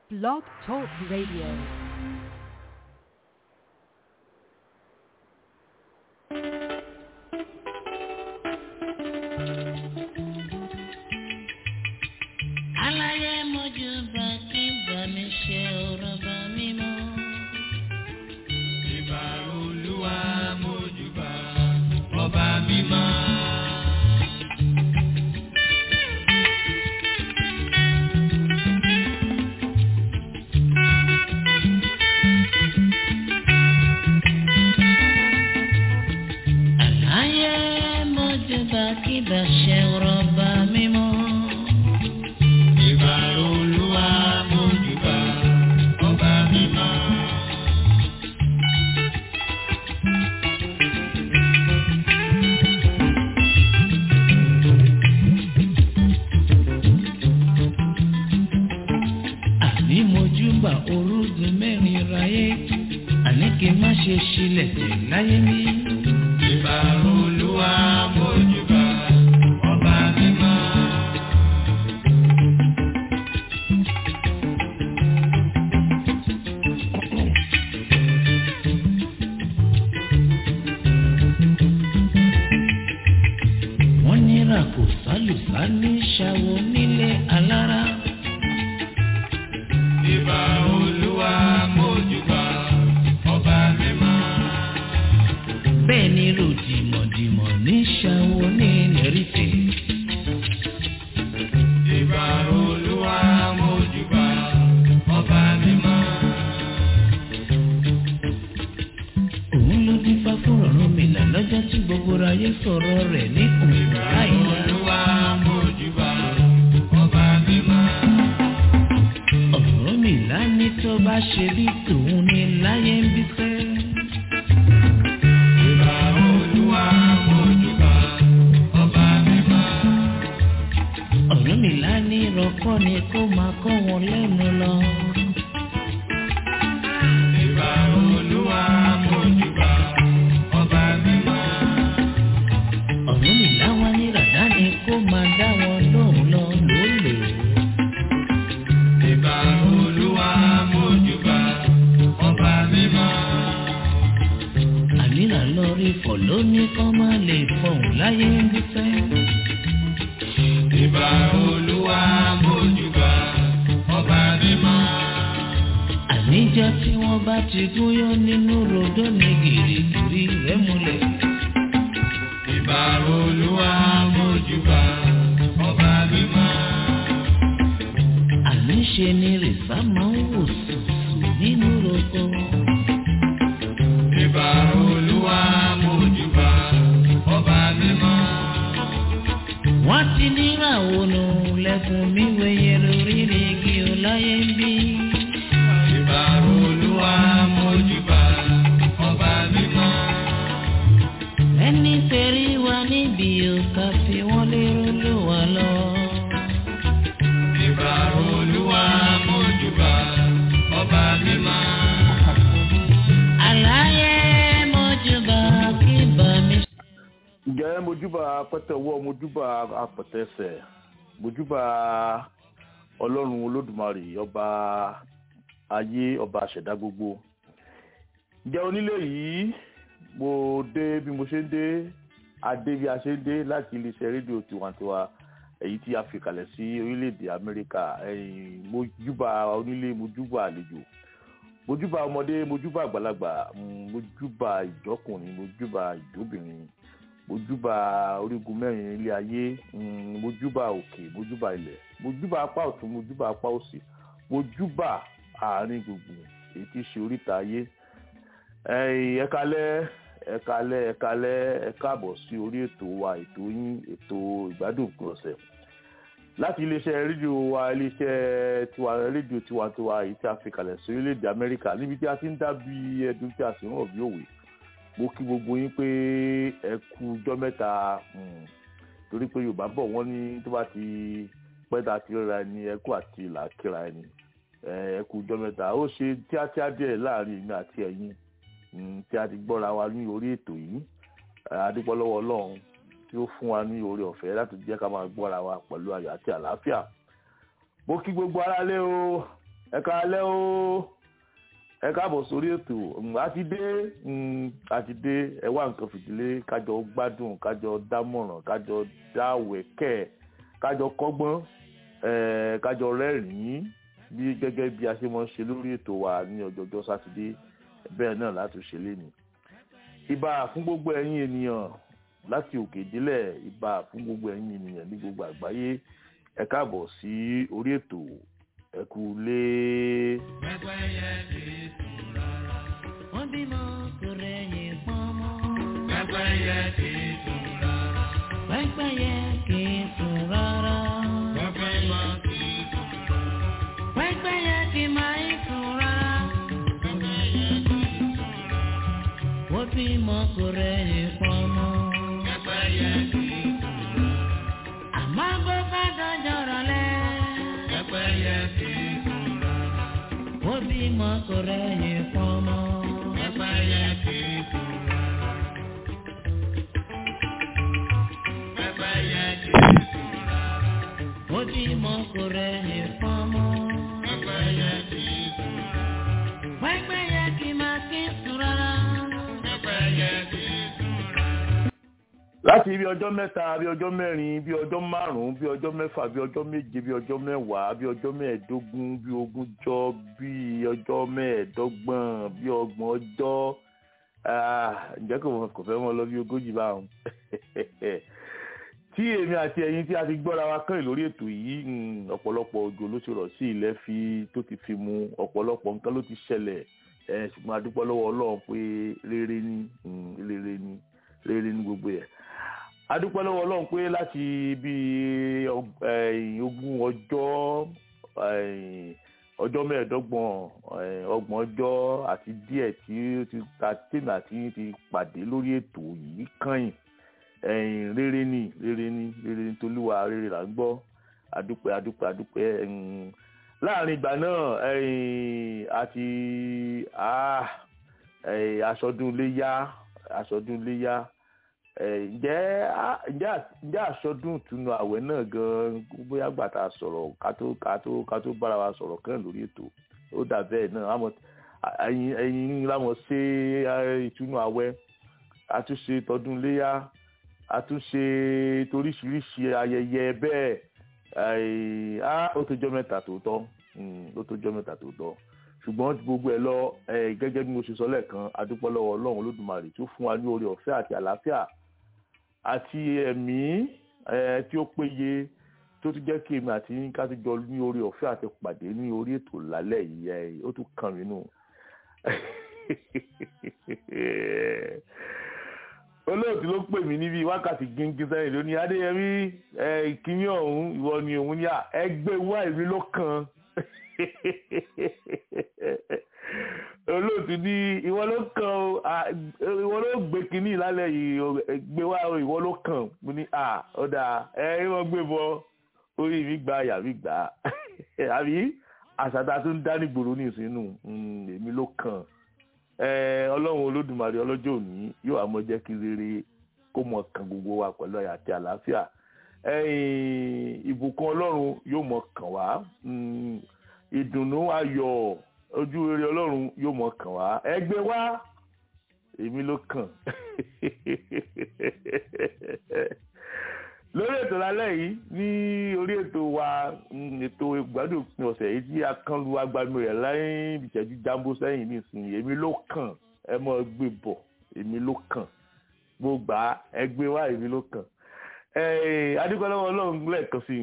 Blog Talk Radio. aláyé mojú bá kí bá mi ṣe ọ̀rọ̀ bá mi mọ́. Ìbà olúwa mójúbà ọba mímọ́. aláyé mojú bá kí bá ṣe ọ̀rọ̀ bá mi mọ́. Ìbà olúwa mójúbà ọba mímọ́. àní mojú bá orúgun mẹ́rin ráyé àní kí n má ṣe ṣílẹ̀ tẹ̀ láyé mi. Ìbà olúwa mójúbà ọba mímọ́. wọ́n ní ràkò sálùsá ní ṣàwọ̀ nílé alára. Ìbà olúwa mójúbà ọba mímọ́. bẹ́ẹ̀ ni ròdìmọ̀dìmọ̀ ní ṣàwọ̀ ní lẹ́rìtẹ̀. Ìbà olúwa mójúbà ọba mímọ́. òun ló dín fá fún ọ̀run mi là lọ́jọ́ tí gbogbo ayé sọ̀rọ̀ rẹ̀ ní òun láìla. Olúwa mójúbà ọba mímọ́. ọ̀rọ̀ mi là ní tó bá ṣe bí tòun ní láyé ń bí fẹ́. Ìbà olúwa mójúbà ọba mímọ́. ọ̀rọ̀ mi là ní ìrọ̀kọ́ ni kó máa kọ́ wọn lẹ́nu lọ. Ìbà olúwa mójúbà ọba mímọ́. ọ̀rọ̀ mi là wá ní ràdá ni kó máa dá wọn lóhùn lọ lólè. Ìbà olúwa mójúbà ọba mímọ́. àníra lọ rí fọ̀ lóní kọ́ máa lè fọ̀hún láyé ń bí fẹ́. Ìbà olúwa mójúbà ọba mímọ́. àníjọ́ tí wọ́n bá ti gúnyán nínú rodó ní gìrìgìrì rẹ̀ múlẹ̀. Ìbà olúwa mójúbà ọba mímọ́. àníṣe ni rìsá máa ń wò sùsù nínú roko. Ìbà olúwa mójúbà ọba mímọ́. wọ́n ti níràwọ̀ nù lẹ́kùn mi wẹ̀yẹ lórí igi ọláyé ń bí. Ìbà olúwa mójúbà ọba mímọ́. ẹni tẹ̀rí wa níbi òkà fi wọ́n lérò ló wà lọ. Ìbà olúwa mójúbà ọba mímọ́. àlàyé mọ́júbà kí bá mi. ǹjẹ́ mojúbà pẹ́tẹ́wọ́ mojúbà apẹ̀tẹ́sẹ̀ mojúbà ọlọ́run olódùmarè ọba ayé ọba àṣẹ̀dá gbogbo ǹjẹ́ onílé yìí mo dé bí mo ṣe ń dé adé bí a ṣe ń dé láti iléeṣẹ́ rédíò tiwantiwa èyí tí a fi kalẹ̀ sí orílẹ̀-èdè amẹ́ríkà ẹ̀yìn mojúbà onílé mojúbà àlejò mojúbà ọmọdé mojúbà àgbàlagbà mm, mojúbà ìjọkùnrin mojúbà ìjọbìnrin mojúbà orígun mẹ́rin ilé ayé mm, mojúbà òkè mojúbà ilẹ̀ mojúbà apá ọ̀tún mojúbà apá òsì mojúbà àárín gbùngbùn èyí tí í ṣe oríta ayé ẹ̀yin ẹ kálẹ́ ẹ kálẹ́ ẹ kálẹ́ ẹ káàbọ̀ sí orí ètò wa ètò yín ètò ìgbádùn òpin ọ̀sẹ̀ láti iléeṣẹ́ rédíò wa iléeṣẹ́ tiwa rédíò tiwantiwa èyí tí a fi kalẹ̀ sí orílẹ̀-èdè amẹ́ríkà níbi tí a ti ń dá bí ẹdun tí a sì ń rọ̀ bí òwe mo kí gbogbo yín pé ẹ kú ọjọ́ mẹ́ta mm, torí pé yorùbá bọ̀ wọ́n ní tó bá ti pẹ́ ta ti rẹ́ra ẹni ẹ kú àti ìlà kíra ẹni ẹ ẹ kú ọjọ́ mẹ́ta ó ṣe tíátíá díẹ̀ láàrin èmi àti ẹ̀yin mm, tí a ti gbọ́ra wa ní orí ètò yìí adúpọ́ lọ́wọ́ ọlọ́run tí ó fún wa ní oore ọ̀fẹ́ láti jẹ́ ká máa gbọ́ra wa pẹ̀lú ayọ̀ àti àlàáfíà mo kí gbogbo aráalé o ẹ káalẹ́ o ẹ káàbọ̀ sórí ètò a ti dé a ti dé ẹ wá nǹkan fìdílé kájọ gbádùn kájọ dámọ̀ràn kájọ dáwẹ̀kẹ́ kájọ kọ́gbọ́n kájọ rẹ́rìn-ín bí gẹ́gẹ́ bí a ṣe máa ń ṣe lórí ètò wa ní ọjọ́jọ́ sátidé bẹ́ẹ̀ náà láti ṣe léni. ìbà fún gbogbo ẹ̀yin ènìyàn láti òkè délẹ̀ ìbà fún gbogbo ẹ̀yin ènìyàn ní gbogbo àgbáyé ẹ káàbọ̀ sí orí ètò ẹ kú lé. Pẹ́pẹ́yẹ kì í sùn rárá. wọ́n bímọ kò rẹ̀yìn pọ́nmọ́. Pẹ́pẹ́yẹ kì í sùn rárá. pẹ́pẹ́yẹ kì í sùn rárá. Pẹ́pẹ́yẹ kì í sùn rárá. pẹ́pẹ́yẹ kì máa ń sùn rárá. Pẹ́pẹ́yẹ kì í sùn rárá. wọ́n bímọ kò rẹ̀yìn pọ́nmọ́. Pẹ́pẹ́yẹ kì í sùn rárá. àmọ́ bó bá dọjọ́ rọ̀lẹ́. Pẹ́pẹ́yẹ kì í sùn rárá. wọ́n bímọ kò rẹ̀yìn pọ́nmọ́. Pẹ́pẹ́yẹ kì í sùn rárá. Pẹ́pẹ́yẹ kì í sùn rárá. wọ́n bímọ kò rẹ̀yìn pọ́nmọ́. Pẹ́pẹ́yẹ kì í sùn rárá. pẹ́pẹ́yẹ kì máa kí sùn rárá. Pẹ́pẹ́yẹ kì í sùn rárá. láti ibi ọjọ́ mẹ́ta bí ọjọ́ mẹ́rin bí ọjọ́ márùn-ún bí ọjọ́ mẹ́fà bí ọjọ́ méje bí ọjọ́ mẹ́wàá bí ọjọ́ mẹ́ẹ̀ẹ́dógún bí ogúnjọ́ bí ọjọ́ mẹ́ẹ̀ẹ́dọ́gbọ̀n bí ọgbọ̀n ọjọ́ ah, ǹjẹ́ kò mọ kò fẹ́ mọ lọ bí ogójì báwọn. tí èmi àti ẹ̀yin tí a ti gbọ́ra wa kàn lórí ètò yìí mm, ọ̀pọ̀lọpọ̀ òjò ló ti rọ̀ sí ilẹ̀ fi tó ti fi mu ọ̀pọ̀lọpọ̀ nǹkan ló ti ṣẹlẹ̀ ẹ̀ ṣùgbọ́n a dúpẹ́ lọ́wọ́ Ọlọ́run pé rere ni mm, rere ni rere ni gbogbo ẹ̀ adúpẹ́ lọ́wọ́ ọlọ́run pé láti bí ogún ọjọ́ eh, ọjọ́ mẹ́ẹ̀ẹ́dọ́gbọ̀n eh, ọgbọ̀n ọjọ́ àti díẹ̀ tí ó ti ta tèmi àti yín ti pàdé lórí ètò yìí kàn yín rere ni rere ni rere ni tolúwa rere là ń gbọ́ adúpẹ́ adúpẹ́ adúpẹ́ mm, láàrin ìgbà náà eh, àti ah, eh, aṣọdún léyá aṣọdún léyá ǹjẹ́ ǹjẹ́ ǹjẹ́ àṣọdún ìtúnu àwẹ̀ náà gan bóyá gbà tá a sọ̀rọ̀ ká tó ká tó ká tó bára wa sọ̀rọ̀ kàn lórí ètò ó dà bẹ́ẹ̀ náà àmọ́ ẹ̀yin ẹ̀yin láwọn ṣe ìtúnu àwẹ̀ àtúnṣe tọdún léyà àtúnṣe toríṣiríṣi ayẹyẹ bẹ́ẹ̀ á ó tó jọ́ mẹ́ta tòótọ́ ó tó jọ́ mẹ́ta tòótọ́ ṣùgbọ́n gbogbo ẹ̀ lọ gẹ́gẹ́ bí mo ṣe sọ lẹ́ẹ̀kan adúpẹ́ lọ́wọ́ ọlọ́run olódùmarè tó fún wa ní oore ọ̀fẹ́ àti àlàáfíà àti ẹ̀mí tí ó péye tó tún jẹ́ kí èmi àti yín ká tún jọ ní oore ọ̀fẹ́ àti pàdé ní orí ètò lálẹ́ yìí ó tún kàn mí nù. olóòtú ló pè mí níbi wákàtí gíngín sẹ́yìn lónìí adéyẹmí ìkíní ọ̀hún ìwọ ni òun ní à ẹgbẹ́ wá èmi ló kàn olóòtú ní ìwọ ló kàn ó ìwọ ló gbé kínní lálẹ́ yìí gbé wá ìwọ ló kàn mo ní à ọ̀dà ẹ wọ́n gbé bọ orí mi gba àyà mi gbà àbí àṣàtà tó ń dá nígboro ní ìsinú èmi ló kàn ọlọ́run olódùmarè ọlọ́jọ́ òní yóò àmọ́ jẹ́ kí rere kó mọ̀ kàn gbogbo wa pẹ̀lú àyà àti àlàáfíà ìbùkún ọlọ́run yóò mọ̀ kàn wá ìdùnnú ayọ̀ ojú rere ọlọ́run yóò mọ̀ kàn wá ẹgbẹ́ wá èmi ló kàn lórí ètò lálẹ́ yìí ní orí ètò wa ètò ìgbádùn òpin ọ̀sẹ̀ yìí tí a kàn lu agbami rẹ̀ lẹ́yìn ìṣẹ́jú jambo sẹ́yìn nísìnyí èmi ló kàn ẹ mọ̀ gbé bọ̀ èmi ló kàn gbogbo ẹgbẹ́ wá èmi ló kàn adúgbòlówó ọlọ́run lẹ́ẹ̀kan sí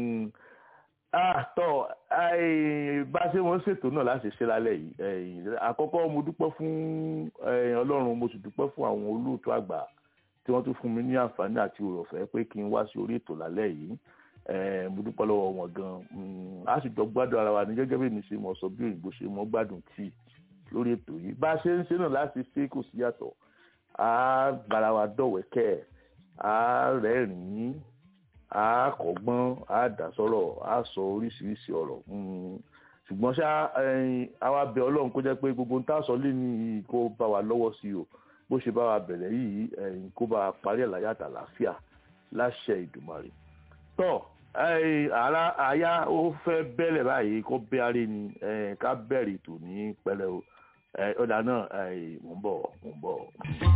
i tọ́ bá a ṣe wọ́n ṣètò náà láti ṣe lálẹ́ yìí àkọ́kọ́ mo dúpẹ́ fún ọlọ́run mo sì dúpẹ́ fún àwọn olóòtú àgbà tí wọ́n tún fún mi ní àǹfààní àti òròfẹ́ pé kí n wá sí orí ètò lálẹ́ yìí mo dúpẹ́ lọ́wọ́ wọn gan a sì jọ gbádùn ara wa ní gẹ́gẹ́ bí mi ṣe mọ̀ sọ bí òyìnbó ṣe mọ̀ gbádùn tíì lórí ètò yìí bá a ṣe ń ṣe náà láti ṣe kò sí yàtọ̀ a gbára wa dọ̀wẹ́kẹ́ a rẹ́rìn-ín a kọ́gbọ́n a dá sọ̀rọ̀ a sọ oríṣiríṣi ọ̀rọ̀ ṣùgbọ́n ṣá àwa bẹ̀ ọlọ́run kó jẹ́ pé gbogbo ń tà sọ lé ní kó bá wa lọ́wọ́ sí o bó ṣe bá wa bẹ̀rẹ̀ yìí kó bá wa parí àlàyé àtàlàáfíà láṣẹ ìdùmarè tọ́ Ẹ, ara àyà ó fẹ́ bẹ́lẹ̀ báyìí kó bẹ́ aré ni ẹ, ká bẹ̀rẹ̀ ètò ní pẹ̀lẹ́ o Ẹ, ọ̀dà náà ẹ, mò ń bọ̀ mò ń bọ̀.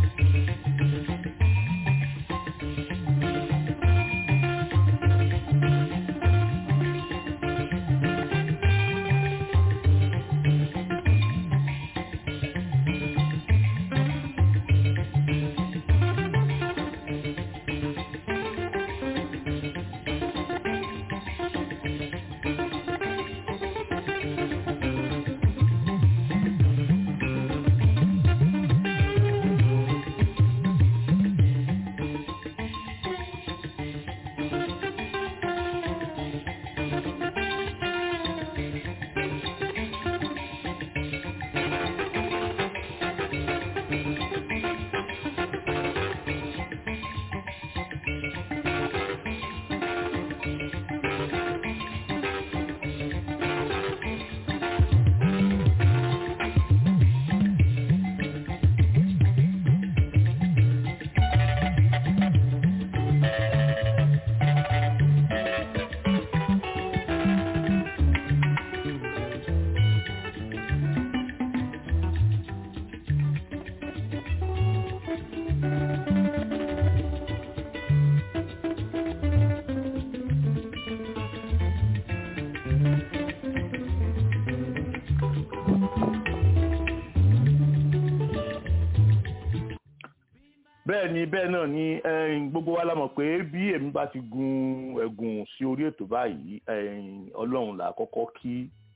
bẹ́ẹ̀ ni bẹ́ẹ̀ náà ni ẹ̀yin, gbogbo wa la mọ̀ pé bí èmi bá ti gun ẹ̀gùn sí orí ètò báyìí ẹ̀yin, ọlọ́run là á kọ́kọ́ kí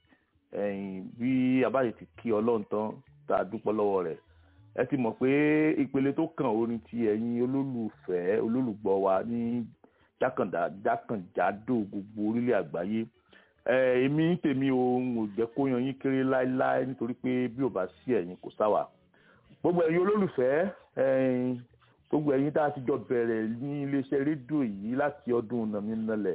ẹ̀yin, bí a bá lè ti kí ọlọ́run tán tá a dúpọ́ lọ́wọ́ rẹ̀ ẹ ti mọ̀ pé ìpele tó kàn ó ní ti ẹ̀yin olólùfẹ́ olólùgbọ́ wa ní jákàndá jákànjádò gbogbo orílẹ̀ àgbáyé ẹ, èmi ń tèmi o ń ò jẹ́ kó yan yín kéré láéláé nítorí pé bí ò bá sí ẹ̀yin kò sáwà gbogbo ẹ̀yin olólùfẹ́ ẹ̀yin gbogbo ẹ̀yin tá a ti jọ bẹ̀rẹ̀ ní iléeṣẹ́ rédíò yìí láti ọdún nàmínàlẹ̀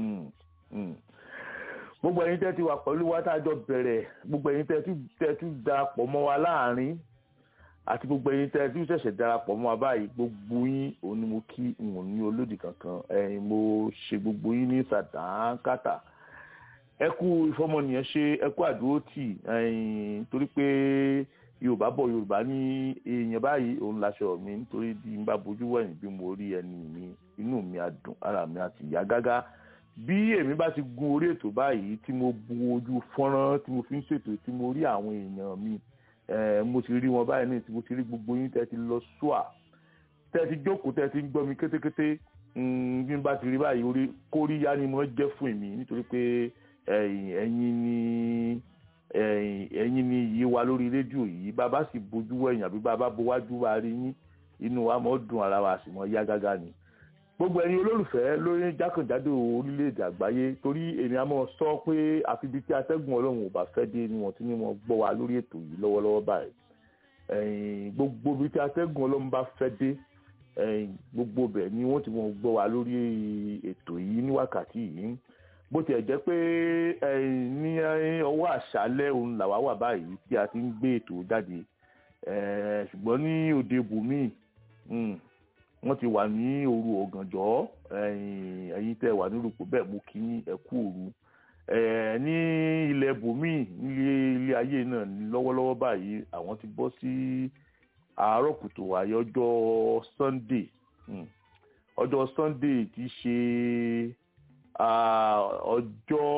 gbogbo ẹ̀yin tẹ́ ti wà pẹ̀lú wa tá a jọ bẹ̀rẹ̀ gbogbo ẹ̀yin tẹ́ tún tẹ́ tún darapọ̀ mọ́ wa láàrin àti gbogbo ẹ̀yin tẹ́ tún ṣẹ̀ṣẹ̀ darapọ̀ mọ́ wa báyìí gbogbo yín òun ni mo kí n ò ní olódì kankan ẹ̀yin mo ṣe gbogbo yín ní sàdánkátà ẹ kú ìfọmọnìyàn ṣe ẹ kú àdúrótì ẹ̀yin torí pé yorùbá bọ̀ yorùbá ní èèyàn báyìí òun laṣọ mi nítorí bí n bá bojú wẹ̀yìn bí mo rí ẹni mi inú mi á dùn ara mi á ti yá gágá bí èmi bá ti gun orí ètò báyìí tí mo bu ojú fọ́nrán tí mo fi ń ṣètò tí mo rí àwọn èèyàn mi eh, mo ti rí wọn báyìí ní tí mo ti rí gbogbo yín tẹ́ ti lọ ṣùà tẹ́ ti jókòó tẹ́ ti ń gbọ́ mi kétékété mm, bí n bá ti rí báyìí orí kóríyá ni mo jẹ́ fún èmi nítorí pé ẹ̀yin ẹ̀yin ni ẹ̀yin ẹ̀yin ni yìí wa lórí rédíò yìí bàbá sì bójú ẹ̀yìn àbí bàbá bówájú wa rí yín inú wa mọ́ dùn ara wa sì mọ́ yá gágá ni gbogbo ẹ̀yin olólùfẹ́ lórí jákèjádò orílẹ̀-èdè àgbáyé torí èmi á mọ̀ sọ pé àfi ibi tí atẹ́gùn ọlọ́run ò bá fẹ́ dé ni wọ́n ti ní wọn gbọ́ wa lórí ètò yìí lọ́wọ́lọ́wọ́ báyìí ẹ̀yin gbogbo ibi tí atẹ́gùn ọlọ́run bá fẹ́ dé ẹ̀yin gbogbo bẹ̀ ni wọ́n ti wọn gbọ́ wa lórí ètò yìí ní wákàtí yìí bó tiẹ̀ jẹ́ pé ẹ̀yin ní ọwọ́ àṣálẹ́ òun làwa wà báyìí tí a ti ń gbé ètò jáde ẹ̀ ṣùgbọ́n ní òde bùnmí wọ́n ti wà ní òru ọ̀gànjọ́ ẹ̀yin ẹ̀yin tẹ́ wà nírúkọ bẹ́ẹ̀ mú kí ẹ kú òru ẹ̀ ní ilẹ̀ bùnmí nílé ilé ayé náà ní lọ́wọ́lọ́wọ́ báyìí àwọn ti bọ́ sí àárọ̀ kùtù wáyé ọjọ́ sunday mm. ọjọ́ sunday ti ṣe ah, ọjọ́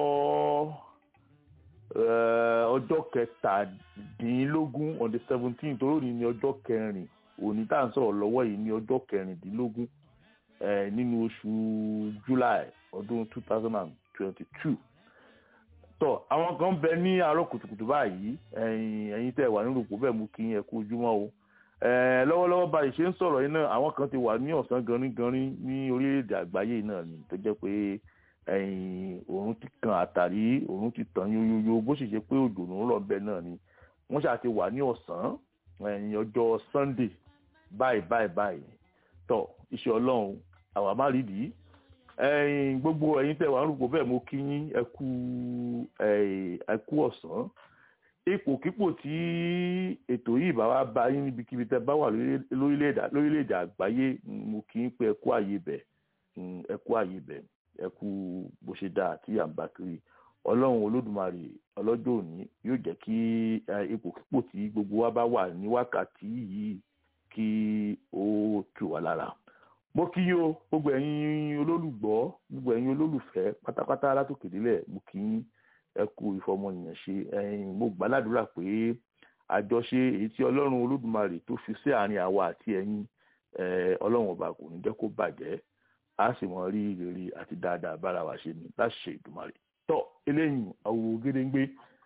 eh, ọjọ́ kẹtàdínlógún on the seventeen torí òní ní ọjọ́ kẹrin òní tá à ń sọ̀rọ̀ lọ́wọ́ yìí ní ọjọ́ kẹrìndínlógún eh, nínú oṣù july ọdún two thousand and twenty-two tọ àwọn kan bẹ ní àárọ̀ kùtùkùtù báyìí ẹ̀yin ẹ̀yin tẹ́ wà nínú òpó bẹ́ẹ̀ mú kí ẹ kú ojúmọ́ o Eh, lọ́wọ́lọ́wọ́ báyìí ṣe ń sọ̀rọ̀ yìí náà àwọn kan ti wà ní ọ̀sán ganringanrin ní orílẹ̀-èdè àgbáyé náà ni tó jẹ́ pé ẹ̀yìn òòrùn ti kan àtàrí òòrùn ti tàn yóyóyó bó sì ṣe pé òjò ló ń rọ̀ bẹ́ẹ̀ náà ni wọ́n ṣáà ti wà ní ọ̀sán ẹ̀yìn ọjọ́ sunday báyìí báyìí báyìí tọ iṣẹ́ ọlọ́run àwa má rí dìí ẹ̀yin gbogbo ẹ̀yin tẹ́ wà ń rúkọ bẹ́ẹ̀ mo kí yín ẹ kú ẹ kú ọ̀sán ipòkípò tí ètò yìí bá wá bá yín níbikíbi tẹ́ bá wà lórílẹ̀-èdè lórílẹ̀-èdè àgbáyé mo kí yín pé ẹ kú àyè bẹ̀ ẹ kú àyè bẹ̀ ẹ kú bó ṣe dáa tí à ń bá kiri ọlọ́run olódùmarè ọlọ́jọ́ òní yóò jẹ́ kí ipòkípò tí gbogbo wa bá wà ní wákàtí yìí kí ó tù wá lára mo kí yín o gbogbo ẹ̀yin olólùgbọ́ gbogbo ẹ̀yin olólùfẹ́ pátápátá látòkè délẹ̀ mo kí yín ẹ kú ìfọmọnìyàn ṣe ẹ̀yin mo gbàládùra pé àjọṣe èyí tí ọlọ́run olódùmarè tó fi sí àárín àwa àti ẹ̀yin ọlọ́run ọba kò ní jẹ́ kó bàjẹ́ a sì mọ rí rere àti dáadáa bára wa ṣe ní láti ṣe ìdùmarè tọ́ eléyìí àwò gédéńgbé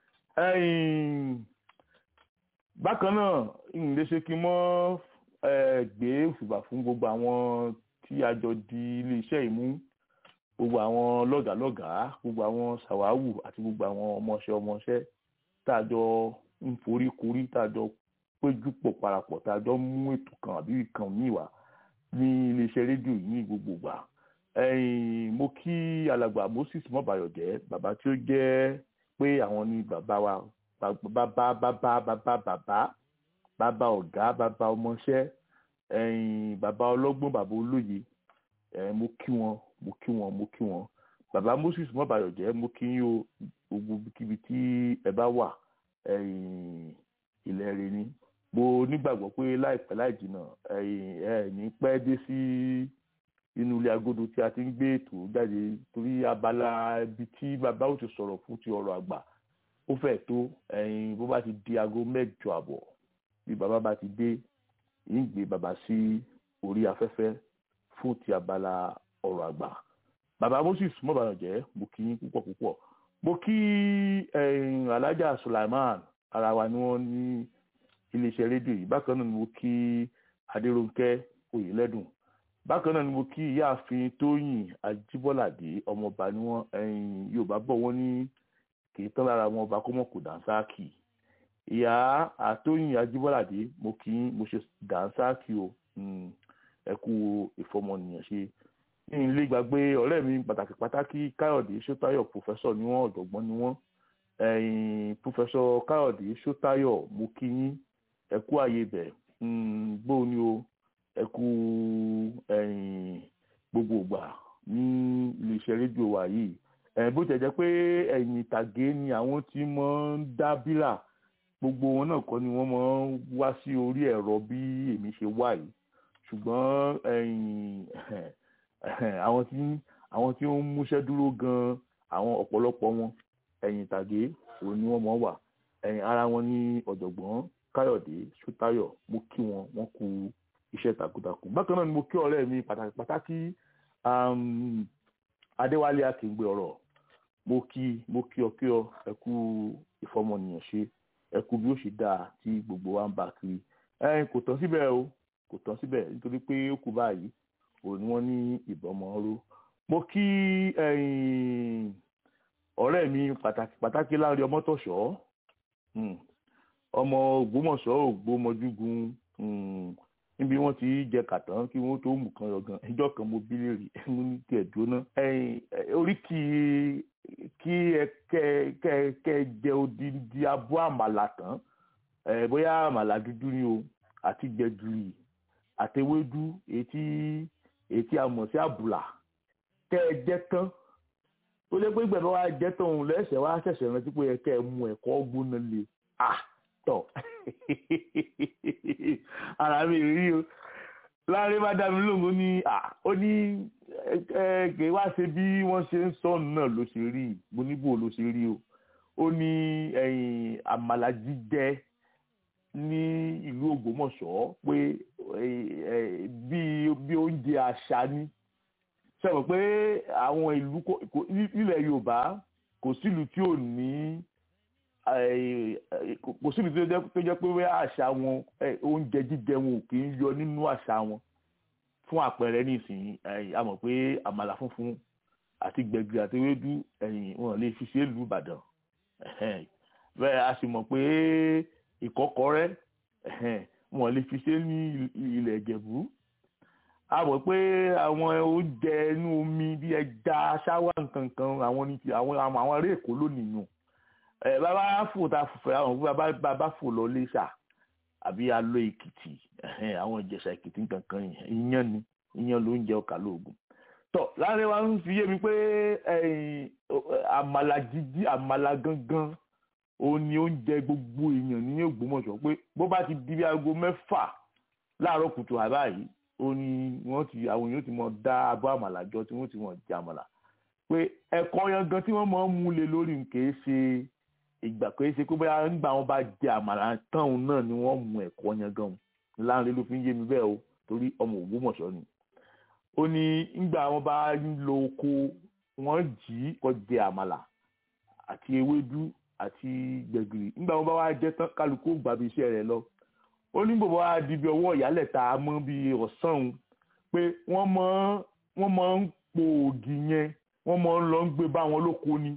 bákan náà ìrìnlẹ̀ ṣe kí n mọ́ gbé òṣùbà fún gbogbo àwọn tí a jọ di iléeṣẹ́ ìmú gbogbo àwọn lọ́gàálọ́gàá gbogbo àwọn ṣàwáwù àti gbogbo àwọn ọmọọṣẹ́ ọmọọṣẹ́ tá a jọ ń forí korí tá a jọ péjú pọ̀ parapọ̀ tá a jọ mú ètò kan àbí ìkan míì wá ní iléeṣẹ́ rédíò yìí ní gbogbo gbà mo kí alàgbà Moses mọ́bàyọ̀jẹ́ bàbá tí ó jẹ́ pé àwọn ni bàbá wa bàbá bàbá bàbá bàbá bàbá ọ̀gá bàbá ọmọọṣẹ́ bàbá ọlọ́gbọ́n bàbá olóye mo kí wọn mo kí wọn mo kí wọn bàbá Moses mọ́bàyọ̀jẹ́ mo kí yín o gbogbo kíbi tí ẹ bá wà ilẹ̀ rẹ ni mo nígbàgbọ́ pé láìpẹ́ láì jìnnà ẹ ní pẹ́ dé sí inú ilé agodo tí a ti ń gbé ètò jáde torí abala ibi tí bàbá ò ti sọ̀rọ̀ fún ti ọ̀rọ̀ àgbà ó fẹ́ tó bó bá ti di aago mẹ́jọ àbọ̀ bí bàbá bá ti dé ń gbé bàbá sí orí afẹ́fẹ́ fún ti abala ọ̀rọ̀ àgbà bàbá Moses mọ́bàyànjẹ́ mo kí yín púpọ̀ púpọ̀ mo kí Alhaja Sulaiman ara wa ni wọ́n ní iléeṣẹ́ rédíò yìí bákan náà ni mo kí Adérónkẹ́ Oyèlẹ́dùn bákan náà ni mo kí ìyáàfin Tóyìn Ajíbọ́ládé ọmọọba ni wọ́n Yorùbá bọ̀ wọ́n ní kì í tán lára wọn ọba kó mọ̀ kó dànsáàkì ìyá àtóyìn Ajíbọ́ládé mo kí mo ṣe dànsáàkì o ẹ kú ìfọmọnìyàn ṣe ní ilé gbàgbé ọ̀rẹ́ mi pàtàkì pàtàkì Káyọ̀dé Ṣótáyọ̀ pòfẹ́sọ̀ ni wọ́n ọ̀jọ̀gbọ́n ni wọ́n pòfẹ́sọ̀ Káyọ̀dé Ṣótáyọ̀ mo kí yín ẹ kú àyè bẹ̀ gbóò ni o ẹ kú gbogbo ìgbà ní iléeṣẹ́ rédíò wa yìí bó tẹ̀ jẹ́ pé ẹ̀yìn ìtàgé ni àwọn tí mọ̀ ń dá bírà gbogbo wọn náà kọ́ ni wọ́n mọ̀ ń wá sí orí ẹ̀rọ bí èmi ṣe wà yìí ṣùgbọ́n àwọn tí àwọn tí ó ń múṣẹ́ dúró gan-an àwọn ọ̀pọ̀lọpọ̀ wọn ẹ̀yìn ìtàgé òun ni wọ́n mọ̀ wà ẹ̀yìn ara wọn ní ọ̀jọ̀gbọ́n Káyọ̀dé Ṣótáyọ̀ mo kí wọn wọ́n kú iṣẹ́ takuntakun bákan náà ni mo kí ọ̀rẹ́ mi pàtàkì pàtàkì Adéwálé Akíngbe ọ̀rọ̀ mo kí mo kí ọ kí ọ ẹ kú ìfọmọnìyàn ṣe ẹ kú bí ó ṣe dáa tí gbogbo wa ń bá kiri ẹ̀yin kò tán síbẹ̀ o kò tán síbẹ̀ nítorí pé ó kú báyìí òun ni wọ́n ní ìbọmọ ọ̀rọ̀ mo kí ọ̀rẹ́ mi pàtàkì pàtàkì láàrin ọmọtọ̀ṣọ́ ọmọ Ògbómọ̀ṣọ́ Ògbómọjúgun níbi wọ́n ti jẹ kàtàn kí wọ́n tó mú kan yọgan ìjọ kan mo bí léèrè mo ní tiẹ̀ jóná orí kì í kí ẹ kẹ kẹ kẹ jẹ odindi abọ́ àmàlà tán bóyá àmàlà dúdú ni o àti gbẹ̀gìrì àtewédú etí etí amọ̀ sí àbùlà kẹ ẹ jẹ tán ó lé pé gbẹ̀bẹ̀ wa jẹ tán òun lẹ́sẹ̀ wá ṣẹ̀ṣẹ̀ rántí pé ẹ kẹ ẹ mú ẹ̀kọ́ gbóná lé ah tọ̀ ara mi rí o láàrin bá dá mi lóhùn ó ní ó ní kì í wá ṣe bí wọ́n ṣe ń sọ náà ló ṣe rí mo níbò ló ṣe rí o ó ní àmàlà jíjẹ ní ìlú Ògbómọ̀ṣọ́ pé bí oúnjẹ àṣà ni sọ pé àwọn ìlú nílẹ̀ Yorùbá kò sílùú tí ò ní kò síbi tó jẹ́ pé wẹ́ àṣà wọn oúnjẹ jíjẹ wọn ò kì í yọ nínú àṣà wọn fún àpẹẹrẹ nísìnyí a mọ̀ pé àmàlà funfun àti gbẹ̀gìrì àti ewédú wọn lè fi ṣe ìlú Ìbàdàn bẹ́ẹ̀ a sì mọ̀ pé ìkọ́kọrẹ́ wọn lè fi ṣe ní ilẹ̀ Ìjẹ̀bú a mọ̀ pé àwọn oúnjẹ inú omi bí ẹja ṣáwá nǹkan kan àwọn ní àwọn àwọn ará Èkó lónìí nù ẹ bàbá fò tá a fòfẹ àwọn bàbá bàbá fò lọ lẹsà àbí alọ èkìtì àwọn ìjẹsà èkìtì kankan iyán ni iyán ló ń jẹ ọkà lóògùn tọ láàrin wa ń fi yé mi pé àmàlà jíjí àmàlà gangan òun ni oúnjẹ gbogbo èèyàn ní Ògbómọ̀ṣọ́ pé bó bá ti di bí aago mẹ́fà láàárọ̀ kùtù àbá yìí ó ní wọ́n ti àwọn èèyàn ti mọ dá abọ́ àmàlà jọ tí wọ́n ti mọ jẹ àmàlà pé ẹ̀kọ́ yangan tí wọ́n máa ń mú lé lórí kìí ṣe ìgbà kìí ṣe pé bóyá nígbà wọn bá jẹ àmàlà tán náà ni wọ́n mú ẹ̀kọ́ yangan láàrin ló fi ń yé mi bẹ́ẹ̀ o torí ọmọ Ògbómọ̀ṣọ́ ni ó ní nígbà wọn bá ń lo oko wọ́n jí kó jẹ àmàlà àti ewédú àti gbẹ̀gìrì nígbà wọn bá wá jẹ tán kálukú gbàbí iṣẹ́ rẹ̀ lọ ó ní bòbá wa di bí ọwọ́ ìyálẹ̀ta mọ́ bí ọ̀sán òun pé wọ́n mọ́ wọ́n mọ́ ń po ògì yẹn wọ́n mọ́ ń lọ ń gbé bá wọn lóko ni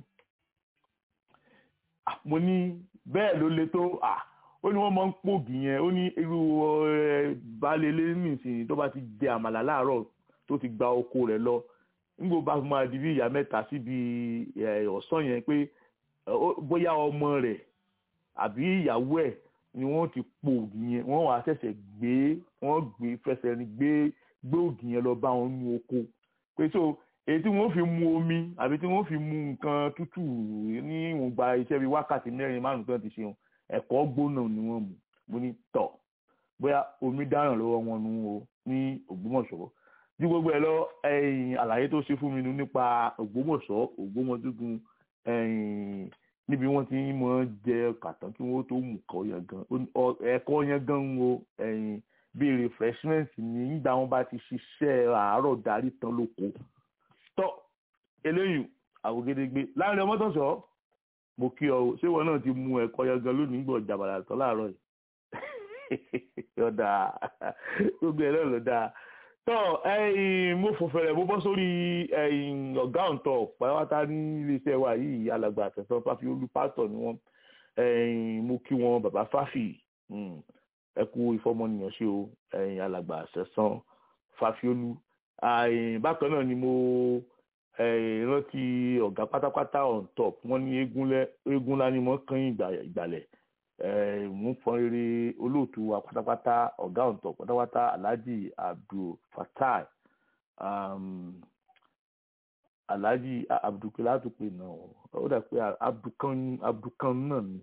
mo ní bẹ́ẹ̀ ló le tó ó ní wọ́n mọ́ ń po ògì yẹn ó ní irú baálé ilé nìsín tó bá ti jẹ àmàlà láàárọ̀ tó ti gba oko rẹ̀ lọ nígbà bá máa di bí ìyá mẹ́ta síbi ọ̀sán yẹn pé bóyá ọmọ rẹ̀ àbí ìyàwó ẹ̀ ni wọ́n ti po ògì yẹn wọ́n wàá ṣẹ̀ṣẹ̀ gbé wọ́n gbé fẹsẹ̀ ní gbé gbé ògì yẹn lọ bá wọn nu oko pé so èyí tí wọ́n fi mu omi àbí tí wọ́n fi mu nǹkan tútù ní ìwọ̀nba iṣẹ́ bíi wákàtí mẹ́rin márùn-ún tó ti ṣe ẹ̀kọ́ gbóná ni wọ́n mu mo ní tọ̀ bóyá omi dáràn lọ́wọ́ wọn nu o ní Ògbómọ̀ṣọ́ ju gbogbo ẹ lọ ẹ̀yìn àlàyé tó ṣe fún mi nípa Ògbómọ̀ṣọ́ Ògbómọdúgun ẹ̀yìn níbi wọ́n ti mọ jẹ kàtàn kí wọ́n tó mú kọ yẹn gan ẹ̀kọ́ yẹn gan ń wo ẹ̀yìn bíi refreshment ní nígbà wọ́n bá ti ṣiṣẹ́ àárọ̀ darí tán lóko tọ́ eléyìí àwògedegbe láàrin ọmọdọ̀sọ́ mo kí ọ ṣé wọn náà ti mú ẹ̀kọ́ yẹn gan lónìí gbọ́ jàbàrà tán láàárọ̀ yìí yọ̀dà gbogbo ẹ̀ náà ló dáa tọ́ ẹ̀yìn mo fòfẹ̀rẹ̀ mo bọ́ sórí ẹ̀yìn ọ̀gá ọ̀ǹtọ̀ pàápàá ní iléeṣẹ́ wa yìí alàgbà àtẹ̀sán fáfi olú pásítọ̀ ni wọ́n ẹ̀yìn mo kí wọn bàbá fáfì ẹ kú ìfọmọnìyàn ṣe o ẹ̀yìn alàgbà àtẹ̀sán fáfi olú ẹ̀yìn bákan náà ni mo rántí ọ̀gá pátápátá on top wọ́n ní eégún lá ni wọ́n kàn ìgbàlẹ̀ mú fọn rere olóòtú wa pátápátá ọ̀gá ọ̀ǹtọ̀ pátápátá alhaji abdul fatai um, alhaji abdulkela tó pe náà ó dà pé abdulkan abdulkan náà ni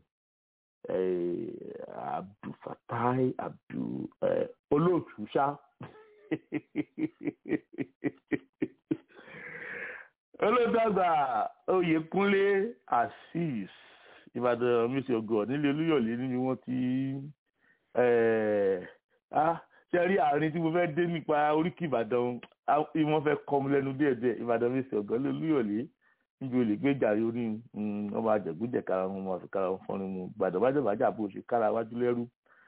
abdul fatai abdul olóòtú ṣá olóòtú àgbà oyèkúnlé azeez ìbàdàn mísì ọgọ nílé olúyọ̀lé ni wọ́n ti ṣe rí àárín tí mo fẹ́ dé nípa oríkì ìbàdàn wọ́n fẹ́ kọ́ mi lẹ́nu díẹ̀díẹ̀ ìbàdàn mísì ọgọ nílé olúyọ̀lé níbi olè gbé jàre orí ọmọ àjẹgúnjẹ kára wọn máa fi kára wọn fọ́nrin mu ìbàdàn bá jẹ́ bàjẹ́ àbò ṣe kára wájú lẹ́rú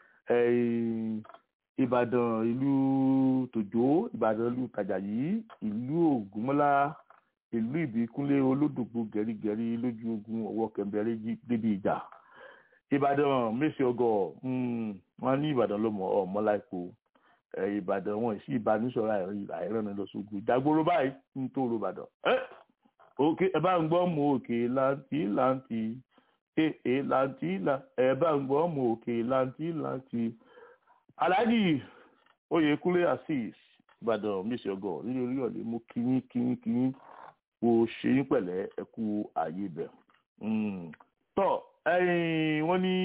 ìbàdàn ìlú tòjó ìbàdàn ìlú tàjàyí ìlú ògúnmọ́lá ìlú ìbíkúnlé olódògbò gẹ̀rígẹ̀rí lójú ogun ọwọ́ kẹ̀mbẹ̀rẹ̀ débi ìjà ìbàdàn mẹ́sì ọgọ́ wọn ní ìbàdàn lọ́mọ ọmọ láìpò ìbàdàn wọn sí ìbánisọ̀rọ̀ àìrànà lọ́sọ̀gùn ìdágbóró báyìí ń tó ro ìbàdàn òkè ẹ bá ń gbọ́ mọ òkè láǹtì láǹtì èè láǹtì ẹ bá ń gbọ́ mọ òkè láǹtì láǹtì aláàjì oyèkúnlé azeez ìbàdàn mẹ́sì ọgọ́ nínú orí ọ̀lẹ́ mú kíyín kíyín kíyín kò ṣe yín pẹ̀lẹ́ ẹ kú ààyè bẹ̀. tọ́ wọ́n ní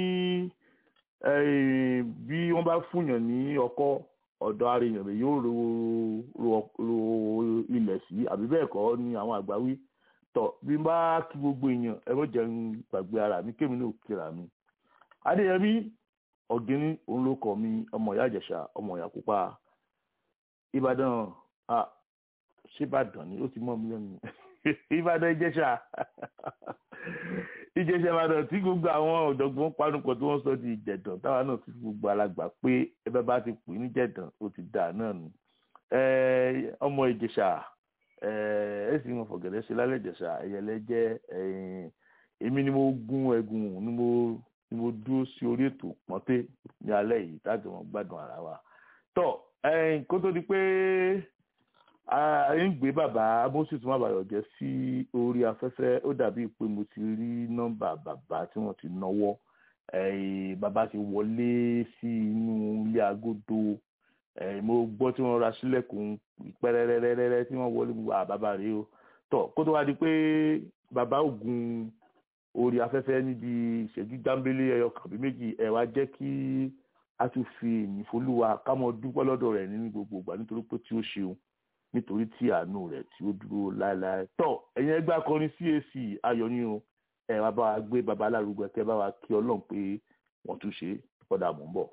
bí wọ́n bá fúnyàn ní ọkọ́ ọ̀dọ̀ arìnrìn rẹ̀ yóò ro ilẹ̀ sí àbí bẹ́ẹ̀ kọ́ ni àwọn àgbà wí. tọ́ bí n bá kí gbogbo èèyàn ẹ mọ̀ jẹun gbàgbé ara mi kémi náà kíra mi. adéyẹmí ọ̀gẹ́ni òun ló kọ́ mi ọmọ ìyá ìjẹ̀ṣà ọmọ ìyá pupa ìbàdàn ṣíbàdàn ni ó ti mọ́ mi lẹ́nu ìbàdàn ìjẹ̀ṣà ìjẹ̀ṣà ìbàdàn tí gbogbo àwọn ọ̀jọ̀gbọ́n panupọ̀ tí wọ́n sọ di ìjẹ̀dàn táwa náà ti gbogbo alàgbà pé ẹbẹ́ bá ti pè ní jẹ̀dàn ó ti dà náà nù ọmọ ìjẹ̀ṣà ẹ sì mọ̀ fọ̀gẹ̀dẹ̀ ṣe lálẹ́ ìjẹ̀ṣà ẹ̀yẹlẹ jẹ́ èmi ni mo gún ẹ̀gùn ni mo ni mo dúró sí orí ètò pọ́nté ní alẹ́ yìí táàgì wọn gbádùn ara wa tọ́ kó tó di pé ń gbé bàbá moses mabayọ jẹ sí orí afẹ́fẹ́ ó dàbí pé mo ti rí nọ́mbà bàbá tí wọ́n ti náwó bàbá ti wọlé sí inú ilé agodo ẹ̀ mo gbọ́ tí wọ́n ra sílẹ̀kùn pẹ́rẹ́rẹ́rẹ́rẹ́ tí wọ́n wọlé gbogbo àbábà rèé o tọ̀ kó tó wá di pé bàbá ògùn orí afẹ́fẹ́ níbi ìṣẹ́jú jámbélé ẹyọ kàbí méjì ẹ̀ wá jẹ́ kí a tún fi ìyìn folúwa ká mọ dúpẹ́ lọ́dọ̀ rẹ̀ nínú gbogbo ìgbà nítorí pé tí ó ṣeun nítorí tí àánú rẹ̀ tí ó dúró láéláé tọ̀ ẹ̀yin ẹgbẹ́ akọrin CAC ayọ̀ ni o ẹ̀ wá bá wa gbé baba alárúgbó ẹ̀kẹ́ bá wa kí ọlọ́run pé wọ́n tún ṣe kọ́dà mò ń bọ̀.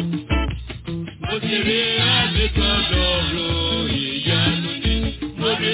Mo ti rí àdìkan lọ́rọ̀ ìyanu ni. Mo rí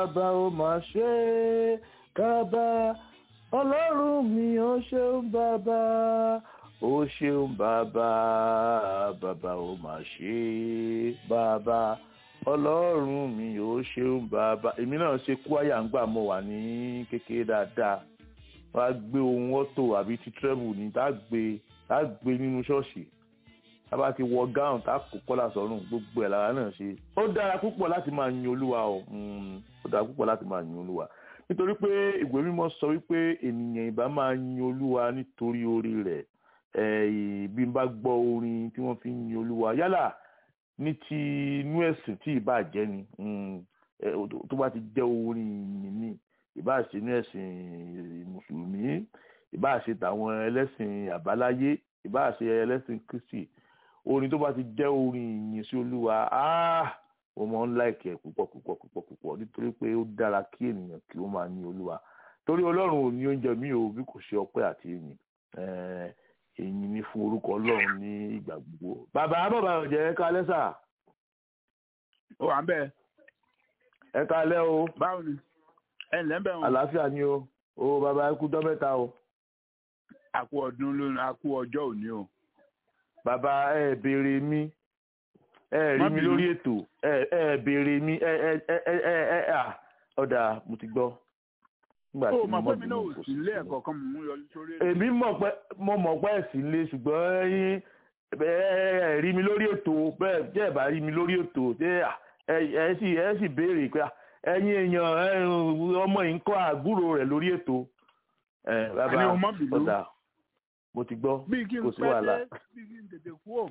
bàbá ó máa ṣe é bàbá ọlọ́run mi ó ṣeun bàbá ó ṣeun bàbá bàbá ó máa ṣe é bàbá ọlọ́run mi ó ṣeun bàbá èmi náà ṣe kúáyà ń gbà mọ́ wà ní kékeré dáadáa wọ́n á gbé ohun ọ́tò àbí ti trẹ́bù ní tá a gbé tá a gbé nínú ṣọ́ọ̀ṣì tá a bá ti wọ gáùn tá a kó kọ́là sọ́rùn gbogbo ẹ̀ lára náà ṣe ó dára púpọ̀ láti máa yin olúwa o mm, ó dára púpọ̀ láti máa yin olúwa nítorí pé ìwé mímọ́ sọ wípé ènìyàn ìbá máa yin olúwa nítorí orí rẹ̀ ẹ̀ bí n bá gbọ́ orin tí wọ́n fi ń yin olúwa yálà ní ti inú ẹ̀sìn tí ìbá jẹ́ ni mm, ẹ̀, tó bá ti jẹ́ orin ìyìn ni ìbá ṣe inú ẹ̀sìn mùsùlùmí ìbá ṣe tàwọn ẹlẹ́sìn àbáláyé ìbá ṣe ẹlẹ́sìn kristi orin tó bá ti jẹ́ orin ìyìn sí olúwa áá mo máa ń láìkẹ́ púpọ̀ púpọ̀ púpọ̀ púpọ̀ nítorí pé ó dára kí ènìyàn kí ó máa ní olúwa torí ọlọ́run ò ní oúnjẹ mi ò bí kò ṣe ọpẹ́ àti ìyìn Eh, ìyìn ni fún orúkọ ọlọ́run ní ìgbà gbogbo bàbá bàbá ọ̀jẹ̀ ẹ ká lẹ́sà ó wà ń bẹ́ẹ̀ ẹ ká lẹ́ o báwo ni ẹ ǹlẹ́ ń bẹ̀ wọn. àlàáfíà ni o o bàbá ẹ kú jọ́ mẹ́ta o àkú ọdún lónìí àkú ọjọ́ òní o. bàbá ẹ béèrè mi ẹ rí Má mi bínú. lórí ètò ẹ ẹ béèrè mi ẹ ẹ ẹ ẹ ẹ ẹ à ọ̀dà mo ti gbọ́. nígbà ó tí mọ̀ mo pé mi náà ò bínú, kò sí ilé sí ẹ̀kọ́ kan mò ń yọjú sórí ètò. èmi mọ̀ pé mo mọ̀ pé ẹ̀sìn lé ṣùgbọ́n ẹ̀yin ẹ ẹ rí mi lórí ètò bẹ́ẹ̀ jẹ́ ẹ̀ bá rí mi lórí ètò ṣé ẹ ẹ sì ẹ sì béèrè pé ẹ̀yin èèyàn ẹ, ọmọ yìí ń kọ́ àbúrò rẹ̀ lórí ètò ẹ bàbá Àní o má bínú. ọ̀dà mo ti gbọ́ bí kí n kò sí pẹ́ wàhálà. dé bí kí n tètè kú ò.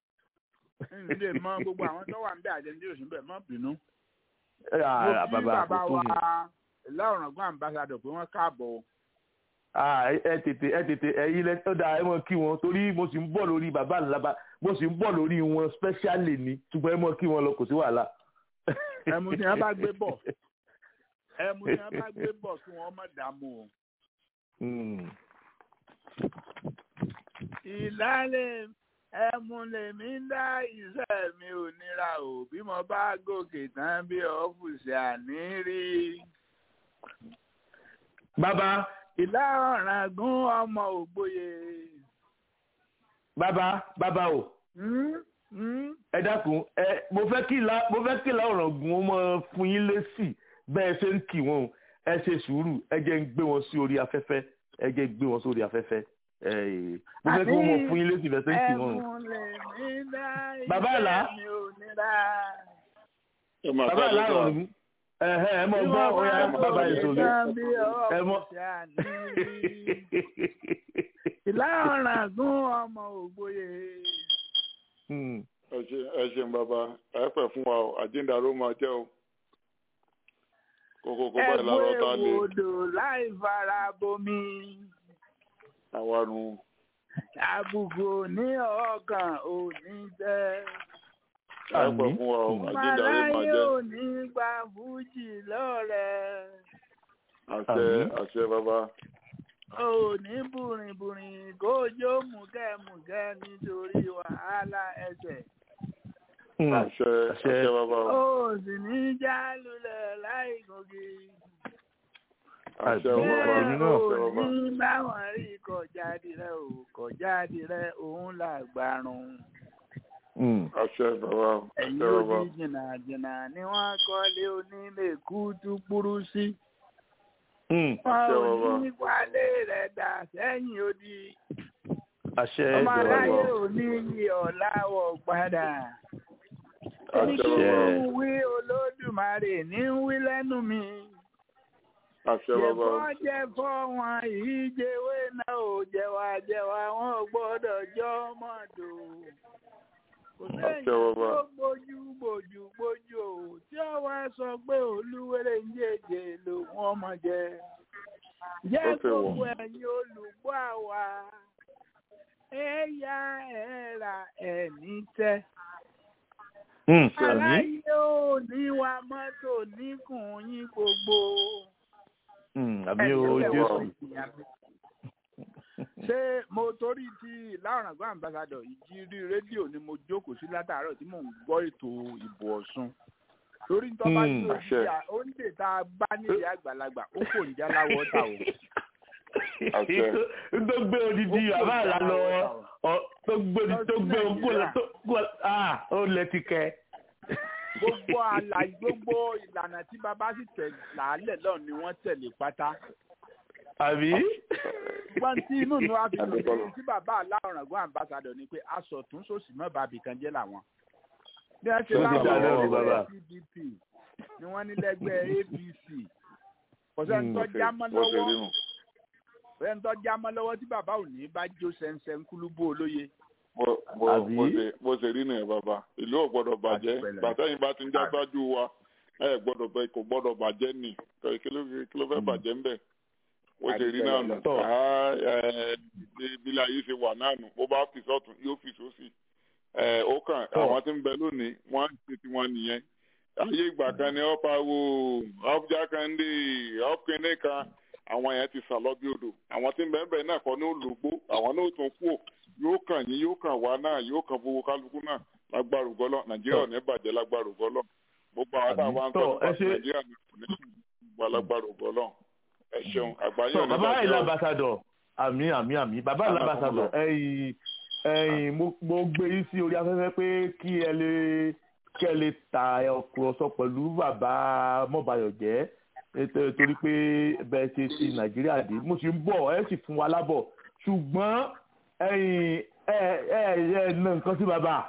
n lè mọ gbogbo àwọn tó wà ń bẹ àjẹndí òsì ń bẹ má bínú. ẹ, à, mo kí bàbá bàbá kò tó wa mi. lọ́rọ̀gbọ́n àmbásádọ̀ pé wọ́n káàbọ̀ o. Ah, ẹ ẹ tètè ẹ tètè ẹyin lẹ ó dáa ẹ mọ kí wọn torí mo sì ń bọ̀ lórí bàbá ńlába mo sì ń bọ̀ lórí wọn specially ni ṣùgbọ́n ẹ mọ kí wọn lọ kò sí wàhálà. ẹmu tí wọ́n bá gbé bọ̀ ẹmu tí wọ́n bá gbé bọ̀ kí wọ́n má dààmú o. Mm. ìlàlẹ̀ ẹmu lèmi ń dá iṣẹ́ mi ò nira o bí mo bá gòkè tán bí ọ́fùsì àní rí. bàbá ìlà ọ̀ràn gún ọmọ ògbóye. bàbá bàbá o Hmm? Hmm? ẹ dákun ẹ mo fẹ́ kí la mo fẹ́ kí la ọ̀ràn gun ọmọ fún yín lésì bẹ́ẹ̀ ṣe ń kì wọ́n o. ẹ ṣe sùúrù ẹ jẹ́ ń gbé wọn sí orí afẹ́fẹ́ ẹ jẹ́ ń gbé wọn sórí afẹ́fẹ́ ẹ mo fẹ́ kí wọ́n mọ fún yín lésì bẹ́ẹ̀ ṣe ń kì wọ́n o. ẹmu lèmi ń dá Bàbá iṣẹ́ Àlá? mi ò nira. ẹ máa bàbá ká ló aláàrọ̀ sọ ọ̀hún ẹ̀hẹ́ ẹ mọ Bí gbọ́ wọ́n ọ̀yà bá bàbá gòkè ìṣòlè tán bí ẹ mọ. ọ́fùsì àní rí. ìlà ọ̀ràn gún ọmọ ògbóye. Hmm. ẹ ṣe ẹ ṣeun bàbá ẹ pẹ fún wa o àjíǹdaró máa jẹ o kókó kó báyìí lárọ tá a lè ẹ̀bùn èwòdò láì fara bomi. àwa nu àbùkù ní ọkàn ò ní tẹ́. ẹ pẹ fún wa o àjíǹdaró máa màláyé jẹ ò ní gba fújì lọ́rẹ̀. àṣẹ Àmín. àṣẹ bàbá ò ní bùrìnbùrìn kójó mùkẹ́mùkẹ́ nítorí wàhálà ẹsẹ̀. Hmm. àṣẹ Àṣẹ. àṣẹ bàbá o ó sì ní já lulẹ̀ láì gòkè. àṣẹ Àṣẹ. bàbá Èmi bẹ́ẹ̀ náà. ò àṣẹ bàbá ní báwọn rí kọjáde rẹ ò kọjáde rẹ òun làgbàrún. Hmm. àṣẹ bàbá ẹ̀yin àṣẹ bàbá odi jìnnàjìnnà ni wọ́n kọ́lé onílé kútúkúrú sí. Hmm. wọn Àṣẹ ò bàbá. ní wálé rẹ̀ dà sẹ́yìn odi. àṣẹ ọmọ Àṣẹ aráyé bàbá. ò ní yí ọ̀làwọ̀ padà. àṣẹ Kí bàbá n wí olódùmarè ní ń wí lẹ́nu mi. àṣẹ bàbá Jẹ̀fọ́ jẹ́fọ́ wọn ìjẹwé náà ò jẹ̀wà jẹ̀wà wọn ò gbọ́dọ̀ jọ mọ́tò. Kò Àṣẹ sẹ́yìn bàbá. tó gbójú gbòjú gbójú o tí ó wá sọ pé olúwẹ̀rẹ̀ ń jèjè lòun ọmọ jẹ. Jẹ́ Ó ti wọ̀. gbogbo ẹ̀yin olùgbọ́ àwa. Ẹ̀yà ẹ̀rà ẹ̀ní tẹ́. Hmm. Àmín. Aláyé ò ní wa mọ́tò níkùn yín gbogbo. Hmm. àmì o jésù ṣé mo torí ti láwọn àgbà ambassadọ ìjírí rédíò ni mo jókòó sí látàárọ̀ tí mò ń gbọ́ ètò ìbò Ọ̀ṣun torí tó bá Hmm. tó Àṣẹ. ìyá ó ń lè tá a bá nílé àgbàlagbà ó kò ń já láwọ́ ta o. Àṣẹ. tó gbé odidi bàbá àlá lọ ọ- tó gbé tó gbé ogún lọ tó gbó ah ó lẹ ti kẹ. gbogbo àlàyé gbogbo ìlànà tí bàbá sì tẹ̀ làálẹ̀ lọ́ọ̀ ni wọ́n tẹ̀lé pátá. àbí. wọ́n tí inú mi wá fi lè Adúgbò. ṣe tí bàbá aláwòrán ambassadọ̀ ni pé aṣọ tún sòsì mọ́ bàbí kan jẹ́ làwọn. bí wọ́n ṣe Ó ti láwọn dá lẹ́rù, ẹgbẹ́ bàbá. pdp ni wọ́n ní lẹ́gbẹ́ apc kò sẹ́ni tó Bó ṣe- jámọ́ bó ṣe rí lọ́wọ́ nù. kò sẹ́ni tó jámọ́ lọ́wọ́ tí bàbá ò ní bá jó sẹ́nsẹ́n kúlúbó olóye. Bó- bó- Àbí? bó ṣe- bó ṣe rí nìyẹn bàbá ìlú ò gbọ́dọ̀ bàjẹ́ Àti pẹ̀lẹ́. bàtẹ́yìn bá ti ń já sáájú wa ẹ gbọ́dọ̀ bẹ kò gbọ́dọ̀ bàjẹ́ nì kí ló kí ló fẹ́ bàjẹ́ ń bẹ̀ bó ṣe rí náà nù Àti pẹ̀lẹ́. Ah, eh, bí láyé ṣe wà náà nù bó bá fi sọ́tún yóò fi sósì Eh, ó kàn Tọ́. àwọn tí ń bẹ lónìí wọ́n ń ṣe tiwọn nìyẹn ayé ìgbà kan ni ọ̀pá wo ọ̀pjà kan dé ọ̀pìnrin kan àwọn yẹn ti sàlọ́ bí odò àwọn tí ń bẹ ń bẹ náà kọ́ ní olùgbò àwọn náà ó tún kú ò yóò kàn yín yóò kàn wá náà yóò kàn fowó kálukú náà lágbára ògọ́lọ́ nàìjíríà ò ní bàjẹ́ lágbára ògọ́lọ́ gbogbo àwọn táwọn ń Tọ́, sọ nípa ẹ ṣe- nàìjíríà ní kò ní gbogbo lágbára ògọ́lọ́ ẹ ṣeun àgbáyé sọ ò ní bàbá bàjẹ́ ìlà o. ambassador àmì àmì àmì bàbá ìlà Àmì ambassador àkọmọlọ. ẹ̀yin ẹ̀yin mo mo gbé yín sí orí afẹ́fẹ́ pé kí ẹ lè kí ẹ lè ta ọkùrọ̀sọ pẹ̀lú bàbá mọ́bayọ̀jẹ́ ètò- torí pé bẹ́ẹ̀ ṣe ti nàìjíríà dé mo sì ń bọ̀ ẹ sì fún wa lábọ̀ ṣùgbọ́n ẹ̀yin ẹ ẹ ẹ nà nǹkan sí bàbá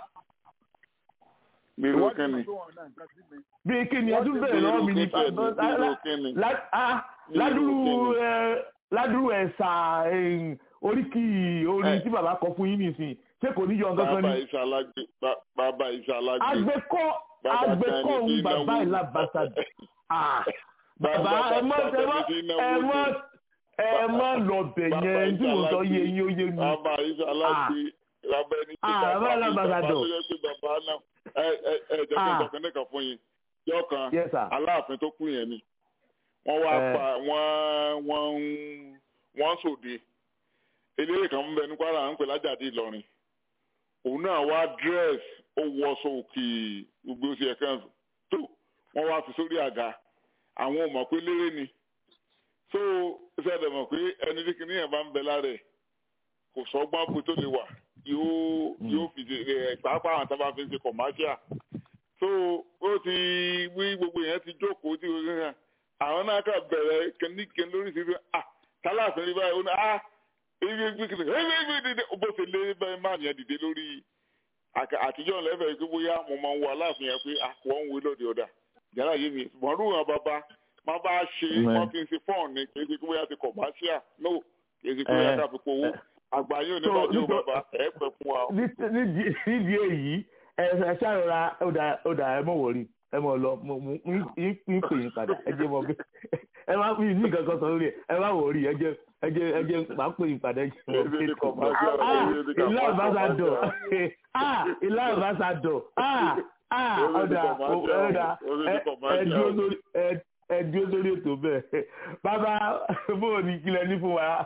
bí irú Ìwọ́n ti kínni mọ̀ pé wọn náà nǹkan sí mi. bí kí ni ẹ tún Wọ́n ti bẹ̀rẹ̀ lọ́wọ́ mi ní bí irú kínni lá- ah, Bí ládùrú irú kíni? ẹ, ládùrú ẹ̀sà ẹ̀yìn, oríkì orin Ẹ. tí bàbá kọ fún yín nìsín ṣé kò ní yọ nǹkan kan bàbá ni. iṣẹ́ alágbé ba- bàbá iṣẹ́ alágbé agbẹ́kọ́ Bàbá agbẹ́kọ́ Sani òun ti bàbá náwó. ìlàbàṣà Ah, bàbá Bàbá ẹ mọ́ ẹ Sani mọ́ ti náwó ẹ mọ́ jù. ẹ mọ́ lọ bẹ̀ Bàbá yẹn tí mo sọ Ìṣàlágbé. yé yín ó yé mi. bàbá iṣẹ́ alágbé bàbá ẹni tí Ah, bàbá bàbá mi alábàṣàdọ̀. bàbá tó yẹ pé bàbá náà ẹ ẹ ẹ jẹ́ kí n Ah. sọ kínní kan fún yín yọ kan Yes, sir. aláàfin tó kú yẹn ni wọ́n wá Eh. pa wọ́n wọ́n ń wọ́n ń sòde eléré kan ń bẹ ní Kwara à ń pè lájàdí Ìlọrin òun náà wá dress ó wọṣọ òkè gbogbo oṣù ẹ̀kan tó wọ́n wá fi sórí àga àwọn ò mọ̀ pé léré ni so ṣẹlẹ̀ mọ̀ pé ẹni tí kìnìún yẹn bá ń bẹ lára ẹ̀ kò sọ́gbọ́n bó tó lè wà yóò yóò fi ẹ̀ pàápàá àwọn tábà fi ń ṣe commercial so ó ti wí gbogbo yẹn ti jókòó tí o ṣe àwọn náà kà bẹ̀rẹ̀ kẹ́nìkẹ́n lórí ti fi ah tálàfin rí báyìí ó ní ah ibi ibi kìnìún ẹ ẹ ẹ dìde bó ṣe lé bẹ́ẹ̀ máa yẹn dìde lórí àkà- àtijọ́ lẹ́fẹ̀ẹ́ pé bóyá mo máa ń wo aláàfin yẹn pé àkọ́ ń wo lóde ọ̀dà yàrá yé mi ṣùgbọ́n rú àwọn bàbá má bá ṣe Mm. wọ́n fi ń ṣe fọ́ọ̀n ni kì í ṣe pé bóyá ti commercial no kì í ṣe pé bóyá Eh. ká fi powó àgbáyé ò ní So, bàjẹ́ ò nítorí- bàbá ẹ̀ pẹ́ fún wa o. Ní- nídìí nídìí èyí ẹ ẹ ṣàrọra ó dà ó dà ẹ mọ̀ wọ̀rí ẹ mọ̀ lọ mo mo ń ń pè yín padà ẹ jẹ́ mọ̀ bí ẹ má fi ní nǹkan kan sọ lórí ẹ ẹ má wọ̀rí ẹ jẹ́ ẹ jẹ́ ẹ jẹ́ máa pè yín padà ẹ jẹ́ mọ̀ Ebi bí ni commercial, ah ebi ni ilé àbáṣadọ̀ commercial. ah ilé àbáṣadọ̀ ah ah Ebi ni ọ̀dà commercial, ọ̀dà ebi ni ẹ ẹ commercial. dúró lórí ẹ ẹ dúró lórí ètò bẹ́ẹ̀ bàbá bóò ní kílẹ̀ ní fún wa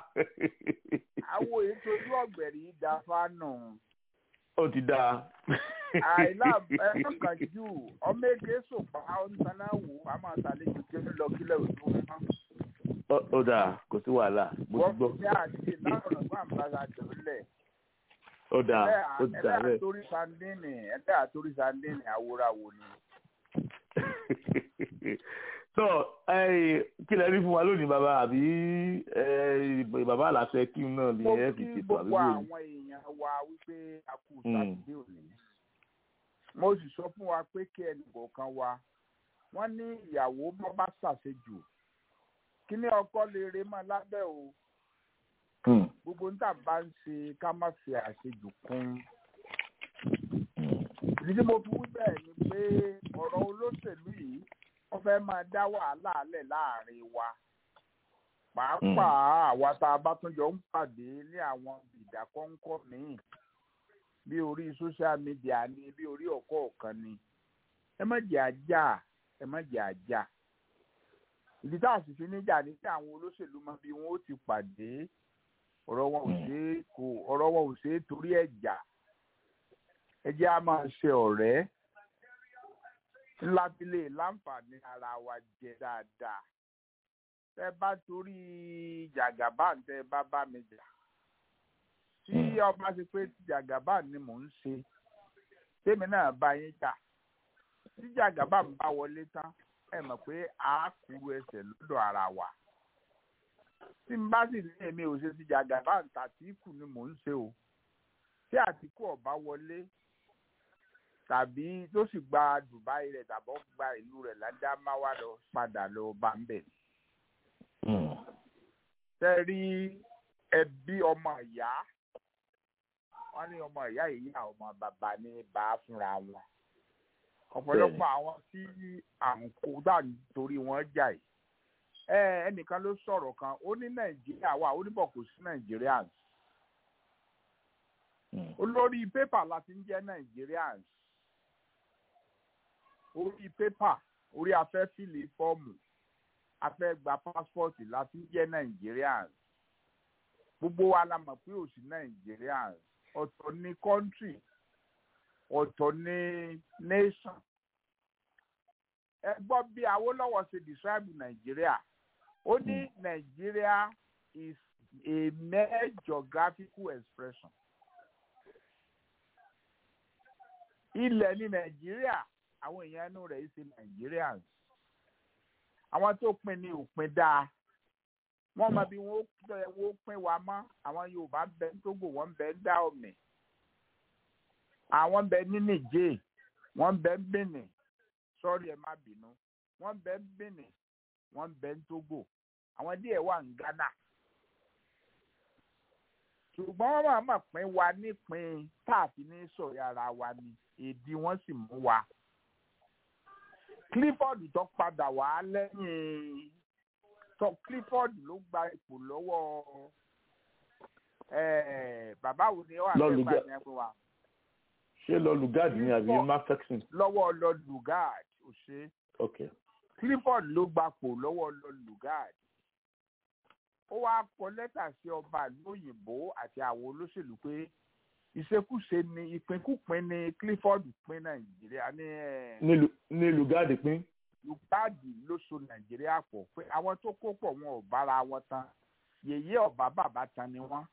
àwọn ètò ojú ọ̀gbẹ̀rì da fánù. ó ti dáa. àìlá ẹ̀ẹ́dọ̀kan jù ọmọ èké sòpá ọ̀ntaná wò á máa ṣàlejò kí ó lọ kílẹ̀ òtún mọ́. Ó- ó dáa kò sí wàhálà mo ti wọ́n gbọ́ fi àti láwọn ọ̀gbọ́n àmbàṣàdọ̀ lẹ̀. ó dáa ó ti dáa ẹlẹ́ bẹ́ẹ̀. àtórí sandini ẹlẹ́ àtórí sandini àwòràwò ni. so ẹ kí lẹ rí fún wa lónìí bàbá àbí ẹ, bàbá àlàfẹ kí n náà mo lè ẹ fi kí tètò àbí gbogbo bóyá. àwọn èèyàn wa wípé a kú Mm. sátidé òní. mo sì sọ fún wa pé kí ẹnì kọ̀ọ̀kan wa wọ́n ní ìyàwó bọ́ bá ṣàṣejù kí ní ọkọ lè re mọ́ lábẹ́ o Hmm. gbogbo níta bá ń ṣe ká má fi àṣejù kún. ìdí tí mo fi wí bẹ́ẹ̀ ni pé ọ̀rọ̀ olóṣèlú yìí wọ́n fẹ́ máa dá wàhálà lẹ̀ láàrin wa pàápàá àwa tá a bá tún jọ ń pàdé ní àwọn ìdákọ́ńkọ́ míì bí orí social media ni bí orí ọ̀kọ́ ọ̀kan ni ẹ má jẹ́ ajá ẹ má jẹ́ ajá ìdí tá a sì fi níjà ní kí àwọn olóṣèlú mọ bí wọn ó ti pàdé ọ̀rọ̀ wọn ò ṣe é kò ọ̀rọ̀ wọn ò ṣe é torí ẹ̀jà ẹ jẹ́ á máa ṣe ọ̀rẹ́ ńlá fi lè láǹfààní ara wa jẹ dáadáa tẹ bá torí jàgàbá tẹ bá bá mi jà tí ọba ṣe pé jàgàbá ni mò ń ṣe tèmi náà bá yín jà tí jàgàbá ń bá wọlé tán ẹ mọ̀ pé a kúrú ẹsẹ̀ lọ́dọ̀ ara wa tí n bá sì ní èmi ò ṣe ti jàgàbá tàtíkù ni mò ń ṣe o tí àtìkù ọba wọlé tàbí tó sì gba Dubai rẹ̀ tàbọ̀ gba ìlú rẹ̀ ládámáwá lọ padà lọ bá ń bẹ̀. tẹ́ rí ẹbí ọmọ ìyá wọ́n ní ọmọ ìyá ìyá ọmọ bàbá ní bá a fúnra wọn ọ̀pọ̀lọpọ̀ àwọn tí à ń kó dà nítorí wọn jà yìí ẹ ẹnìkan ló sọ̀rọ̀ kan ó ní nàìjíríà wà ó ní bọ̀ kò sí nàìjíríà olórí pépà la ti ń jẹ́ nàìjíríà orí pépà orí afẹ́ fìlì fọ́ọ̀mù afẹ́ gba pásítọ̀tì la ti ń jẹ́ nàìjíríà gbogbo wa la mọ̀ pé ò sí nàìjíríà ọ̀tọ̀ ní kọ́ńtì ọ̀tọ̀ ní nation ẹ gbọ́ bí Awólọ́wọ̀ ṣe describe Nàìjíríà ó ní Nàìjíríà is a mere geographical expression ilẹ̀ ní Nàìjíríà àwọn èèyàn inú rẹ̀ ṣe Nigerians àwọn tó pín ní òpin dáa wọ́n mọ bí wọ́n pín wa mọ́ àwọn Yorùbá bẹ ní Tógò wọ́n bẹ ń dá ọ̀mì àwọn bẹ ní Nìjẹ̀ wọ́n bẹ ń Benin sọ́ọ́rì ẹ̀ má bínú wọ́n bẹ ń Benin wọ́n bẹ ń Tógò àwọn díẹ̀ wà ní Ghana ṣùgbọ́n wọ́n máa mọ̀ pín wa nípìn táàfin ní sọ̀rọ̀ ara wa ni èdè wọ́n sì mú wa Clifford tó padà wá lẹ́yìn tó Clifford ló gba ipò lọ́wọ́ bàbá wo ni ó wà lẹ́gbàá ní ẹgbẹ́ wa ṣé lọ lugard ni àbí mafexin. lọ́wọ́ lọ lugard ò ṣe. ok. clifford ló gbapò lọ́wọ́ lọ lugard. ó wáá kọ lẹ́tà sí ọba lóyìnbó àti àwọn olóṣèlú pé ìṣekúṣe ni ìpínkúpín ni clifford pín nàìjíríà ní. ní lugard pín. lugard ló so nàìjíríà pọ̀ pé àwọn tó kó pọ̀ wọn ò bára wọn tán yèyé ọba bàbá tán ni wọ́n.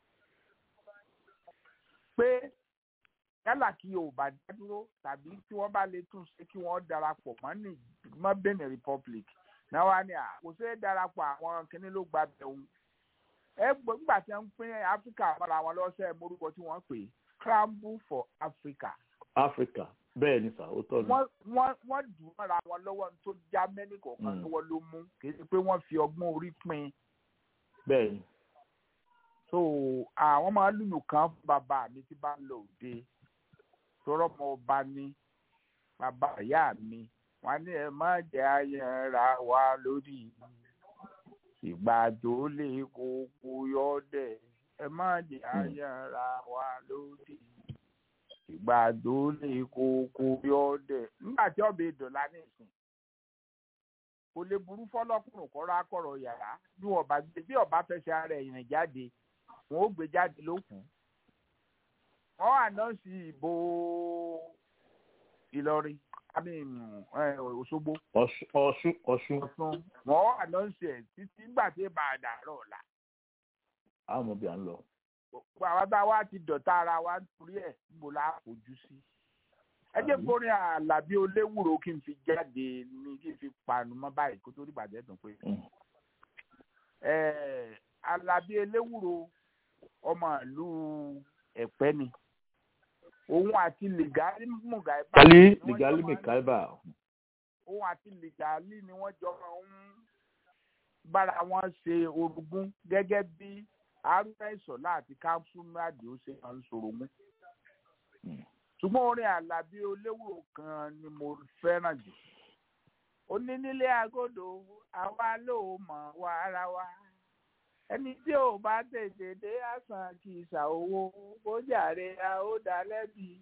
pé yálà kí yorùbá dá dúró tàbí tí wọ́n bá lè tún ṣe kí wọ́n darapọ̀ mọ́ ní mọ́ benin republic náà wá ní à kò ṣe é darapọ̀ àwọn kìnínní ló gba bẹ̀rù ẹ gbọ́dọ̀ tí wọ́n ń pín áfíríkà mọ́ra wọn lọ́sẹ̀ morúkọ tí wọ́n pè scramble for africa. africa bẹ́ẹ̀ ni sà ó tọ́ ni. wọ́n wọ́n dùn mọ́ra wọn lọ́wọ́ tó já mẹ́nì kọ̀ọ̀kan lọ́wọ́ ló mú kì í ṣe pé wọ́n fi ọgbọ́n orí pín. bẹ́ẹ̀ ni. so àwọn máa lùlù kan bàbá mi ti bá ń lọ òde tọrọ mọ ọba ní bàbá ìyá mi wọn ní ẹ má jẹ ayẹra wa lórí ìgbà tó lè kókó yọdẹ ẹ má jẹ ayẹra wa lórí ìgbà tó lè kókó yọdẹ nígbà tí ọbẹ dọlà nìsín kò lè burú fọlọkùnrin kọrọ akọrọ yàrá bí ọba gbé bí ọba fẹsẹ ara ẹyìn jáde wọn ó gbé jáde lókun wọ́n ànánsì ìbò Ìlọrin àmì Òṣogbo. Ọ̀ṣun Ọ̀ṣun. wọ́n ànánsì ẹ̀ títí nígbà tí èèbà àdàrọ̀ ọ̀la. a mọ̀ bí a ń lọ. àwọn tá a wá ti dọ̀tá ara wa nítorí ẹ̀ níbo la fojú sí. ẹ jẹ́ kórin Àlàbí Oléwùrò kí n fi jáde ní kí n fi panu mọ́ báyìí kó tó rí bàjẹ́ dùn pé. Àlàbí Eléwùrò ọmọ ìlú Ẹ̀pẹ́ ni òun àti lìgálí mùgàíbà. kálí lìgálí mùgàíbà. òun àti lìgálí ni wọ́n jọ máa ń bára wọn ṣe orogún gẹ́gẹ́ bí arúgbó ìsọ̀lá àti káfúmádì ó ṣe máa ń sorogún. ṣùgbọ́n orin àlàbí oléwùrò kan ni mo fẹ́ràn jù. onínílé agodo àwa ló mọ̀ wá ara wa ẹni tí ò bá tètè dé àsàn kì í ṣàwòwò ó jàre a ó dá lẹ́bi.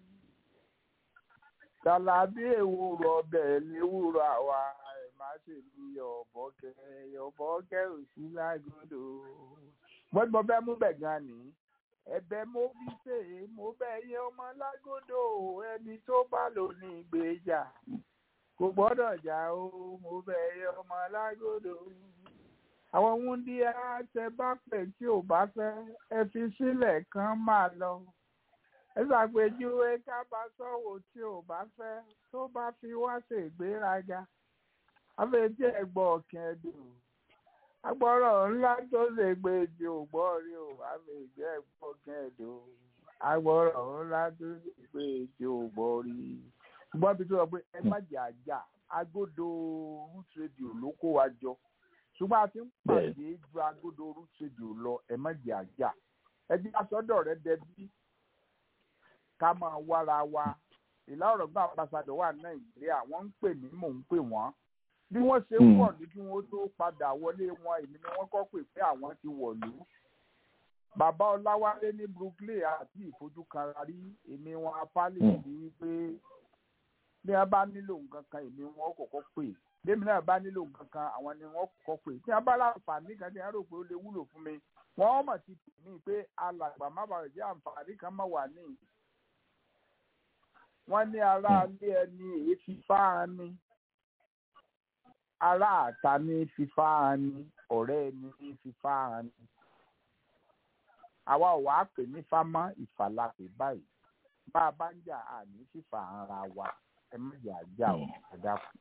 Kàlàbí èwúrọ̀ ọbẹ̀ léwúrọ̀ àwa ẹ̀ má ṣe bí ọ̀bọ̀kẹ́ ọ̀bọ̀kẹ́ ò sí lágodo. Wọ́n mo fẹ́ mú bẹ̀ gan ni. Ẹ̀bẹ̀ mo fi ṣe é mo bẹ̀ yẹ ọmọ lágodo ẹni tó bá lò ní ìgbéjà. kò gbọ́dọ̀ jà o mo bẹ̀ yẹ ọmọ alágòdò àwọn wúndí àtẹ bá pè tí ò bá fẹ́ ẹ fi sílẹ̀ kán máa lọ ẹ ṣàpèjúwe kábàásọ̀wò tí ò bá fẹ́ tó bá fi wá ṣègbéraga àfẹ̀tí ẹ̀gbọ́n ọ̀kìn ẹ̀dùn agbọ́rọ̀ ńlá tó lè gbé ju ògbọ́ rí o àfẹ̀tí ẹ̀gbọ́n ọ̀kìn ẹ̀dùn agbọ́rọ̀ ńlá tó lè gbé ju ògbọ́ rí ṣùgbọ́n bí tó sọ pé ẹ má jẹ́ àjà agodo root radio ló kó wa jọ ṣùgbọ́n a ti ń pàdé ju agodo root radio lọ ẹ má jẹ́ àjà ẹ jẹ́ àsọdọ̀ rẹ dẹbí ká máa wára wa ìlà ọ̀rọ̀ gbà ambassadọ̀ wà nàìjíríà wọ́n ń pè mí mò ń pè wọ́n bí wọ́n ṣe ń wọ̀ ní kí wọ́n tó padà wọlé wọn èmi ni wọ́n kọ́ pè pé àwọn ti wọ̀lú bàbá ọláwálé ní brooklyn àti ìfojúkanra rí èmi wọn apálí sí wípé bí wọ́n bá nílò nǹkan kan èmi wọn kọ́kọ́ pè bẹ́ẹ̀mi náà bá nílò nǹkan kan àwọn ni wọ́n kọ́kọ́ pè tí wọ́n bá láǹfààní kan tí wọ́n rò pé ó lè wúlò fún mi wọ́n mọ̀ sí tèmi pé alàgbà má bàa jẹ́ àǹfààní kan má wà ní wọ́n ní aráalé ẹni èyí fífá ni aráàta ní fífá ni ọ̀rẹ́ ẹni ní fífá ni àwa ò wá pè ní fámọ́ ìfàlàpè báyìí bá a bá ń jà àní fífà ara wa ẹ má jà jà ọ ẹ dákun.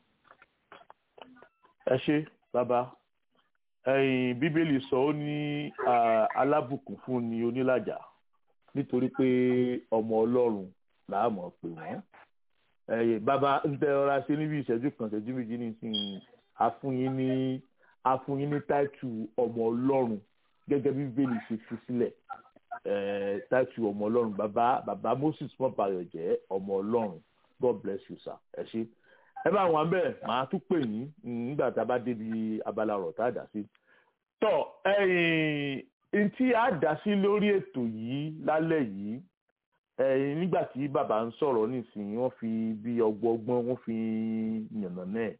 ẹ ṣe bàbá ẹ̀yin bíbélì sọ ó ní alábùkún fún ni onílàjà nítorí pé ọmọ ọlọ́run làá mọ̀ pé wọ́n ẹ̀yin bàbá ń tẹ ọra ṣe níbi ìṣẹ́jú kan ìṣẹ́jú méjì nísìnyí afúnyín ní afúnyín ní táìtù ọmọ ọlọ́run gẹ́gẹ́ bí bíbélì ṣe fi sílẹ̀ táìtù ọmọ ọlọ́run bàbá bàbá moses mọ́bàyọ̀ jẹ́ ọmọ ọlọ́run god bless you sir ẹ ṣé ẹ bá wọn bẹ́ẹ̀ màá tún pè yín nígbà tá a bá débi abala ọ̀rọ̀ tá a dá sí. tọ́ ẹ̀yìn tí a dá sí lórí ètò yìí lálẹ́ yìí ẹ̀yìn nígbà tí bàbá ń sọ̀rọ̀ nísìnyí wọ́n fi bí ọgbọ́n wọ́n fi yànnà náà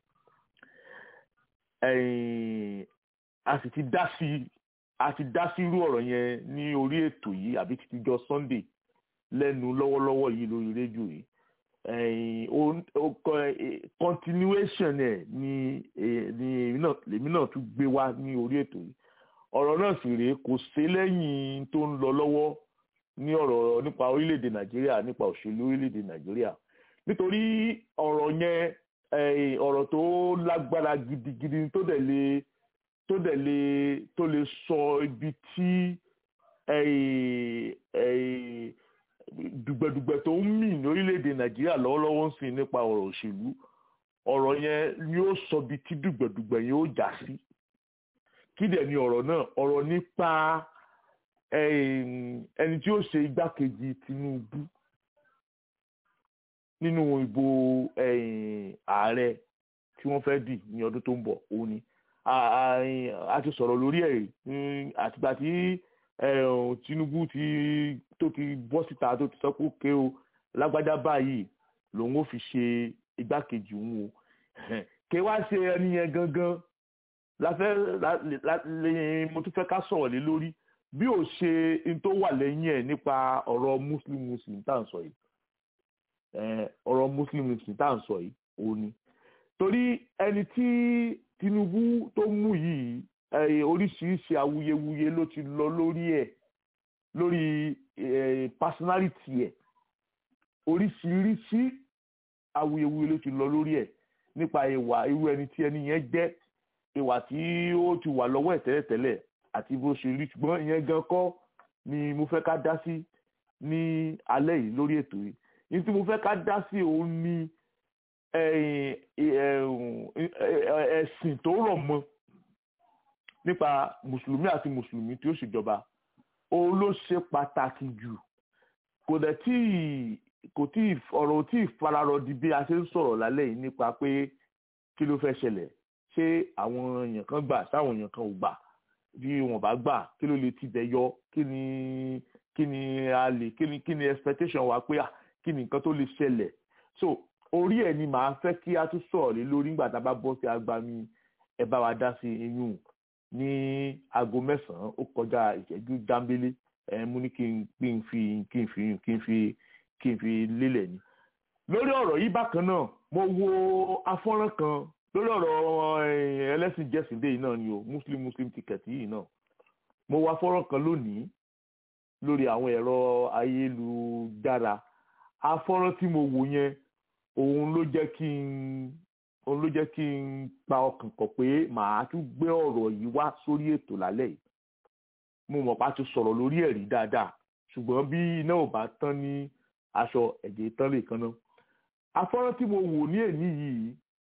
ẹ̀yìn a sì ti dá sí a ti dá sí irú ọ̀rọ̀ yẹn ní orí ètò yìí àbí títí jọ sunday lẹ́nu lọ́wọ́lọ́wọ́ yìí lórí rédíò yìí continuation ẹ̀ ni ni èmi náà tún gbé wá ní orí ètò yìí ọ̀rọ̀ náà sì rèé kò sí lẹ́yìn tó ń lọ lọ́wọ́ ní ọ̀rọ̀ nípa orílẹ̀-èdè nàìjíríà nípa òṣèlú orílẹ̀-èdè nàìjíríà nítorí ọ̀rọ̀ yẹn ọ̀rọ̀ tó lágbára gidigidi tó dẹ̀ lè tó dẹ̀ lè tó lè sọ ibi tí dùgbẹ̀dùgbẹ̀ tó ń mì lórílẹ̀‐èdè nàìjíríà lọ́wọ́lọ́wọ́ ń sìn nípa ọ̀rọ̀ òṣèlú ọ̀rọ̀ yẹn ni ó sọ ibi tí dùgbẹ̀dùgbẹ̀ yẹn ó já sí kí dẹ̀ ni ọ̀rọ̀ náà ọ̀rọ̀ nípa ẹni tí ó ṣe igbákejì Tinubu nínú ìbò ààrẹ tí wọ́n fẹ́ dì ní ọdún tó ń bọ̀ òun ni a ti sọ̀rọ̀ lórí ẹ̀ àtìgbà tí Tinubu ti tó ti bọ́ síta tó ti sọ pé òkè o lágbájá báyìí lòun ò fi ṣe igbákejì òun o kí wá ṣe ẹni yẹn gangan láfẹ́ mo tún fẹ́ ká sọ̀rọ̀ lé lórí bí ò ṣe n tó wà lẹ́yìn ẹ̀ nípa ọ̀rọ̀ muslim muslim tá à ń sọ yìí ọ̀rọ̀ muslim muslim tá à ń sọ yìí òun ni torí ẹni tí Tinubu tó mú yìí oríṣiríṣi awuyewuye ló ti lọ lórí ẹ̀ lórí personality ẹ̀ oríṣiríṣi awuyewuye ló ti lọ lórí ẹ̀ nípa ìwà irú ẹni tí ẹni yẹn jẹ́ ìwà tí ó ti wà lọ́wọ́ ẹ̀ tẹ́lẹ̀tẹ́lẹ̀ àti bó ṣe rí ṣùgbọ́n ìyẹn gan kọ́ ni mo fẹ́ ká dá sí ní alẹ́ yìí lórí ètò yìí ní tí mo fẹ́ ká dá sí òun ni ẹ̀sìn tó rọ̀ mọ́ nípa mùsùlùmí àti mùsùlùmí tí ó ṣèjọba òun ló ṣe pàtàkì jù kò dẹ̀ tí kò tí ọ̀rọ̀ tí ìfararọ di bí a ṣe ń sọ̀rọ̀ lálẹ́ yìí nípa pé kí ló fẹ́ ṣẹlẹ̀ ṣé àwọn èèyàn kan gbà sáwọn èèyàn kan ò gbà bí wọn bá gbà kí ló lè ti bẹ̀ yọ kí ni kí ni a lè kí ni kí ni expectation wa pé kí ni nǹkan tó lè ṣẹlẹ̀ so orí ẹ̀ ni màá fẹ́ kí a tún sọ̀rọ̀ lé lórí nígbà tá a bá bọ́ sí agbami ẹ bá wa dá sí iyún ní aago mẹ́sàn-án ó kọjá ìṣẹ́jú dáńbélé ẹ mú ní kí n kí n fi kí n fi kí n fi kí n fi lélẹ̀ ni lórí ọ̀rọ̀ yìí bákan náà mo wo afọ́nrán kan lórí ọ̀rọ̀ eh, ẹlẹ́sìn jẹ́sìndé yìí náà ni o muslim muslim ticket yìí náà mo wo afọ́nrán kan lónìí lórí àwọn ẹ̀rọ ayélujára afọ́nrán tí mo wò yẹn òun ló jẹ́ kí n òun ló jẹ́ kí n pa ọkàn kọ̀ pé màá tún gbé ọ̀rọ̀ yìí wá sórí ètò lálẹ́ yìí mo mọ̀ pa ti sọ̀rọ̀ lórí ẹ̀rí dáadáa ṣùgbọ́n bí iná ò bá tán ní aṣọ ẹ̀jẹ̀ tán lè kan náà afọ́nrán tí mo wò ní èní yìí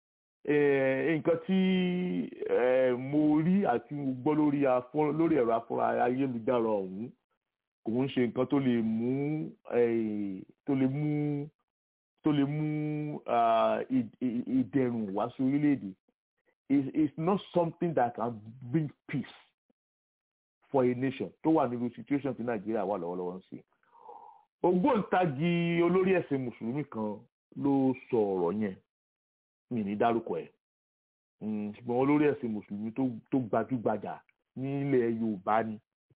eh, nǹkan tí eh, mo rí àti mo gbọ́ lórí afọ́nrán lórí ẹ̀rọ afọ́nrán ayélujára ọ̀hún kò ń ṣe nǹkan tó lè mú eh, tó lè mú tó lè mú ah, ì- ì- ìdẹ̀rùn wá sí orílẹ̀-èdè is is not something that can bring peace for a nation tó wà nínú situation tí nàìjíríà wà lọ́wọ́lọ́wọ́ ń sìn. ògbóǹtagì olórí ẹ̀sìn mùsùlùmí kan ló sọ ọ̀rọ̀ yẹn mi ní dárúkọ ẹ̀ Mm, ṣùgbọ́n olórí ẹ̀sìn mùsùlùmí tó tó gbajúgbajà nílẹ̀ yorùbá ni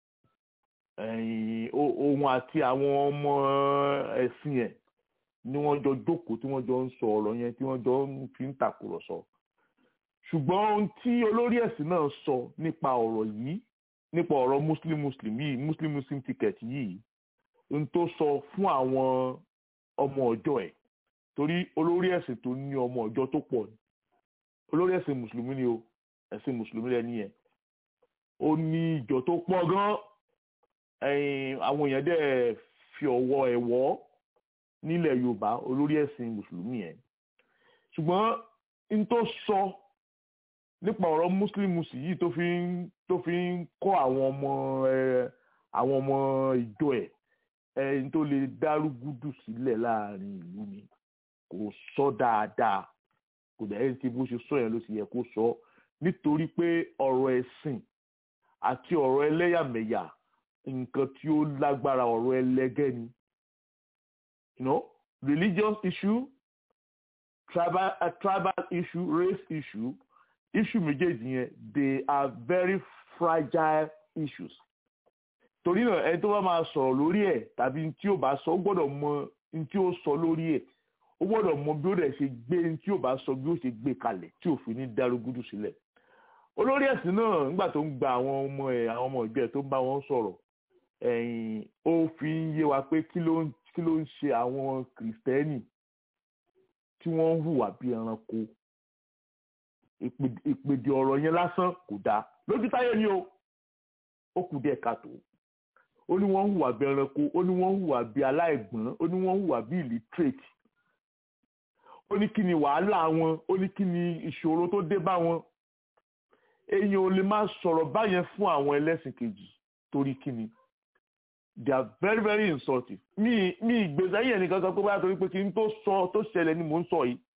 ẹ̀yìn o- òun àti àwọn ọmọ ẹ̀sìn ẹ̀ ni wọ́n jọ jókòó tí wọ́n jọ ń sọ ọ̀rọ̀ yẹn tí wọ́n jọ ń fi ń tàkùrọ̀sọ ṣùgbọ́n ohun tí olórí ẹ̀sìn náà sọ nípa ọ̀rọ̀ yìí nípa ọ̀rọ̀ muslim muslim yìí muslim muslim ticket yìí ohun tó sọ fún àwọn ọmọ ọjọ́ ẹ̀ torí olórí ẹ̀sìn tó ní ọmọ ọjọ́ tó pọ̀ ni olórí ẹ̀sìn mùsùlùmí ni o ẹ̀sìn mùsùlùmí lẹ́ni yẹn ó ní ìjọ tó pọ̀ gan ẹ̀yìn àwọn èèyàn dẹ̀ fi ọwọ́ ẹ̀ wọ́ nílẹ̀ yorùbá olórí ẹ̀sìn mùsùlùmí yẹn ṣùgbọ́n n tó sọ nípa ọ̀rọ̀ muslim muslim yìí tó fi ń tó fi ń kọ́ àwọn ọmọ ẹ àwọn ọmọ ìjọ ẹ̀ ẹni tó lè dárúgúdù sílẹ̀ láàrin ìlú ni kò sọ dáadáa kò dẹ̀ ẹ́ ti bó ṣe sọ yẹn ló ti yẹ kó sọ nítorí pé ọ̀rọ̀ ẹ̀sìn àti ọ̀rọ̀ ẹlẹ́yàmẹ̀yà nǹkan tí ó lágbára ọ̀rọ̀ ẹlẹ́gẹ́ ni you know religious issue tribal uh, tribal issue race issue issue méjèèjì yẹn they are very fragile issues torí náà ẹni tó bá máa sọ̀rọ̀ lórí ẹ̀ tàbí tí ó bá sọ ó gbọ́dọ̀ mọ ní tí ó sọ lórí ẹ̀ ó gbọ́dọ̀ mọ bí ó dẹ̀ ṣe gbé ní tí ó bá sọ bí ó ṣe gbé kalẹ̀ tí òfin ní dárúgúdù sílẹ̀ olórí ẹ̀sìn náà nígbà tó ń gba àwọn ọmọ ẹ̀ àwọn ọmọ ìjọ ẹ̀ tó ń bá wọn sọ̀rọ̀ ẹ̀yìn ó fi ń yé wa pé kí ló ń kí ló ń ṣe àwọn kìrìsìtẹ́nì tí wọ́n ń hùwà bí ẹranko ìpè- ìpèdè ọ̀rọ̀ yẹn lásán kò dáa lójú táyé ni o ó kù díẹ̀ káàtó ó ní wọ́n ń hùwà bí ẹranko ó ní wọ́n ń hùwà bí aláìgbọ́n ó ní wọ́n ń hùwà bí illiterate ó ní kí ni wàhálà wọn ó ní kí ni ìṣòro tó dé bá wọn èèyàn ò lè máa sọ̀rọ̀ báyẹn fún àwọn ẹlẹ́sìn kejì torí kí ni they are very very insulting mi mi ìgbésẹ̀ yẹn nìkan sọ pé báyà torí pé kí n tó sọ tó ṣẹlẹ̀ ni mò ń sọ yìí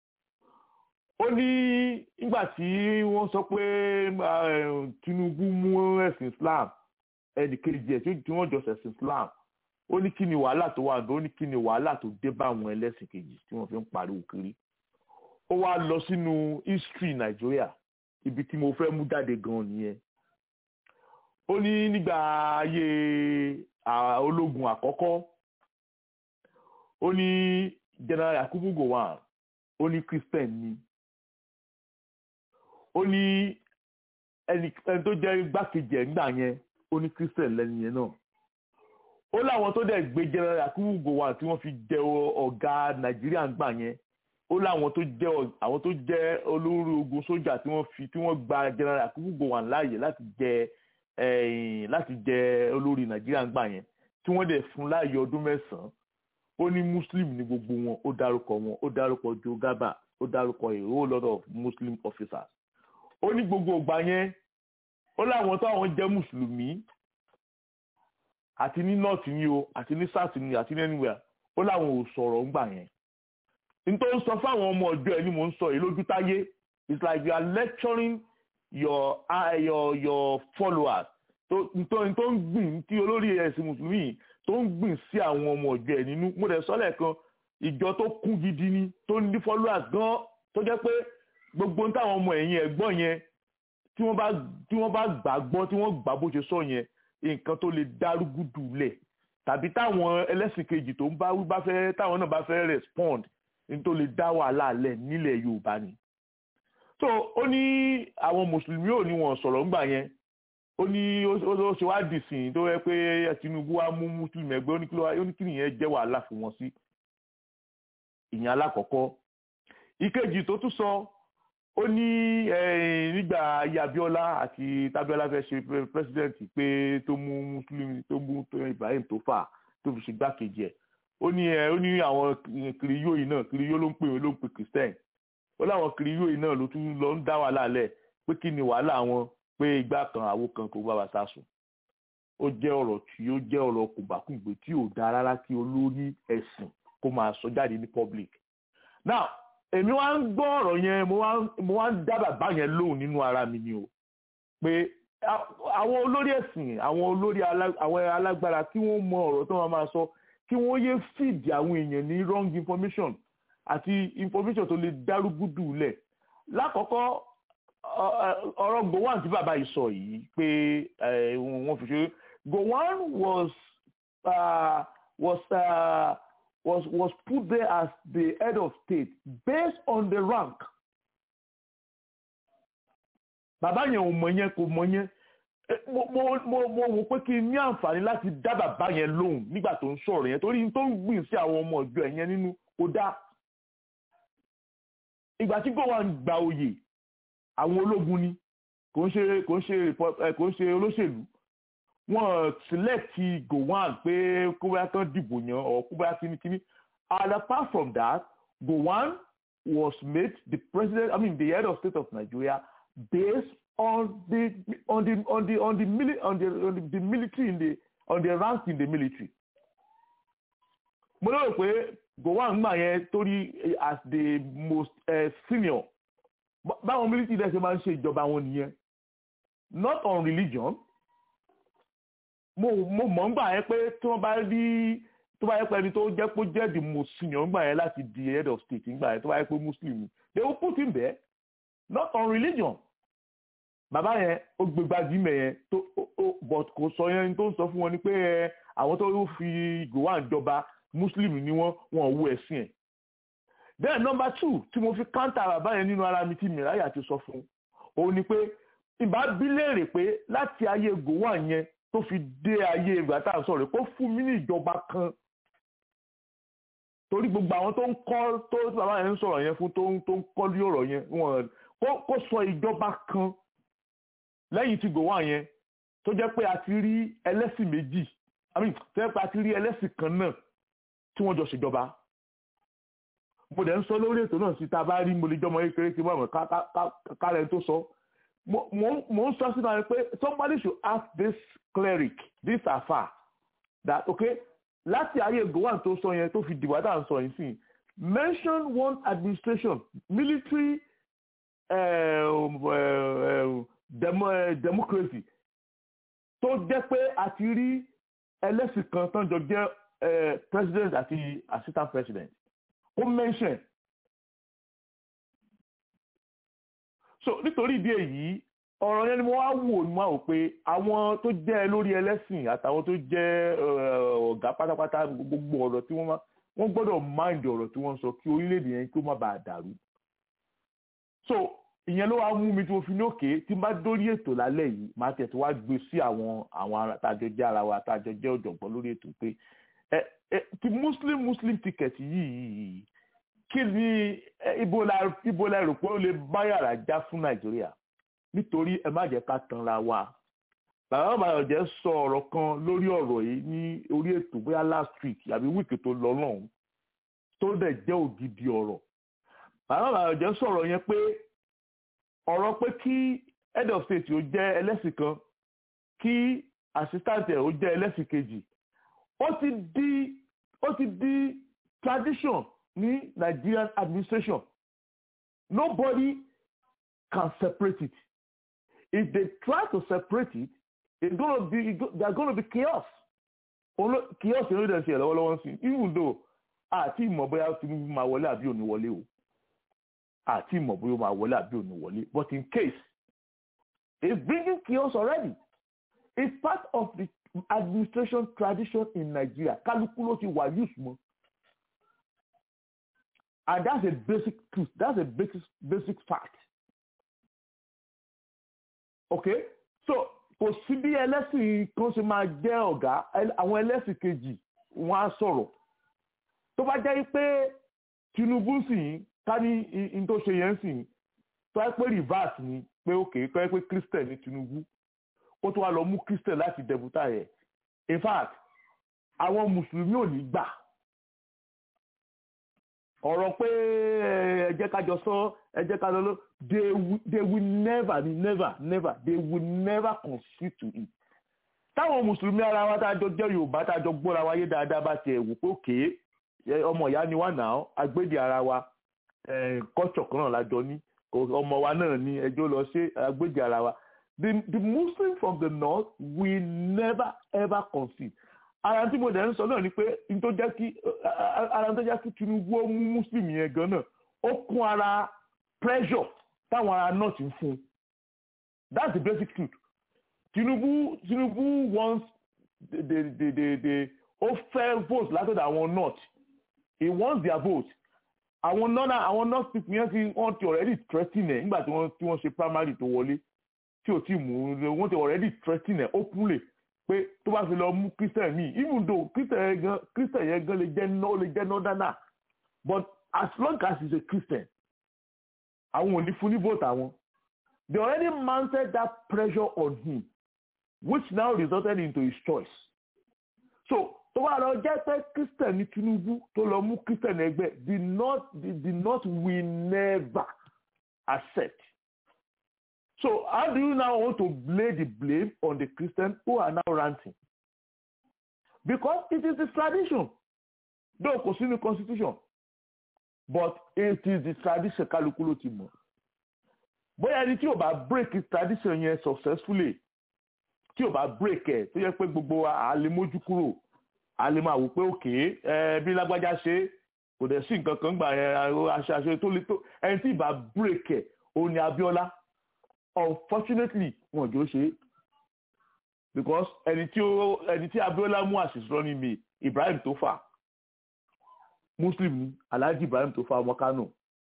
ó ní nígbà tí wọ́n sọ pé eh, Tinubu mú ẹ̀sìn Islam ẹnì kejì ẹ̀ tí wọ́n jọ ṣẹ̀sìn Islam ó ní kí ni wàhálà tó wà ní ó ní kí ni wàhálà tó dé bá àwọn ẹlẹ́sìn kejì tí wọ́n fi ń pariwo kiri ó wá lọ sínú history Nàìjíríà ibi tí mo fẹ́ mú jáde gan nìyẹn ó ní nígbà ayé à, ológun àkọ́kọ́ ó ní General Yakubu Gowon ó ní Christian ni ó ní ẹni ẹni tó jẹ́ igbákejì ẹ̀ nígbà yẹn ó ní Christian lẹ́nu yẹn náà ó láwọn tó dẹ̀ gbé General Yakubu Gowon tí wọ́n fi jẹ ọ- ọ̀gá Nàìjíríà nígbà yẹn ó láwọn tó jẹ́ ọ- àwọn tó jẹ́ olórí ogun sójà tí wọ́n fi tí wọ́n gba General Yakubu Gowon láàyè láti jẹ ẹ̀yìn láti jẹ olórí Nàìjíríà nígbà yẹn tí wọ́n dẹ̀ fún láàyè ọdún mẹ́sàn-án ó ní Muslim ní gbogbo wọn ó dárúkọ wọn ó dárúkọ Joe Garba ó dárúkọ a whole lot of Muslim officers ó ní gbogbo ìgbà yẹn ó láwọn táwọn jẹ́ mùsùlùmí àti ní north ni o àti ní south ni àti ní anywhere ó láwọn ò sọ̀rọ̀ ńgbà yẹn nítorí sọ fáwọn ọmọ ọjọ́ ẹ ní mò ń sọ yìí lójú táyé it's like you are lecturing your uh, your your followers tó nítorí tó ń gbìn tí olórí ẹ̀sìn mùsùlùmí yìí tó ń gbìn sí àwọn ọmọ ọjọ́ ẹ nínú mo dẹ̀ sọ lẹ́ẹ̀kan ìjọ tó kún gidi ni tó ní followers gan tó jẹ́ pé gbogbo ń táwọn ọmọ ẹ̀yìn ẹ̀gbọ́n yẹn tí wọ́n bá tí wọ́n bá gbàgbọ́ tí wọ́n gbà bó ṣe sọ yẹn nǹkan tó lè dárúgúdù lẹ̀ tàbí táwọn ẹlẹ́sìn kejì tó ń bá wí bá fẹ́ táwọn náà bá fẹ́ respond ní tó lè dá wàhálà lẹ̀ nílẹ̀ yorùbá ni so ó ní àwọn mùsùlùmí ò ní wọn sọ̀rọ̀ ńgbà yẹn ó ní ó ṣe wá dìsìn tó yẹ pé tinubu wá mú mùsùlùmí ẹgbẹ́ ó ní kí nìyẹn jẹ́ wàhálà fún wọn sí ìyẹn alákọ̀ọ́kọ́ ìkejì tó tún sọ ó ní nígbà ayé abiola àti tabiola fẹ́ ṣe pírẹsidẹ́ǹtì pé tó mú mùsùlùmí tó mú ibrahim tó fà tó fi ṣe gbákejì ẹ̀ ó ní ẹ ó ní àwọn kiriyó yìí náà kiriyó ló ń pè ló ń pè christian ó láwọn kiriyó yìí náà ló tún lọ ń dá wàhálà lẹ̀ pé kí ni wàhálà wọn pé igbá kan àwo kan kò bá wa sásùn ó jẹ́ ọ̀rọ̀ tí ó jẹ́ ọ̀rọ̀ kùbákùngbé tí ò dáa rárá kí olórí ẹ̀sìn kó máa sọ jáde ní public now èmi wá ń gbọ́ ọ̀rọ̀ yẹn mo wá ń dá bàbá yẹn lóhùn nínú ara mi ni o pé àwọn olórí ẹ̀sìn àwọn olórí àwọn alágbára kí wọ́n mọ ọ̀rọ̀ tó máa máa sọ kí wọ́n yé fìdí àwọn èèyàn ní wrong information àti information tó lè dárúgúdù lẹ̀ lákọ̀ọ́kọ́ ọ̀rọ̀ gowon tí bàbá yìí sọ yìí pé wọ́n fi ṣe gowon was uh, was uh, was was put there as the head of state based on the rank bàbá yẹn ò mọ yẹn kò mọ yẹn mo mo mo mo wò pé kí n ní àǹfààní láti dá bàbá yẹn lóhùn nígbà tó ń sọ̀rọ̀ yẹn torí tó ń gbìn sí àwọn ọmọ ìjọ ẹ̀ yẹn nínú kò dáa ìgbà tí gowon gba oyè àwọn ológun ni kò ń ṣe kò ń ṣe kò ń ṣe olóṣèlú wọn select gowon pé kó bá tán dìbò yan or kó bá kíníkíní and apart from that gowon was made the president i mean the head of state of nigeria based on the on the on the on the mili on the on the, the military in the on the rank in the military mo lérò pé gowon gbà yẹn torí as the most uh, senior báwọn military dẹ̀ ṣe máa ń ṣe ìjọba wọn nìyẹn not on religion mo mo mọ̀ ń gbà yẹn pé tí wọ́n bá rí tó bá yẹ pé ẹni tó jẹ́ pé jẹ́ the most senior ń gbà yẹn láti di head of state ń gbà yẹn tó bá yẹ pé muslim they will put him there not on religion bàbá yẹn ó gbé gbajúmọ̀ yẹn tó but kò sọ yẹn tó ń sọ fún wọn ni pé àwọn tó fi gowon jọba muslim ni wọ́n wọn ò wo ẹ̀sìn ẹ̀ then number two tí mo fi counter bàbá yẹn nínú ara mi tí mìíràn ti sọ fún òun ni pé ìbá bí léèrè pé láti ayé gowon yẹn tó fi dé ayé ìgbà tá à ń sọ̀rọ̀ kó fún mi ní ìjọba kan torí gbogbo àwọn tó ń kọ́ tó bàbá yẹn ń sọ̀rọ̀ yẹn fún tó ń tó ń kọ́ lé ọ̀rọ̀ yẹn wọn kó sọ ìjọba kan lẹ́yìn tí gowon yẹn tó jẹ́ pé a ti rí ẹlẹ́sìn méjì i mean tó jẹ́ pé a ti rí ẹlẹ́sìn kan náà tí wọ́n jọ ṣèjọba mo dẹ̀ ń sọ lórí ètò náà sí tá a bá rí mo lè jọmọ kékeré kí wọ́n mọ̀ kárẹ̀ tó sọ mo ń sọ sínú àwọn pé somebody should ask this cleric this afa that okay láti ayé gowon tó sọ yẹn tó fi dìbò àtà ń sọ yìí sí mention one administration military uh, uh, demo, uh, democracy tó jẹ́ pé a ti rí ẹlẹ́sìn kan tán jọ jẹ́ president àti assistant president ó mention so nítorí ìdí èyí ọ̀rọ̀ yẹn ni mo wá wò ní wàá wò pé àwọn tó jẹ́ lórí ẹlẹ́sìn àtàwọn tó jẹ́ ọ̀gá pátápátá gbogbo ọ̀rọ̀ tí wọ́n wọ́n gbọ́dọ̀ mind ọ̀rọ̀ tí wọ́n sọ kí orílẹ̀-èdè yẹn kí ó má bàa dàrú so ìyẹn ló wá mú mi tí mo fi ní òkè tí n bá dórí ètò lálẹ́ yìí máa tẹ̀sí wá gbé sí àwọn àwọn àtàjọ jẹ́ ara wa àtàjọ jẹ́ ọ̀jọ̀gbọ́n lórí ètò pé ẹ ẹ ti muslim muslim ticket yìí kí ni ibo la ibo la rò pé ó lè bá yàrá já fún nàìjíríà nítorí ẹ má jẹ́ ká tanra wa bàbá bàyọ̀jẹ́ sọ ọ̀rọ̀ kan lórí ọ̀rọ̀ yìí ní orí ètò bóyá last week àbí wíìkì tó lọ lọ́hùn tó dẹ̀ jẹ́ ògidì ọ̀rọ̀ bàbá bàyọ̀jẹ́ sọ̀rọ̀ yẹn pé ọ̀rọ̀ pé kí head of state ó jẹ́ ẹlẹ́sìn kan kí assistant ẹ̀ ó jẹ́ ẹlẹ́sìn kejì ó ti di ó ti di tradition ní Nigerian administration nobody can separate it if they try to separate it it's gonna be there's gonna be chaos chaos ló dẹ̀ ṣe lọ́wọ́lọ́wọ́ sí even though àti ìmọ̀ bóyá Tinubu máa wọlé àbí òní wọlé o àti ìmọ̀ bóyá ó máa wọlé àbí òní wọlé but in case it's bringing chaos already it's part of the administration tradition in Nigeria kálukú ló ti wà use mọ́ and that's a basic truth that's a basic basic fact okay so kò sí bí ẹlẹ́sìn kan ṣe máa jẹ́ ọ̀gá àwọn ẹlẹ́sìn kejì wọ́n á sọ̀rọ̀ tó bá jẹ́ pé Tinubu sì ń ká ní in tó ṣe yẹn sì ń tó yẹ pé reverse ni pé òkè tó yẹ pé Christian ní Tinubu ó tó wá lọ mú Christian láti dẹ̀bùtà yẹn in fact àwọn mùsùlùmí ò ní gbà ọ̀rọ̀ pé ẹ jẹ́ ká jọ sọ ẹ jẹ́ ká lọ they will they will never never never they will never concede to it táwọn mùsùlùmí ara wa tá a jọ jẹ́ yorùbá tá a jọ gbọ́ra wa yé dáadáa bá tiẹ̀ wò pé òkè ọmọ ìyá ni wà náà agbédè ara wa kọ́tsọ̀ kan náà lájọ ní ọmọ wa náà ní ẹjọ́ lọ ṣe agbédè ara wa the the muslim from the north will never ever concede ara tí mo dẹ̀ ń sọ náà ni pé n tó jẹ́ kí ara tó jẹ́ kí Tinubu ó mú muslim yẹn gan náà ó kún ara pressure táwọn ará north ń fún that's the basic truth Tinubu Tinubu wants the the the the, the ó fẹ́ vote látọ̀dọ̀ àwọn north he wants their vote àwọn northern àwọn north people yẹn ti wọ́n ti already threaten ẹ̀ nígbà tí wọ́n tí wọ́n ṣe primary tó wọlé tí ò tí mú wọ́n ti already threaten ẹ̀ openly pé tó bá fi lọ mú christian míì even though christian yẹn gan christian yẹn gan lè jẹ́ no lè jẹ́ northerner but as long as he is a christian àwọn ò ní fún ní vote àwọn they already mounted that pressure on him which now resulted into his choice so tó bá lọ jẹ́ pé christian ní tinubu tó lọ mú christian ẹgbẹ́ the north the, the north will never accept So how do you now want to lay the blame on the Christians who are now ranting? Because it is the tradition. Though kò sínú constitution. But it is the tradition kálukú ló ti mọ̀. Bóyá ẹni tí ò bá break his tradition yẹn successfully tí ò bá break ẹ̀ tó yẹ pé gbogbo wa à lè mójú kúrò à lè máa wò pé òkè ẹ bí lágbájá ṣe kò dẹ̀ sí nǹkan kan gbà yẹn aṣọ aṣọ tó lè tó ẹni tí ì bá break ẹ̀ òun ni Abíọ́lá unfortunately wọn jọ ṣe because ẹni tí ó ẹni tí Abiola mú àṣìṣe running mate Ibrahim Tofa Muslim Alhaji Ibrahim Tofa ọmọ Kano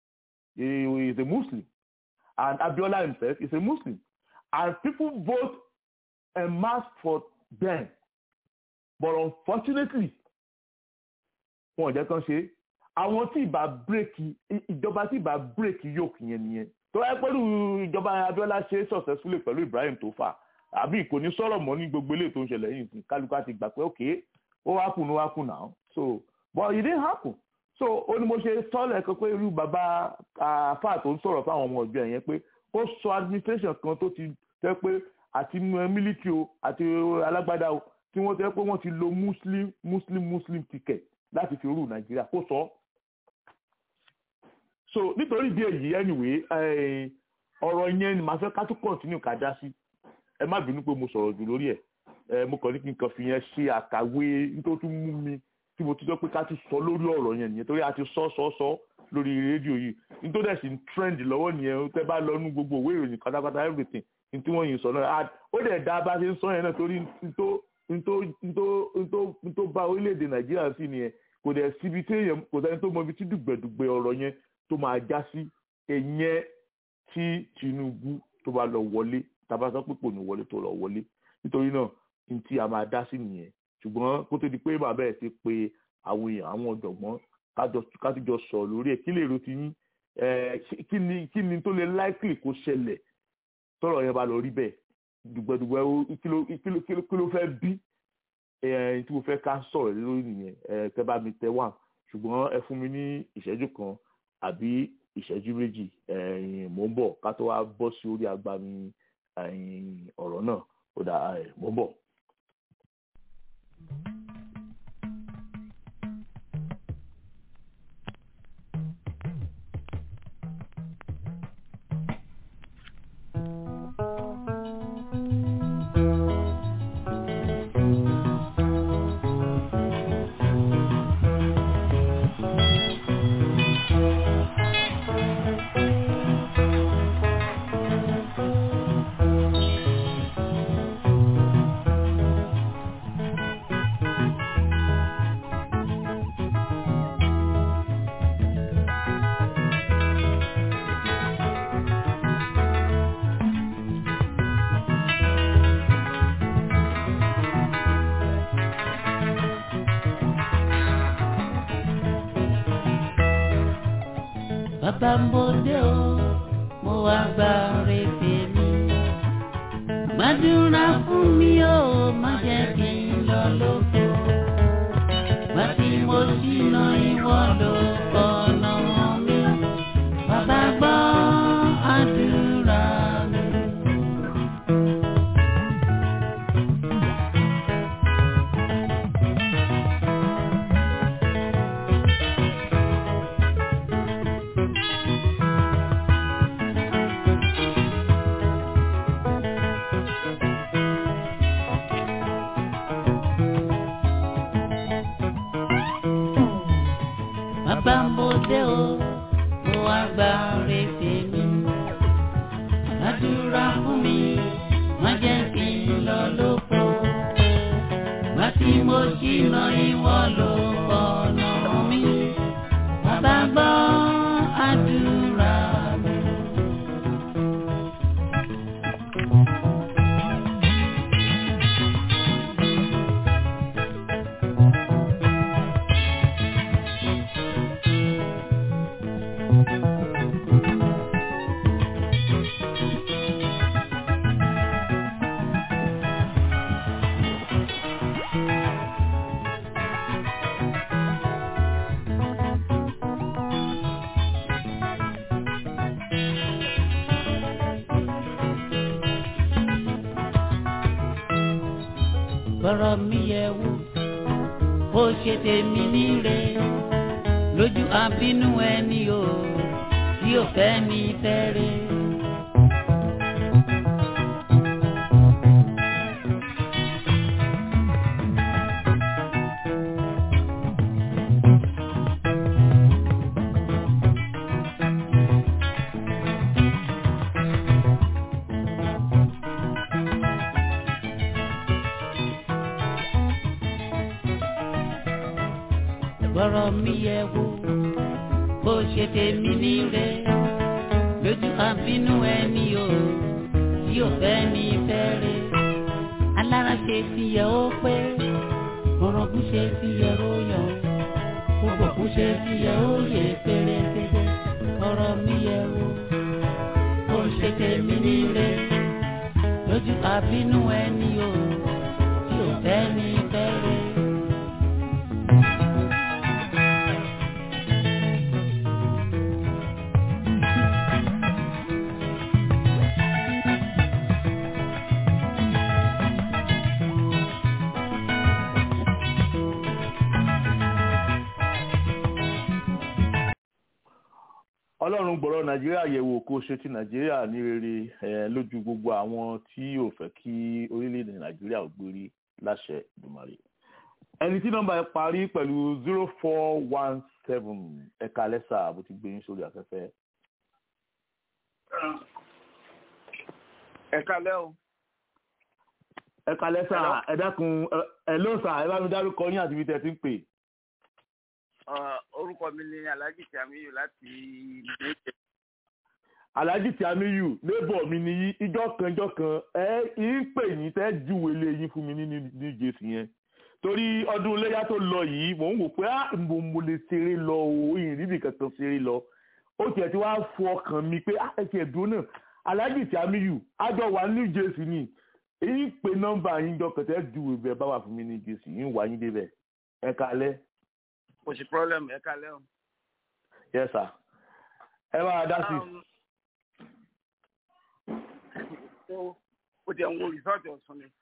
he is a Muslim and Abiola himself is a Muslim and people vote en masse for them but unfortunately wọn ò jẹ́ kán ṣe àwọn tí ìbá bírèkì ìjọba tí ìbá bírèkì yòókù yẹn nìyẹn tó wáyé pẹ̀lú ìjọba Abiola ṣe successfully pẹ̀lú Ibrahim tó fà àbí kò ní sọ̀rọ̀ mọ́ ní gbogbo eléyìí tó ń ṣẹlẹ̀ yìí kálukú àti gbà pé ok ó wá kùn ó wá kùn náà so but it didn't happen so ó ní mo ṣe sọ́ọ̀lẹ̀ kan pé irú bàbá àfà tó ń sọ̀rọ̀ fáwọn ọmọ ọjọ́ yẹn pé ó sọ administration kan tó ti tẹ́ pé àti military o àti alágbádá o tí wọ́n tẹ́ pé wọ́n ti lo muslim muslim muslim ticket láti fi rú Nàìjíríà kó sọ so nítorí ìdí èyí anyway ọ̀rọ̀ yẹn ni màá fẹ́ ká tún continue ká dá sí ẹ má bínú pé mo sọ̀rọ̀ jù lórí ẹ̀ mo kàn ní kí n kàn fi yẹn ṣe àkàwé nítorí tún mú mi tí mo ti sọ pé ká tún sọ lórí ọ̀rọ̀ yẹn nìyẹn torí a ti sọ sọ sọ lórí rédíò yìí nítorí ẹ̀sìn trend lọ́wọ́ nìyẹn tẹ́ bá lọ nú gbogbo òwe ìròyìn pátápátá everything ní tí wọ́n yìí sọ náà ó dẹ̀ dá bá ṣe ń sọ yẹn náà torí tó bá orílẹ̀-èdè Nàìjíríà sí nìyẹn kò dẹ̀ síbi tí èèyàn kò sẹ́ni tó mọ ibi tí dùgbẹ̀dùgbẹ̀ ọ̀rọ̀ yẹn tó máa já sí ẹ̀yẹn tí Tinubu tó bá lọ wọlé tàbá sọ pé kò ní wọlé tó lọ wọlé nítorí náà ní tí a máa dá sí nìyẹn ṣùgbọ́n kó tó di pé bàbá ẹ̀ ti pe àwọn èèyàn àwọn ọ̀jọ̀gbọ́n kájọ sọ lórí ẹ̀ kí lè ro ti yín kí ni kí ni tó lè likely kó ṣẹlẹ̀ tọ́rọ̀ yẹn bá lọ rí bẹ́ẹ̀ dùgbẹ̀dùgbẹ̀ kí ló fẹ́ bí tí mo fẹ́ ká sọ̀rọ̀ lórí nìyẹn tẹ́ bá mi tẹ́ wà ṣùgbọ́n ẹ fún mi ní ìṣẹ́jú kan àbí ìṣẹ́jú méjì mò ń bọ̀ ká tó wá bọ́ sí orí agbami ọ̀rọ̀ náà ó dà mò ń bọ̀. bàbá ń bòde o mo wá gba rèéfé mi. gbàdúrà fún mi o má jẹ́ kí n lọ lóko. gbà tí mo ṣìnà ìwọ ló kọ̀nà mi. bàbá gbọ́ àdúrà mi. bàbá mo dé o mo wá gba rèéfé mi. àdúrà fún mi má jẹ́ kí n lọ lóko. Gbà tí mo ṣìnà ìwọ ló kọ̀nà mi. Bàbá gbọ́ àdúrà mi. bọ́rọ̀ mi yẹ wò bó ṣe tèmi níre lójú àbínú ẹni o tí ò fẹ́ ní fẹ́rẹ̀. bọ́rọ̀ mi yẹ wò bó ṣe tèmi níre lójú àbínú ẹni o tí ò fẹ́ ní fẹ́rẹ̀. alára ṣe ti yẹ ó pé orogún ṣe ti yẹ ó yọ gbogbo kú ṣe ti yẹ ó yẹ pérépéré bọ́rọ̀ mi yẹ wò bó ṣe tèmi níre lójú àbínú ẹni o tí ò fẹ́ ní fẹ́rẹ̀. ọlọ́run gbọ́rọ̀ nàìjíríà yẹ̀wò kó ṣe ti nàìjíríà ní rere eh, lójú gbogbo àwọn tí ò fẹ́ kí orílẹ̀-èdè nàìjíríà ò gbérí láṣẹ ìdùmarè. ẹni tí nọ́mbà ẹ parí pẹ̀lú zero four one seven ẹ̀ka lẹ́sà bó ti gbé yín sórí afẹ́fẹ́. ẹ kálẹ́ o ẹ̀ka lẹ́sà ẹ dákun ẹ- ẹ ló sà ẹ bá mi dárúkọ yín àti ibi tẹ̀ ti ń pè. Ọ, orúkọ mi ni alhaji tiamiyu láti ìdíje alhaji tiamiyu lébọ̀ mi ni yí ijọ́ kan ijọ́ kan ẹ ń pè yín tẹ́ júwe lé yín fún mi ní ní ní jésì yẹn torí ọdún iléyà tó lọ yìí mò ń wò pé á mo mo lè ṣeré lọ o ìrìbì kankan ṣeré lọ ó tiẹ̀ ti wá fọ ọkàn mi pé á ẹ̀sìn ẹ̀dùn náà alhaji tiamiyu àjọ wà ní jésì ni èyí pé nọ́mbà yín jọ kan tẹ́ júwe bẹ́ẹ̀ bá wà fún mi ní jésì yín wà yín débẹ̀ ẹ kalẹ́ kò sí problem ẹ kálẹ́ o. yes sir ẹ bá a dá sí i. Um, ó ó ti ń wo resort ọ̀sùn ni.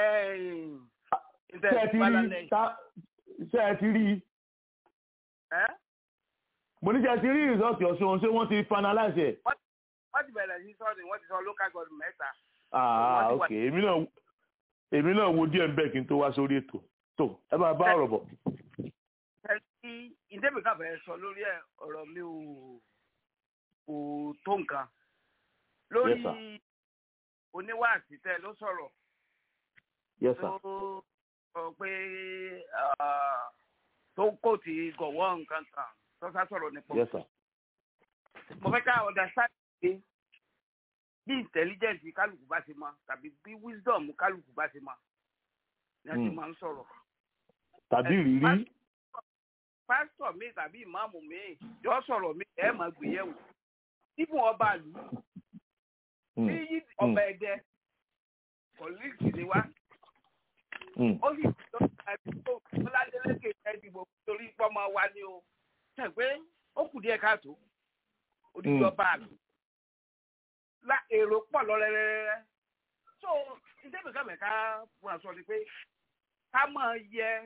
ṣé ẹ ti rí ta- ṣé ẹ ti rí ẹ́ mo ní ṣe ẹ ti rí rìsọ́ọ̀tì ọ̀ṣun ṣé wọ́n ti finalize ẹ̀. wọ́n ti bẹ̀rẹ̀ sí sọ́ọ̀dì wọ́n ti sọ local government mẹ́ta. ah Wọ́n ti wà- ok èmi náà èmi náà wo díẹ̀ ń bẹ̀ kí n tó wá sórí ètò tó ẹ máa bá ọ̀rọ̀ bọ̀. ẹni ìdẹ́bí káfẹ́ sọ lórí ẹ̀ ọ̀rọ̀ mi ò kò tó nǹkan. lórí Yes, sir. oníwàásí tẹ ló sọ̀rọ̀ yes sir tó sọ pé ah, tó kò tí gọ̀wọ́ nǹkan kan tó sá sọ̀rọ̀ nípa yes sir mo fẹ́ ká understand pé bí intelligence kálukú bá ṣe mọ tàbí bí wisdom kálukú bá ṣe mọ ni a ti Hmm. máa ń sọ̀rọ̀. tàbí ìrírí pásítọ̀ mi tàbí ìmáàmù mi yọ sọ̀rọ̀ mi ẹ̀ máa gbéyẹ̀wò ibùn ọba àlù Mm. ní yí ọba ẹ̀dẹ kọ̀líìkì ni wá Mm. ó sì tó àdúgbò ọládélékè ẹdìbò torí pọmọ wa ni o ṣe pé ó kù díẹ̀ káàtó odidi Mm. ọba àlù la èrò pọ̀ lọ rẹ́rẹ́rẹ́ so ìdẹ́bí kàmẹ́ká fún aṣọ ni pé ká máa yẹ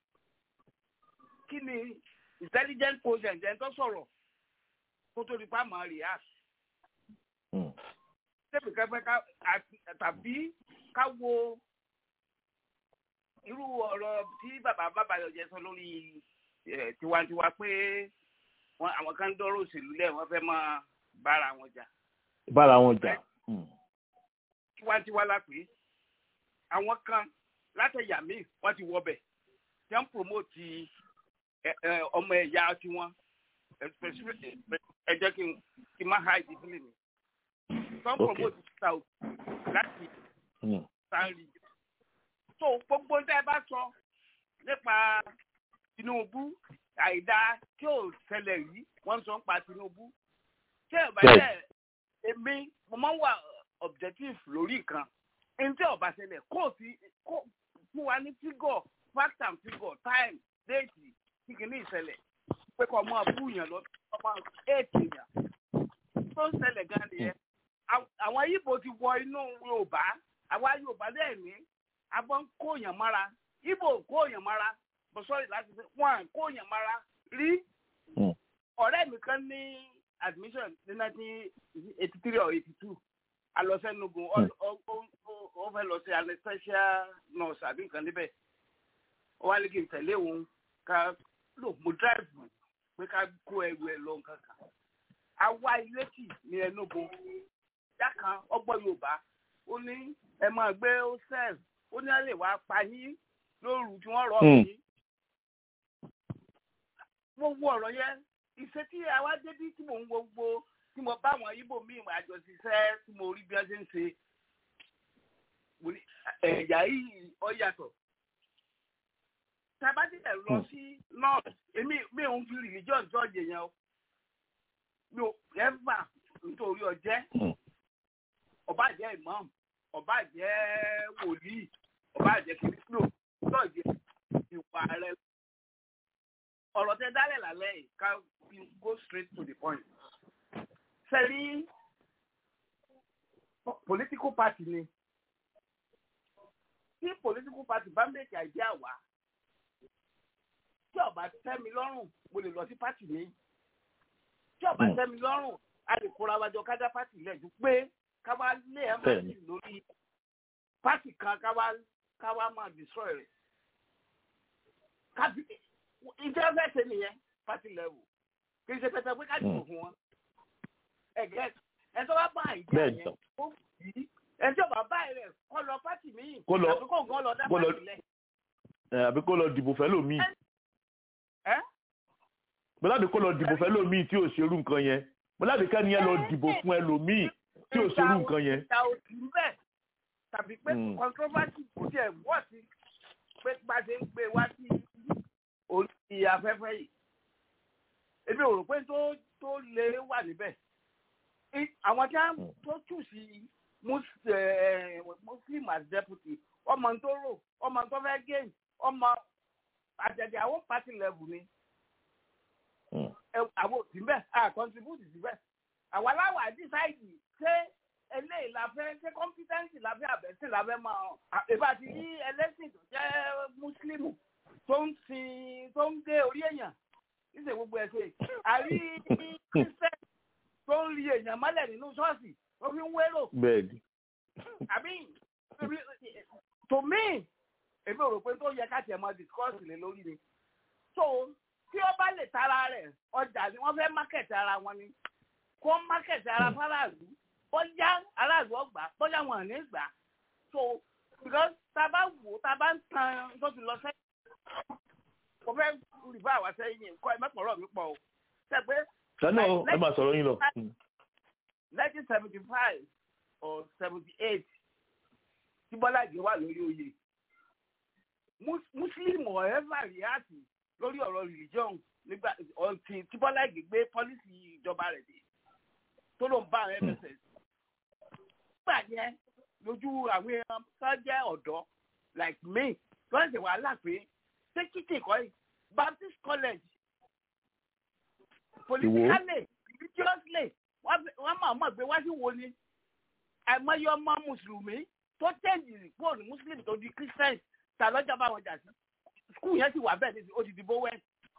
kí ni intelligent quotient ẹ̀ tó sọ̀rọ̀ kó tó di pa máa react Mm. tẹ́bí kẹ́fẹ́ ká àti- tàbí ká wo irú ọ̀rọ̀ tí bàbá bàbá yọjẹ sọ lórí eh, tiwantiwa pé wọn àwọn kan dọ́rọ̀ òṣèlú lẹ̀ wọ́n fẹ́ máa bára wọn jà bára wọn jà. Mm. tiwantiwa la pé àwọn kan látẹ̀yà míì wọ́n ti wọbẹ̀ tí wọ́n ń promote ẹ- ẹ, ọmọ ẹ̀yà tiwọn especially ẹ jẹ́ kí n kí n má ha ìdílé mi tí wọ́n ń Okay. promote south láti Mm. sáárì so gbogbo tẹ́ ẹ bá sọ nípa Tinubu àìdá tí ò ṣẹlẹ̀ rí wọ́n sọ ń pa Tinubu tí ẹ bá Bẹ́ẹ̀. jẹ́ èmi mo máa ń wà objective lórí nǹkan ẹni tí ó bá ṣẹlẹ̀ kó o sí kó fún wa ní figure fact and figure time date tí kìíní ìṣẹ̀lẹ̀ pé kọ́ ọmọ abúyàn lọ ọmọ eight èèyàn tó ń ṣẹlẹ̀ gan nìyẹn Àwọn- àwọn Ìgbò ti wọ inú Yorùbá àwa Yorùbá dẹ̀ ní abọ́ ń kóyàn mára Ìgbò kóyàn mára bó sọ́ọ̀rì láti fi wọ́n à ń kóyàn mára rí Mm. ọ̀rẹ́ mi kan ní admission ní nineteen eighty three or eighty two alọ́sẹ́nugun Mm. ó fẹ́ lọ sí anesthesia nurse àbí nǹkan níbẹ̀ ó wá ní kí n tẹ̀lé òun ká lò mo drive pé ká kó ẹrù ẹ lọ nǹkan kan àwa ilé tì ní Enugu ìyá kan ọgbọ́n Yorùbá ó ní ẹ máa gbé hostel ó ní ẹ lè wá pa yín lóru tí wọ́n rọ̀ Mm. yín mo wo ọ̀rọ̀ yẹn ìṣe tí àwa débí tí mò ń wo gbogbo tí mo bá àwọn ibo míì àjọṣiṣẹ́ tí mo rí bí wọ́n ṣe ń ṣe mo ní ẹ̀yà yìí ó yàtọ̀. tabadílẹ̀ lọ sí north èmi mi ò ń fi religion judge yẹn o mi ò ever nítorí ọjẹ́ Mm. ọba jẹ́ imam ọba jẹ́ wòlíì ọba jẹ́ kìrìsìtò judge ìwà rẹ ọ̀rọ̀ tẹ dálẹ̀ lálẹ́ yìí ká fi go straight to the point. sẹ́rí political party ni tí political party bá make idea wá tí ó bá tẹ́ mi lọ́rùn mo lè lọ sí party mi tí ó bá Mm. tẹ́ mi lọ́rùn a lè kóra wájọ kájá party lẹ́jú pé ká wá lé ẹ̀ máa Bẹ́ẹ̀ni. sì lórí party kan ká wá ká wá máa destroy rẹ̀ kábí ìjẹ́ fẹ́ ṣe nìyẹn party level kì í ṣe pẹpẹ pé ká dìbò Mm. fún wọn ẹ̀gẹ́ ẹ̀ tó bá bá ìdí Bẹ́ẹ̀ni àyẹn sọ. ó yí ẹ̀ tí ò bá bá rẹ̀ kọ́ lọ party míì Kó lọ- àbí kó gan lọ dá kó lọ- party lẹ̀ Ẹ, àbí kó lọ dìbò fẹ́ lómi. ẹ́ bọ́láde kó lọ dìbò fẹ́ lómi tí ò ṣerú nǹkan yẹn bọ́láde kẹ́ni yẹn lọ dìbò fún ẹlòmíì tí ò ṣerú nǹkan yẹn. ìta òsì ń bẹ̀ tàbí pé Mm. controversy kò tiẹ̀ wọ́ sí pé bá ṣe ń gbé wá sí orí afẹ́fẹ́ yìí èmi ò rò pé tó tó lè wà níbẹ̀ I- àwọn tí wọ́n Mm. tó tù sí mus- eh, muslim as deputy ọmọ tó rò ọmọ tó fẹ́ gain ọmọ àjẹjẹ àwọn party level ni Mm. ẹ- àwọn òsì ń bẹ̀ à contribute síbẹ̀ àwa láwà dísáìdì ṣé eléyìí la fẹ́ ṣé competency la fẹ́ àbẹ̀sìn la fẹ́ máa ìbá ti rí ẹlẹ́sìn tó jẹ́ mùsùlùmù tó ń sin tó ń gé orí èèyàn níṣẹ́ gbogbo ẹ̀ ṣe àrí christian tó ń rí èèyàn mọ́lẹ̀ nínú ṣọ́ọ̀ṣì ó fi ń wérò bẹ́ẹ̀ni. àbí to me èmi ò rò pé tó yẹ ká tiẹ̀ mọ discourse lé lórí ni so tí ó bá lè tara rẹ̀ ọjà ni wọ́n fẹ́ market ara wọn ni kó market ara fáráàlú bóyá aráàlú ọgbà bóyá wọn ò ní gbà so because tá a bá wò ó tá a bá ń tan tó ti lọ sẹ́yìn kò fẹ́ rìbá àwa sẹ́yìn kọ́ ẹ mẹ́pọ̀rọ̀ mi pọ̀ o ṣe pé sani ọ ẹ máa sọ̀rọ̀ yín lọ. Mm. nineteen seventy five or seventy eight tí Bọ́lá Ìgè wà lórí oyè Mus- muslim ọ̀ẹ́fà ríàtì lórí ọ̀rọ̀ religion nígbà ọ̀ntì tí bọ́lá ìgè gbé pọ́lísì ìjọba rẹ̀ dé tó ló ń bá àwọn mss nígbà yẹn lójú àwọn èèyàn tó jẹ́ ọ̀dọ́ like me tó ń ṣe wàhálà pé ṣé kíkì kọ́ yìí baptist college politically religiously wọ́n máa mọ̀ pé wá sí wo ni àìmọye ọmọ mùsùlùmí tó tẹ̀lé kúrò ní muslim tó di christian ta lọ́jà bá wọn jà sí skul yẹn ti wà bẹ́ẹ̀ ní odidi bowen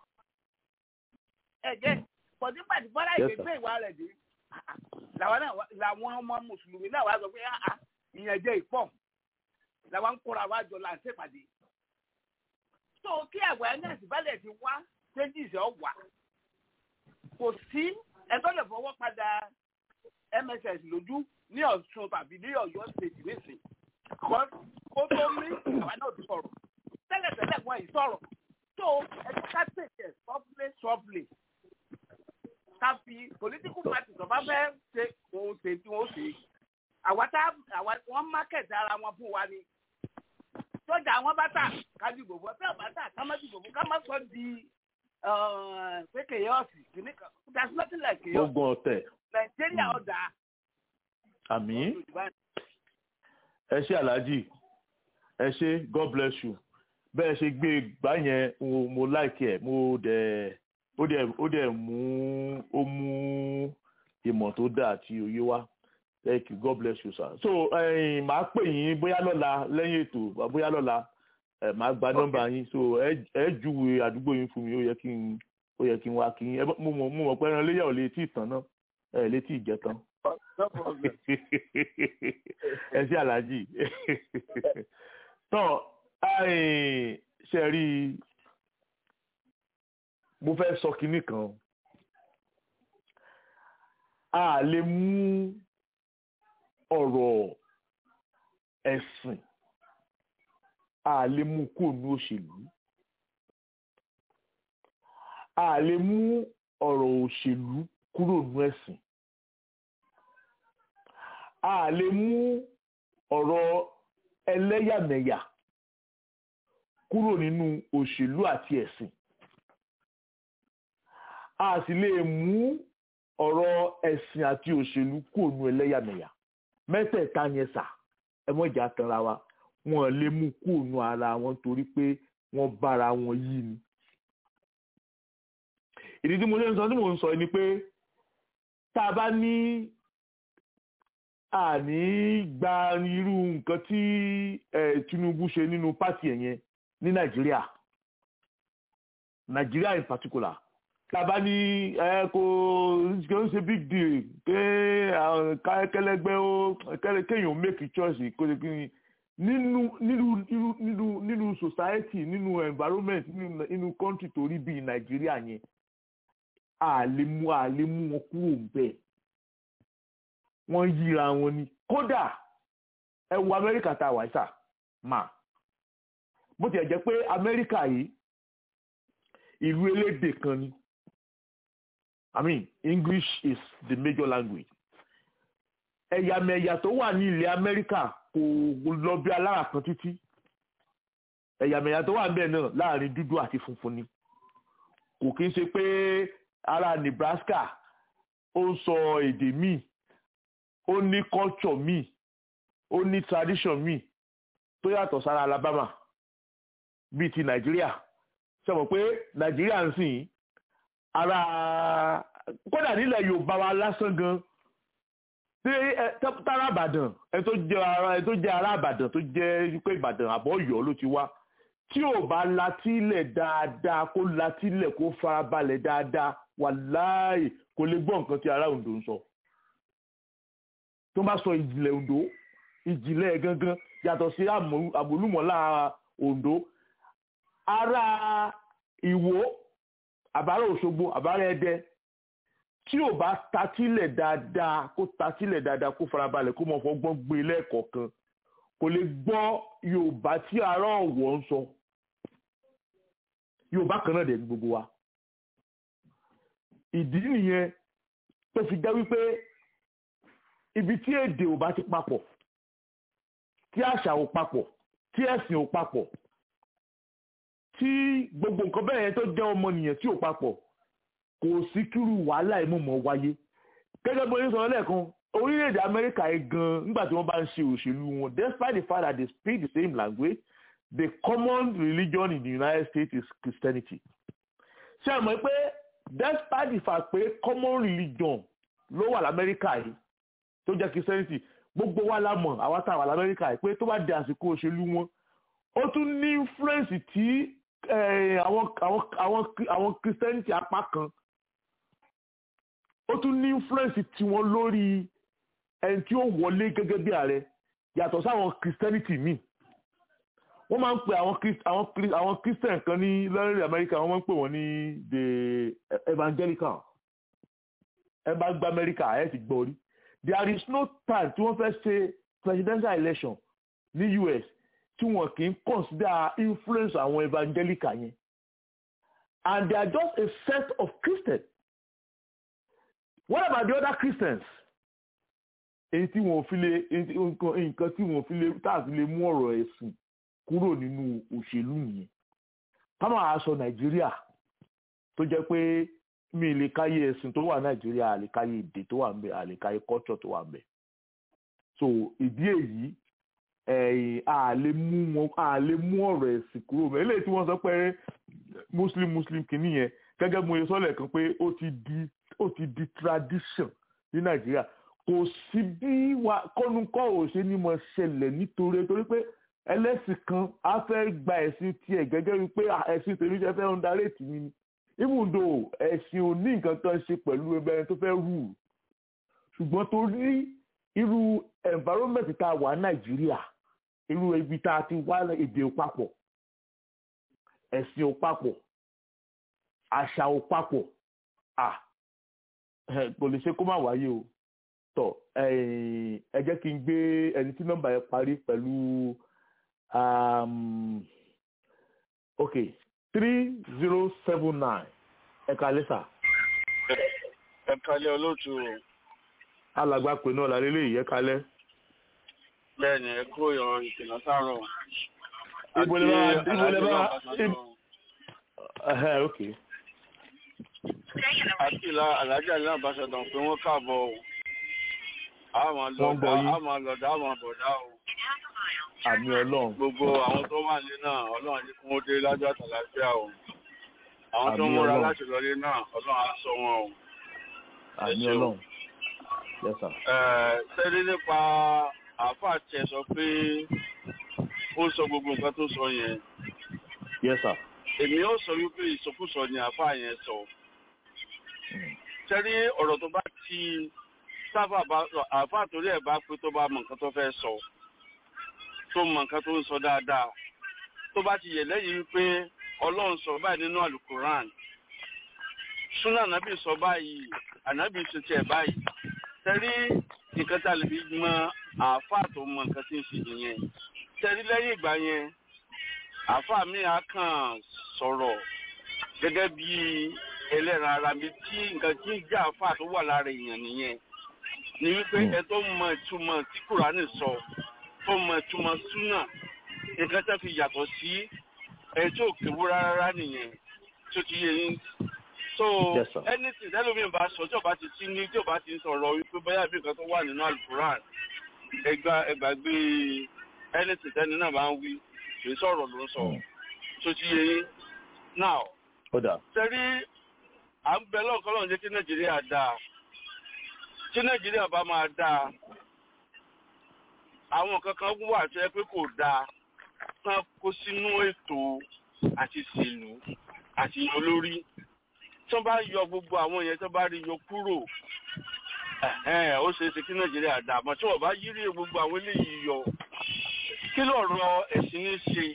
ẹ̀jẹ̀ pọ̀jù pàdé bọ́lá ìgbésẹ̀ ìwà rẹ̀ dé làwọn náà làwọn ọmọ mùsùlùmí náà wá sọ pé àà ìyẹn jẹ́ ìpọ̀ làwọn ń kóra wá jọ láǹṣẹ́ pàdé tó kí awareness balẹ̀ ti wá changes ọ̀ wá kò sí ẹgbẹ́ lè fọwọ́ padà mss lójú ní ọ̀ṣun tàbí ní ọ̀yọ́ state nísìn kọ́ ó tó mí àwa náà ti sọ̀rọ̀ tẹ́lẹ̀tẹ́lẹ̀ wọn yìí sọ̀rọ̀ tó ẹgbẹ́ ká tètè softly softly ká fi political party tó bá fẹ́ ṣe òun ṣe tí wọ́n ṣe àwa tá àwa wọ́n market ara wọn fún wa ni sọ́jà àwọn bá tà ká dìbò fún ọ tẹ́ ọ̀ bá tà ká má dìbò fún ká má sọ di pé kèyọ́ọ̀sì kìíní kan there's nothing like kèyọ́ọ̀sì gbogbo ọ̀tẹ̀ nàìjíríà ọ̀dà. àmì ẹ ṣé aláàjì ẹ ṣé god bless you bẹ́ẹ̀ ṣe gbé gbá yẹn mo mo like ẹ̀ mo dẹ̀ ó dẹ̀ ó dẹ̀ mú ó mú ìmọ̀ tó dáa àti òye wá thank you god bless you sir so ẹ̀yin màá pè yín bóyá lọ́la lẹ́yìn ètò bóyá lọ́la ẹ máa gba nọ́mbà yín so ẹ ẹ júwe àdúgbò yín fún mi ó yẹ kí n ó yẹ kí n wá kí n ẹ mo mọ mo mọ pé ẹran léyà ò lè tí ì tán náà ẹ lè tí ì jẹ tán ẹ sí aláàjì tán ṣe rí mo fẹ́ sọ kinní kan a lè mú ọ̀rọ̀ ẹ̀sìn a lè mú kúrò ní òṣèlú a lè mú ọ̀rọ̀ òṣèlú kúrò ní ẹ̀sìn a lè mú ọ̀rọ̀ ẹlẹ́yàmẹ̀yà kúrò nínú òṣèlú àti ẹ̀sìn a sì lè mú ọ̀rọ̀ ẹ̀sìn àti òṣèlú kúrò ní ẹlẹ́yàmẹ̀yà mẹ́tẹ̀ẹ̀ta yẹn sà ẹ mọ̀ ìjà tanra wa wọn lè mú kúrò ara wọn torí pé wọ́n bára wọn yí ni. ìdí tí mo ṣe ń sọ tí mo ń sọ ni pé tá a bá ní àní gba irú nǹkan tí Tinubu ṣe nínú pátì ẹ̀ yẹn ní Nàìjíríà Nàìjíríà in particular tá a bá ní ẹ kò kò ń ṣe big deal pé kẹlẹgbẹ́ ó kéèyàn make choice kó ṣe kí ni nínú nínú nínú nínú nínú society nínú environment nínú nínú country tó rí bíi nàìjíríà yẹn a lè mú a lè mú wọn kúrò bẹ́ẹ̀ wọ́n yíra wọn ni kódà ẹ wo amẹ́ríkà tá a wà sà mà bó tiẹ̀ jẹ́ pé amẹ́ríkà yìí ìlú elédè kan ni i mean english is the major language ẹ̀yàmẹ̀yà tó wà ní ilẹ̀ amẹ́ríkà kò lọ bí alára kan títí ẹ̀yàmẹ̀yà tó wà ń bẹ̀ náà láàrin dúdú àti funfun ni kò kí ń ṣe pé ará Nebraska ó ń sọ èdè míì ó ní culture míì ó ní tradition míì tó yàtọ̀ sára Alabama bíi ti Nàìjíríà ṣe mọ̀ pé Nàìjíríà ń sìn ara kódà nílẹ̀ Yorùbá wa lásán gan tára Ìbàdàn ẹ tó jẹ ara ẹ tó jẹ ará Ìbàdàn tó jẹ pé Ìbàdàn àbọ̀ Ọ̀yọ́ ló ti wá tí ò bá latílẹ̀ dáadáa kó latílẹ̀ kó farabalẹ̀ dáadáa wàláì kò lè gbọ́ nǹkan tí ará Oǹdó ń sọ tó bá sọ ìjìnlẹ̀ Oǹdó ìjìnlẹ̀ gangan yàtọ̀ sí àmúlùmọ́lá Oǹdó ará Ìwó àbárà Òṣogbo àbárà Ẹdẹ tí ò bá tatílẹ̀ dáadáa kó tatílẹ̀ dáadáa kó farabalẹ̀ kó mọ̀ fọgbọ́n gbé lẹ́ẹ̀kọ̀ọ̀kan kò lè gbọ́ Yorùbá tí ará Ọ̀wọ̀ ń sọ Yorùbá kan náà dẹ̀ ní gbogbo wa ìdí nìyẹn tó fi jẹ́ wípé ibi tí èdè ò bá ti papọ̀ tí àṣà ò papọ̀ tí ẹ̀sìn ò papọ̀ tí gbogbo nǹkan bẹ́ẹ̀ yẹn tó jẹ́ ọmọnìyàn tí ò papọ̀ kò sí kírú wàhálà ìmọ̀mọ̀ wáyé gẹ́gẹ́ bó ṣe sọ lẹ́ẹ̀kan orílẹ̀-èdè amẹ́ríkà yìí gan nígbà tí wọ́n bá ń ṣe òṣèlú wọn despite the fact that they speak the same language the common religion in the united states is christianity ṣé ẹ mọ̀ pé despite the fact pé common religion ló wà lamẹ́ríkà yìí tó jẹ́ christianity gbogbo wa la mọ̀ àwa tá a wà lamẹ́ríkà yìí pé tó bá di àsìkò òṣèlú wọn ó tún ní influence tí àwọn àwọn àwọn àwọn christianity apá kan ó tún ní influence tiwọn lórí ẹni tí ó wọlé gẹ́gẹ́ bí ààrẹ yàtọ̀ sáwọn christianity míì wọ́n máa ń pè àwọn àwọn àwọn christian kan ní lọ́rẹ́rẹ́ amẹ́ríkà wọ́n máa ń pè wọ́n ní the evangelical ẹ bá gba amẹ́ríkà ẹ ti gbọ́ rí there is no time tí wọ́n fẹ́ ṣe presidential election ní us tí wọ́n kì í consider influence àwọn evangelical yẹn and they are just a set of christians what about the other christians èyí tí wọ́n fi lè nǹkan tí wọ́n fi lè táàfi lè mú ọ̀rọ̀ ẹ̀sìn kúrò nínú òṣèlú nìyẹn ká máa sọ nàìjíríà tó jẹ́ pé mi lè káyé ẹ̀sìn tó wà nàìjíríà àlè káyé èdè tó wà ńbẹ̀ àlè káyé culture tó wà ńbẹ̀ so ìdí èyí ẹ̀yìn àlè mú wọn àlè mú ọ̀rọ̀ ẹ̀sìn kúrò mẹ́ eléyìí tí wọ́n sọ pé muslim muslim kìíní yẹn gẹ́gẹ́ bí mo yẹ sọ́lẹ̀ kan pé ó ti di ó ti di tradition ní nàìjíríà kò sí bí wa kọ́nukọ́ ò ṣe ní mo ṣẹlẹ̀ nítorí torí pé ẹlẹ́sìn kan á fẹ́ gba ẹ̀sìn tiẹ̀ gẹ́gẹ́ bí pé ẹ̀sìn tèmi jẹ́ fẹ́ ń darí ètì mi ni even though ẹ̀sìn ò ní nǹkan kan ṣe pẹ̀lú ẹgbẹ́ ẹni tó fẹ́ rù ṣùgbọ́n torí irú environment tá a wà nàìjíríà irú ibi tá a ti wá èdè ò papọ̀ ẹ̀sìn ò papọ̀ àṣà ò papọ̀ à kò lè ṣe kó má wáyé o tọ ẹ jẹ́ kí n gbé ẹni tí nọ́mbà yẹn parí pẹ̀lú ok three zero seven nine ẹ̀ka lẹ́sà. ẹ̀ka lẹ́ olóòtú o. alàgbà pè náà lálẹ́ lè yẹ kalẹ́. bẹ́ẹ̀ni ẹ kúrò yan ìpìlẹ̀ sáárọ̀. ibo lè bá ibo lè bá ẹhẹ ok. àti ìlà alájà ní àbáṣadàn pé wọ́n káàbọ̀ o. àwọn lọ́dà àwọn lọ́dà àwọn bọ̀dá o. àmì ọlọ́run. gbogbo àwọn tó wà ní náà ọlọ́run ní kí wọ́n dé lájọ́ àtàlàfíà o. àwọn tó ń Àmì múra Ọlọ́run. láti lọlé náà ọlọ́run á sọ wọn o. àmì ṣeun. ọlọ́run. yes sir. sẹ́rí nípa àáfàá tiẹ̀ sọ pé ó sọ gbogbo nǹkan tó sọ yẹn yes sir. èmi ó sọ wípé ìsọkúsọ ni àáfàá yẹn sọ sẹ́rí ọ̀rọ̀ tó bá ti sáfà bá àáfàá torí ẹ̀ bá pé tó bá mọ nǹkan tó fẹ́ sọ tó mọ nǹkan tó ń sọ dáadáa tó bá ti yẹ lẹ́yìn wípé ọlọ́run sọ báyìí nínú alukoran súnà ànábì sọ báyìí ànábì ṣe tiẹ̀ báyìí tẹ́rí nǹkan tá a lè fi mọ àáfàá tó mọ nǹkan tí ń ṣe nìyẹn tẹ́rí lẹ́yìn ìgbà yẹn àáfàá mi á kàn sọ̀rọ̀ gẹ́gẹ́ bí ẹlẹ́ran ara mi tí nǹkan tí ń jẹ́ àáfàá tó wà lára èèyàn nìyẹn ni wípé ẹ tó mọ ìtumọ̀ tí kùránì sọ tó mọ ìtumọ̀ súnà nǹkan tó fi yàtọ̀ sí ẹ tó kéwú rárá nìyẹn tó ti yẹ yín so Yes, sir. anything tẹlifíìn bá sọ tí o bá ti sí ní tí o bá ti ń sọ̀rọ̀ wípé bóyá bí nǹkan tó wà nínú alukuran ẹgbà ẹgbàgbé anything tẹni náà bá ń wí kì í sọ̀rọ̀ ló ń sọ Mm. tó ti yẹ yín now ó dà. sẹ́rí à ń bẹ lọ́kọ́ lọ́run jẹ́ kí nàìjíríà dáa tí nàìjíríà bá máa dáa àwọn kankan wà tó yẹ pé kò dáa tán kó sínú ètò àti ìṣèlú àti olórí tí wọ́n bá yọ gbogbo àwọn yẹn tó bá rí yọ kúrò ẹ̀hẹ́n, ó ṣeé ṣe kí nàìjíríà dáa àmọ́ tí wọ́n bá yírí gbogbo àwọn eléyìí yọ kí lọ̀rọ̀ ẹ̀sìn ní ṣe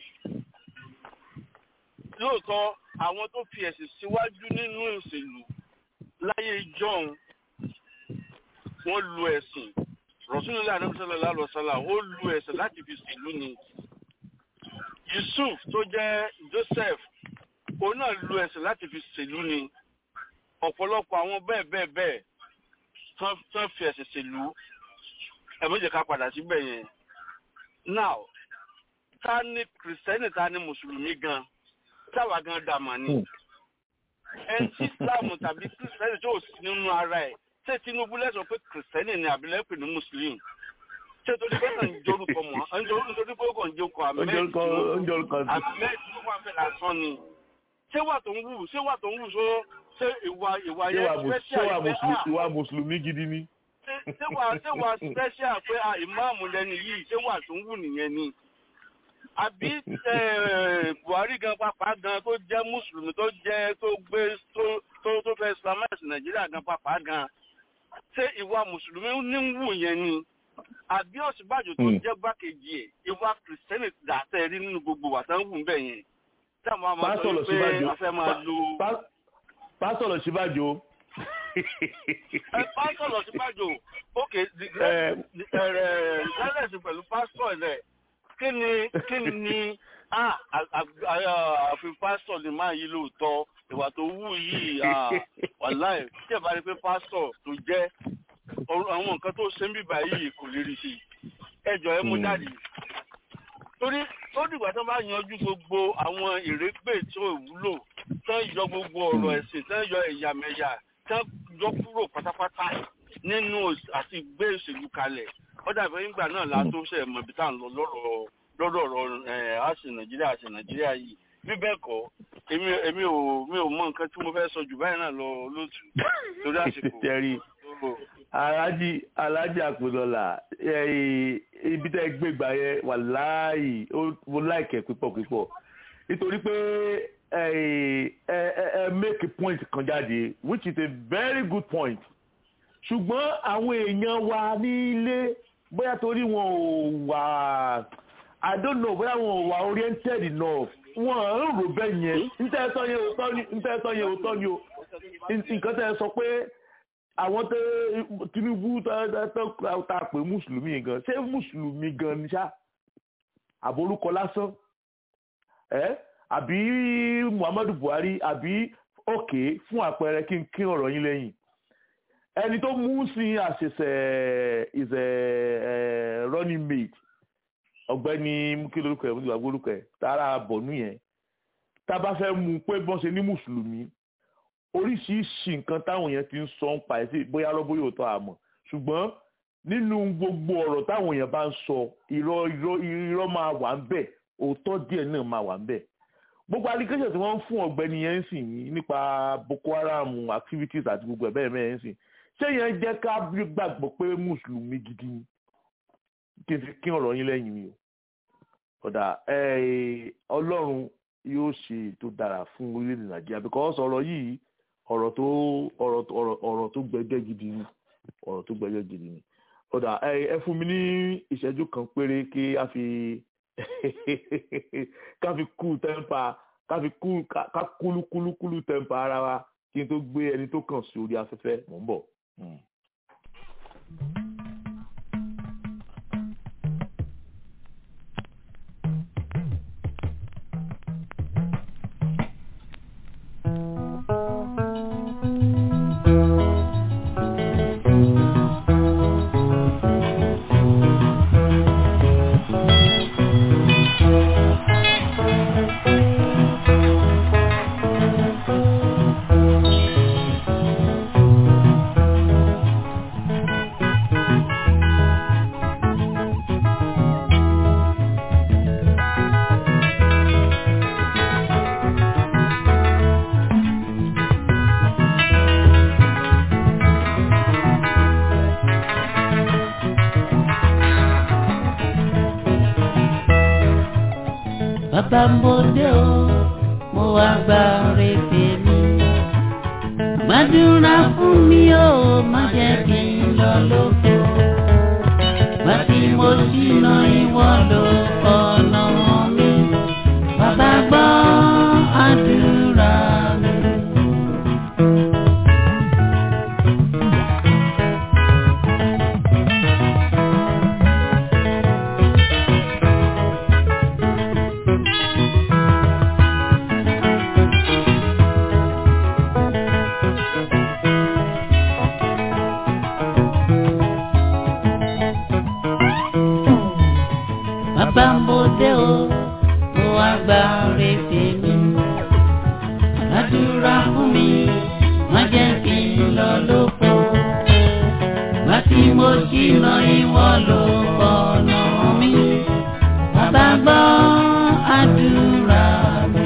lóòótọ́ àwọn tó fi ẹ̀sìn síwájú nínú ìṣèlú láyé john wọ́n lu ẹ̀sìn rọ̀ṣúnilá àdébísọ́lá lálọ́sọ́lá ó lu ẹ̀sìn láti fi ṣèlú ni yusuf tó jẹ́ joseph òun náà lu ẹ̀sìn láti fi ṣèlú ni ọ̀pọ̀lọpọ̀ àwọn bẹ́ẹ̀ bẹ́ẹ̀ bẹ́ẹ̀ tán tán fi ẹ̀sìn ṣèlú ẹ̀mọ́jẹ̀ ká padà síbẹ̀ yẹn now ta ni kìrìsìtẹ́nì ta ni mùsùlùmí gan táwa gan dàmà ni ẹni tí islam tàbí kristẹni tó sí nínú ara ẹ̀ ṣé tinubu lẹ́sọ̀ pé kristẹni ni àbí lẹ́pẹ̀ ní muslim ṣé torí pé kàn ń jorúkọ mọ́ nítorí pé ó kàn ń jorúkọ oúnjẹ orúkọ oúnjẹ orúkọ sí. ahmed ló wà fẹ́ lásán ni ṣé wà tó ń wù ṣé wà tó ń wù so ṣé ìwà ìwà ṣé wà yẹn mùs- ṣé special wà pé mùsùlùmí ah ìwà mùsùlùmí gidi ni. ṣé- ṣé wà ṣé wà special pé ah ìmáàmù lẹni yìí ṣé wà tó ń wù nìyẹn ni àbí eh, buhari gan pàpà gan tó jẹ́ mùsùlùmí tó jẹ́ tó gbé tó tó tó fẹ́ islamize nàìjíríà gan pàpà gan ṣé ìwà mùsùlùmí ní ń wù yẹn ni àbí òsínbàjò tó Hmm. jẹ́ gbákejì ẹ̀ ìwà kìrìsìtẹ́nì dàtẹ́ rí nínú gbogbo wà tán wù ń bẹ̀ yẹn táwọn máa sọ pásítọ̀ lọ wípé síbàjò a fẹ́ máa lo pá- pásítọ̀ lọ síbàjò. ẹ pásítọ̀ lọ síbàjò ókè Eh, ìdálẹ́sì pẹ̀lú pásítọ̀ rẹ̀ kí ni kí ni ah, à- à- à- àfi pásítọ̀ ni máa yí lóòótọ́ ìwà tó wù yìí ah, wàláì tí ẹ bá rí pé pásítọ̀ tó jẹ́ ọ̀rọ̀- àwọn nǹkan tó ṣe ń bíbá yìí kò lè rí sí ẹ jọ ẹ mú Hmm. jáde torí ó dìgbà tó bá yanjú gbogbo àwọn ìrégbè tí ò wúlò tán yọ gbogbo ọ̀rọ̀ ẹ̀sìn tán yọ ẹ̀yàmẹ̀yà tán yọ kúrò pátápátá nínú òs- àti gbé òṣèlú kalẹ̀ ó dàbí nígbà náà la tó ṣe mọ̀ bí tá à ń lọ lọ́rọ̀ lọ́rọ̀ ọ̀rọ̀ ẹ̀ àṣì nàìjíríà àṣì nàìjíríà yìí bí bẹ́ẹ̀ kọ́ èmi èmi ò mi ò mọ nǹkan tí mo fẹ́ sọ jù báyìí náà lọ lótú torí àsìkò Tẹ̀rí. tó- alájì alájì àpòdọ́là ibi tẹ́ gbé gbà yẹn wà láàyè mo láìkẹ́ pípọ̀ pípọ̀ nítorí pé ẹ ẹ ẹ make a point kan jáde which is a very good point ṣùgbọ́n àwọn èèyàn wa nílé bóyá torí wọn ò wà i don't know bóyá wọn ò wà oriented enough wọn ò ń rò bẹ́ẹ̀ yẹn níta ẹ sọ yẹn òótọ́ ni níta ẹ sọ yẹn òótọ́ ni o nǹkan tẹ́ ẹ sọ pé àwọn tẹ Tinubu tá a pè mùsùlùmí gan ṣé mùsùlùmí gan ni ṣá àbórúkọ lásán ẹ àbí Muhammadu Buhari àbí òkè fún àpẹẹrẹ kí n kí ọ̀rọ̀ yín lẹ́yìn ẹni tó mú sí àṣẹṣẹ is a running mate ọ̀gbẹ́ni kí lórúkọ ẹ nígbà gbórúkọ ẹ tààrà bọ̀nú yẹn tá a bá fẹ́ mú pé bọ́n ṣe ní mùsùlùmí oríṣiríṣi nǹkan táwọn èèyàn ti ń sọ ń pa ẹ̀ sí bóyá lọ́bọ̀ yóò tọ́ àmọ́ ṣùgbọ́n nínú gbogbo ọ̀rọ̀ táwọn èèyàn bá ń sọ irọ́ irọ́ irọ́ máa wà ń bẹ̀ òótọ́ díẹ̀ náà máa wà ń bẹ̀ gbogbo allegation tí wọ́n ń fún ọ̀gbẹ́ni yẹn ń sìn yìí nípa Boko Haram activities àti gbogbo ẹ̀ bẹ́ẹ̀ bẹ́ẹ̀ ń sìn ṣé yẹn jẹ́ ká gbàgbọ́ pé mùsùlùmí gidi ni kí n fi kí ọ̀rọ̀ yín lẹ́yìn mi o ọ̀dà ọlọ́run yóò ṣe tó dára fún orílẹ̀-èdè Nàìjíríà because ọ̀rọ̀ yìí ọ̀rọ̀ tó ọ̀rọ̀ ọ̀rọ̀ ọ̀rọ̀ tó gbẹgẹ́ gidi ni ọ̀rọ̀ tó gbẹgẹ́ gidi ni ọ̀dà ẹ fún mi ní ìṣẹ́jú kan péré kí a fi ká fi kú tẹ́ḿpà ká fi kú ká kúlú kúlú kúlú tẹ́ḿpà ara wa kí n tó gbé ẹni tó kàn sí orí afẹ́fẹ́ mò ń bọ̀. bàbá mo dé o mo wá gba rèébè mi. gbàdúrà fún mi o má jẹ́ kí n lọ lóko. gbà tí mo ṣìnà ìwọ ló ọ̀nà mi. bàbá gbọ́ àdúrà mi. ṣìnà ìwọ ló fọ̀nà mi. Bàbá gbọ́ àdúrà mi.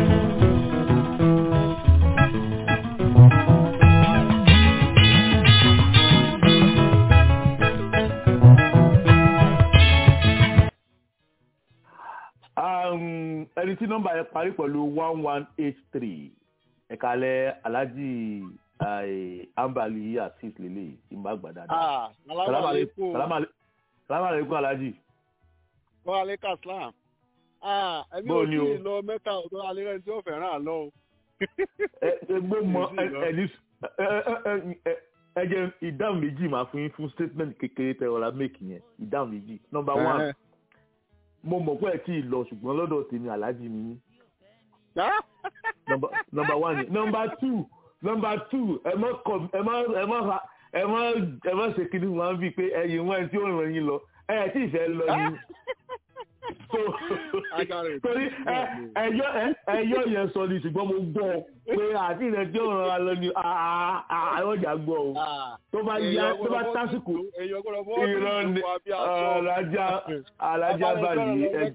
Um, ẹni tí nọ́mbà yẹn parí pẹ̀lú one one eight three ẹ̀kalẹ̀ alhaji eh, ambali asis lele ìmọ̀ àgbà dáadáa. Ah, Salaam salamu alaikum. alaikum. Salaam ale- salaam alaikum alhaji. Wa alaikum assalam. Ah, ẹbí Bó ò ni tí o? ì lọ mẹ́ta ọ̀dọ́ alẹ́ rẹ̀ tí ó fẹ́ràn àlọ́ o. ẹ ẹ gbé mọ ẹ Èsì lọ. ẹ ní ẹ ẹ ẹ ẹ ẹ jẹ ìdáhùn méjì máa fún yín fún statement kékeré tẹ ọ̀la make yẹn ìdáhùn méjì. nọ́mbà one Ẹ̀hẹ́. mo mọ̀ pé ẹ tí ì lọ ṣùgbọ́n lọ́dọ̀ tèmi alhaji ni yín. Ah, number number one yẹn number two number two ẹ má kọ ẹ má ẹ má ha ẹ má ẹ má ṣe kí ni wọn bí pé ẹyin wọn tí ó ràn yín lọ ẹ tí ì fẹ́ lọ ni so Agbára ètò. torí ẹ ẹyọ ẹ ẹyọ yẹn sọ ni ṣùgbọ́n mo gbọ́ pé àti ìrẹ tí ó ràn wá lọ ni àwọn ọjà gbọ́ o Ah, tó bá yá tó bá tásìkò èèyàn gbọ́dọ̀ bọ́ irọ́ ni alájà alájà báyìí ẹ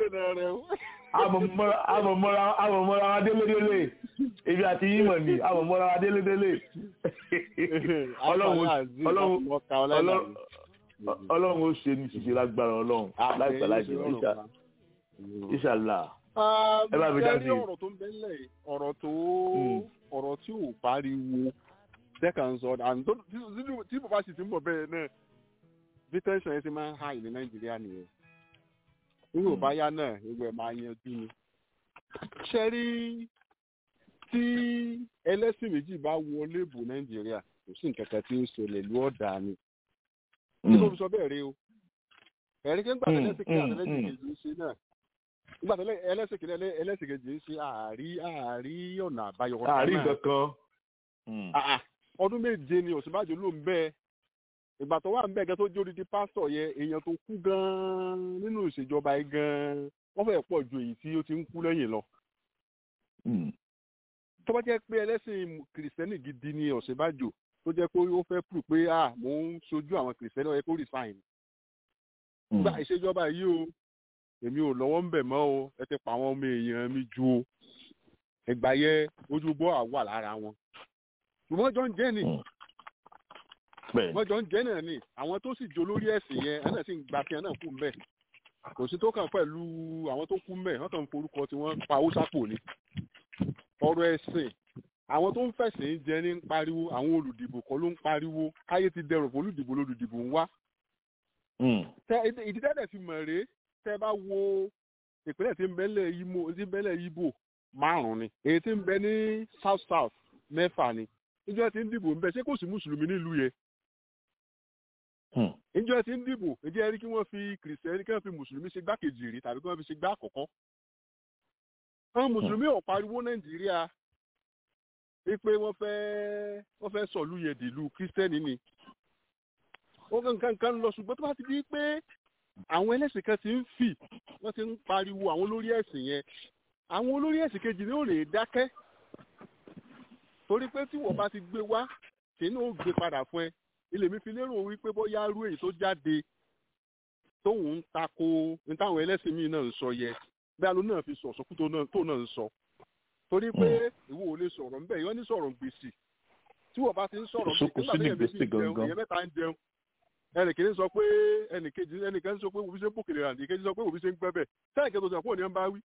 amọ̀mọ́ra amọ̀mọ́ra amọ̀mọ́ra wa délédélé ibi àti yímọ̀ ni amọ̀mọ́ra wa délédélé ọlọ́run ọlọ́run ọlọ́run ọlọ́run ó ṣe ní ṣiṣẹ́ lágbára ọlọ́run láìpẹ́ láìpẹ́ ìṣà ìṣàlá ẹ bá mi dá sí i. ọ̀rọ̀ tó ń bẹ ńlẹ̀ yìí, ọ̀rọ̀ tó Mm. ọ̀rọ̀ tí ò pariwo second sọ and tó- tí- tí- tí bàbá sì ti ń bọ̀ bẹ́ẹ̀ náà bí tẹ́sán yẹn ti máa ń high ní nàìjíríà nìyẹn nígbà bá yá náà gbogbo ẹ̀ máa yanjú ni. ṣe rí tí ẹlẹ́sìn méjì bá wọlé bò nàìjíríà kò sí nǹkan kan tí ń ṣẹlẹ̀ lú ọ̀dà ni tí kò fi sọ bẹ́ẹ̀ rí o ẹ̀rí kí ń gbà Mm, tẹ́lẹ̀ sí kí mm, àtẹ́lẹ́sìn mm. kejì ń ṣe náà nígbà tẹ́lẹ̀ ẹlẹ́sìn kejì ẹlẹ́sìn kejì ń ṣe àárí àárí ọ̀nà àbáyọ kan àárín náà. kankan. Ah, ah, ọdún méje ni òsínbàjò ló ń bẹ ìgbà tó wà ń bẹ gan tó jó odidi pásítọ̀ yẹ èèyàn tó kú gan nínú ìṣèjọba yìí gan wọ́n fẹ́ẹ̀ pọ̀ ju èyí tí ó ti ń kú lẹ́yìn lọ tó bá jẹ́ pé ẹlẹ́sìn kìrìsìtẹ́nì gidi ni ọ̀sìnbàjò tó jẹ́ pé ó fẹ́ prù pé ah mò ń sojú àwọn kìrìsìtẹ́nì ó yẹ kó resign gba ìṣèjọba yìí o èmi ò lọ́wọ́ ń bẹ̀ mọ́ o ẹ ti pa àwọn ọmọ èèyàn mi ju o ẹgbà yẹ ojú bọ́ àwà lára wọn ṣùgbọ́n jọ ń jẹ́ ni wọ́n jọ ń jẹ́ náà ni àwọn tó sì jó lórí ẹ̀sìn yẹn ẹ̀ náà sì ń gba tiẹ̀ náà kú mbẹ́ kò sí tó kàn pẹ̀lú àwọn tó kú mbẹ́ wọ́n kàn ń forúkọ tí wọ́n pa owó sápò ni ọ̀rọ̀ ẹ̀sìn àwọn tó ń fẹ̀sìn jẹ ní ń pariwo àwọn olùdìbò kan ló ń pariwo káyé ti dẹrùn fún olùdìbò lolùdìbò ń wá ìdí tẹ́lẹ̀ fi mọ̀ rèé tẹ́ bá wo ìpínlẹ̀ tí ń bẹ́lẹ̀ Imo tí ń bẹ́lẹ̀ Ibo márùn-ún ni èyí tí ń bẹ ní South South mẹ́fà ni ìjọ tí ń dìbò ń bẹ ṣé kò sí mùsùlùmí nílùú yẹn ìjọ tí ń dìbò ìjọ ẹni kí wọ́n fi kìrìsìtẹ́nì kí wọ́n fi mùsùlùmí ṣe gbákejì rí tàbí kí wọ́n fi ṣe gbá àkọ́kọ́ àwọn mùsùlùmí ò pariwo Nàìjíríà wípé wọ́n fẹ́ wọ́n fẹ́ sọ̀lú yẹn dìlú kírísítẹ́nì ni ó kankan kan lọ ṣùgbọ́n tó bá ti di pé àwọn ẹlẹ́sìn kan ti ń fì wọ́n ti ń pariwo àwọn olórí ẹ̀sìn yẹn àwọn olórí ẹ̀sìn kejì ni ó lè dákẹ́ torí pé tí wọ́n bá ti gbé wá kí ni ó gbé padà fún ẹ ilé mi fi lérò wípé bóyá rú èyí tó jáde tóun ń tako ní táwọn ẹlẹ́sìn míì náà ń sọ yẹ bí alo náà fi sọ sọkú tó náà ń sọ torí pé ìwọ ò lè sọ̀rọ̀ ńbẹ̀ yọ ní sọ̀rọ̀ gbèsè tí wọ́n bá ti ń sọ̀rọ̀ nígbà tí èèyàn méjì ń jẹun èèyàn mẹ́ta ń jẹun ẹnìkejì sọ pé ẹnìkejì ẹnìkan sọ pé òbí ṣe ń bòkèlè rà nìkejì sọ pé òbí ṣe ń gbẹ́bẹ̀ sẹ́nìkejì tó sọ pé òní ń bá wí.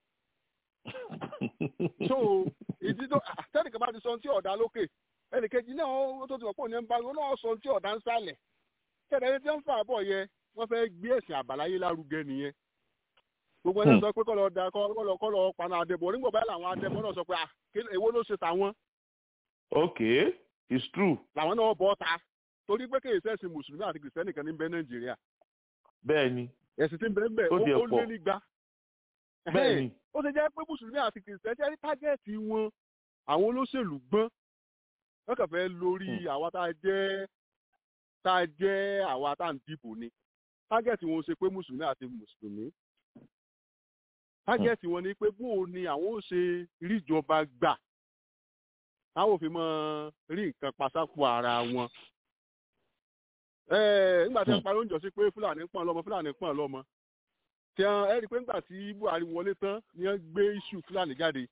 so ìdí tó sẹ́nìkan bá ti sọ tí ọ̀dà lókè ẹnìkejì náà ó tó ti sọ pé òní ń bá wí ó náà sọ tí ọ̀dà ń sálẹ̀ kẹ́ẹ̀dá ẹni tí wọ́n ń fà bọ̀ yẹ wọ́n fẹ́ gbé ẹ̀sìn àbáláyé lárugẹ nìyẹn gbogbo ẹni sọ pé kọ́ lọ da kọ́ lọ kọ́ lọ paná adẹ́bọ̀ nígbà báyìí làwọn adẹ́bọ̀ náà sọ pé èwo ló ṣe tàwọn. okay it's true. làwọn náà bọ́ ta torí pé kéèyàn sẹ́sìn mùsùlùmí àti kìrìsìtẹ́nì kan ní bẹ́ẹ̀ nàìjíríà. bẹ́ẹ̀ni. ẹ̀sìn tí ń bẹ́ẹ̀ bẹ́ẹ̀ ó lé nígbà. bẹ́ẹ̀ni. ó ti jẹ́ pé mùsùlùmí àti kìrìsìtẹ́nì ẹni tágẹ́ẹ̀tì wọn àwọn olóṣèlú gbọ́n wọ́n kàn fẹ́ lórí àwa tá a jẹ́ tá a jẹ́ àwa tá a ń dìbò ni tágẹ́ẹ̀tì wọn ṣe pé mùsùlùmí àti mùsùlùmí tágẹ́ẹ̀tì wọn ni pé bóò ni àwọn ò ṣe ríjọba gbà táwọn òfin mọ rí nǹkan pasápò ara wọn Ẹ, nígbà tí wọ́n parí oúnjẹ sí pé fúlàní pọ̀n lọ́mọ fúlàní pọ̀n lọ́mọ tí wọ́n ẹ rí i pé nígbà tí buhari wọlé tán ni wọ́n gbé iṣu fúlàní jáde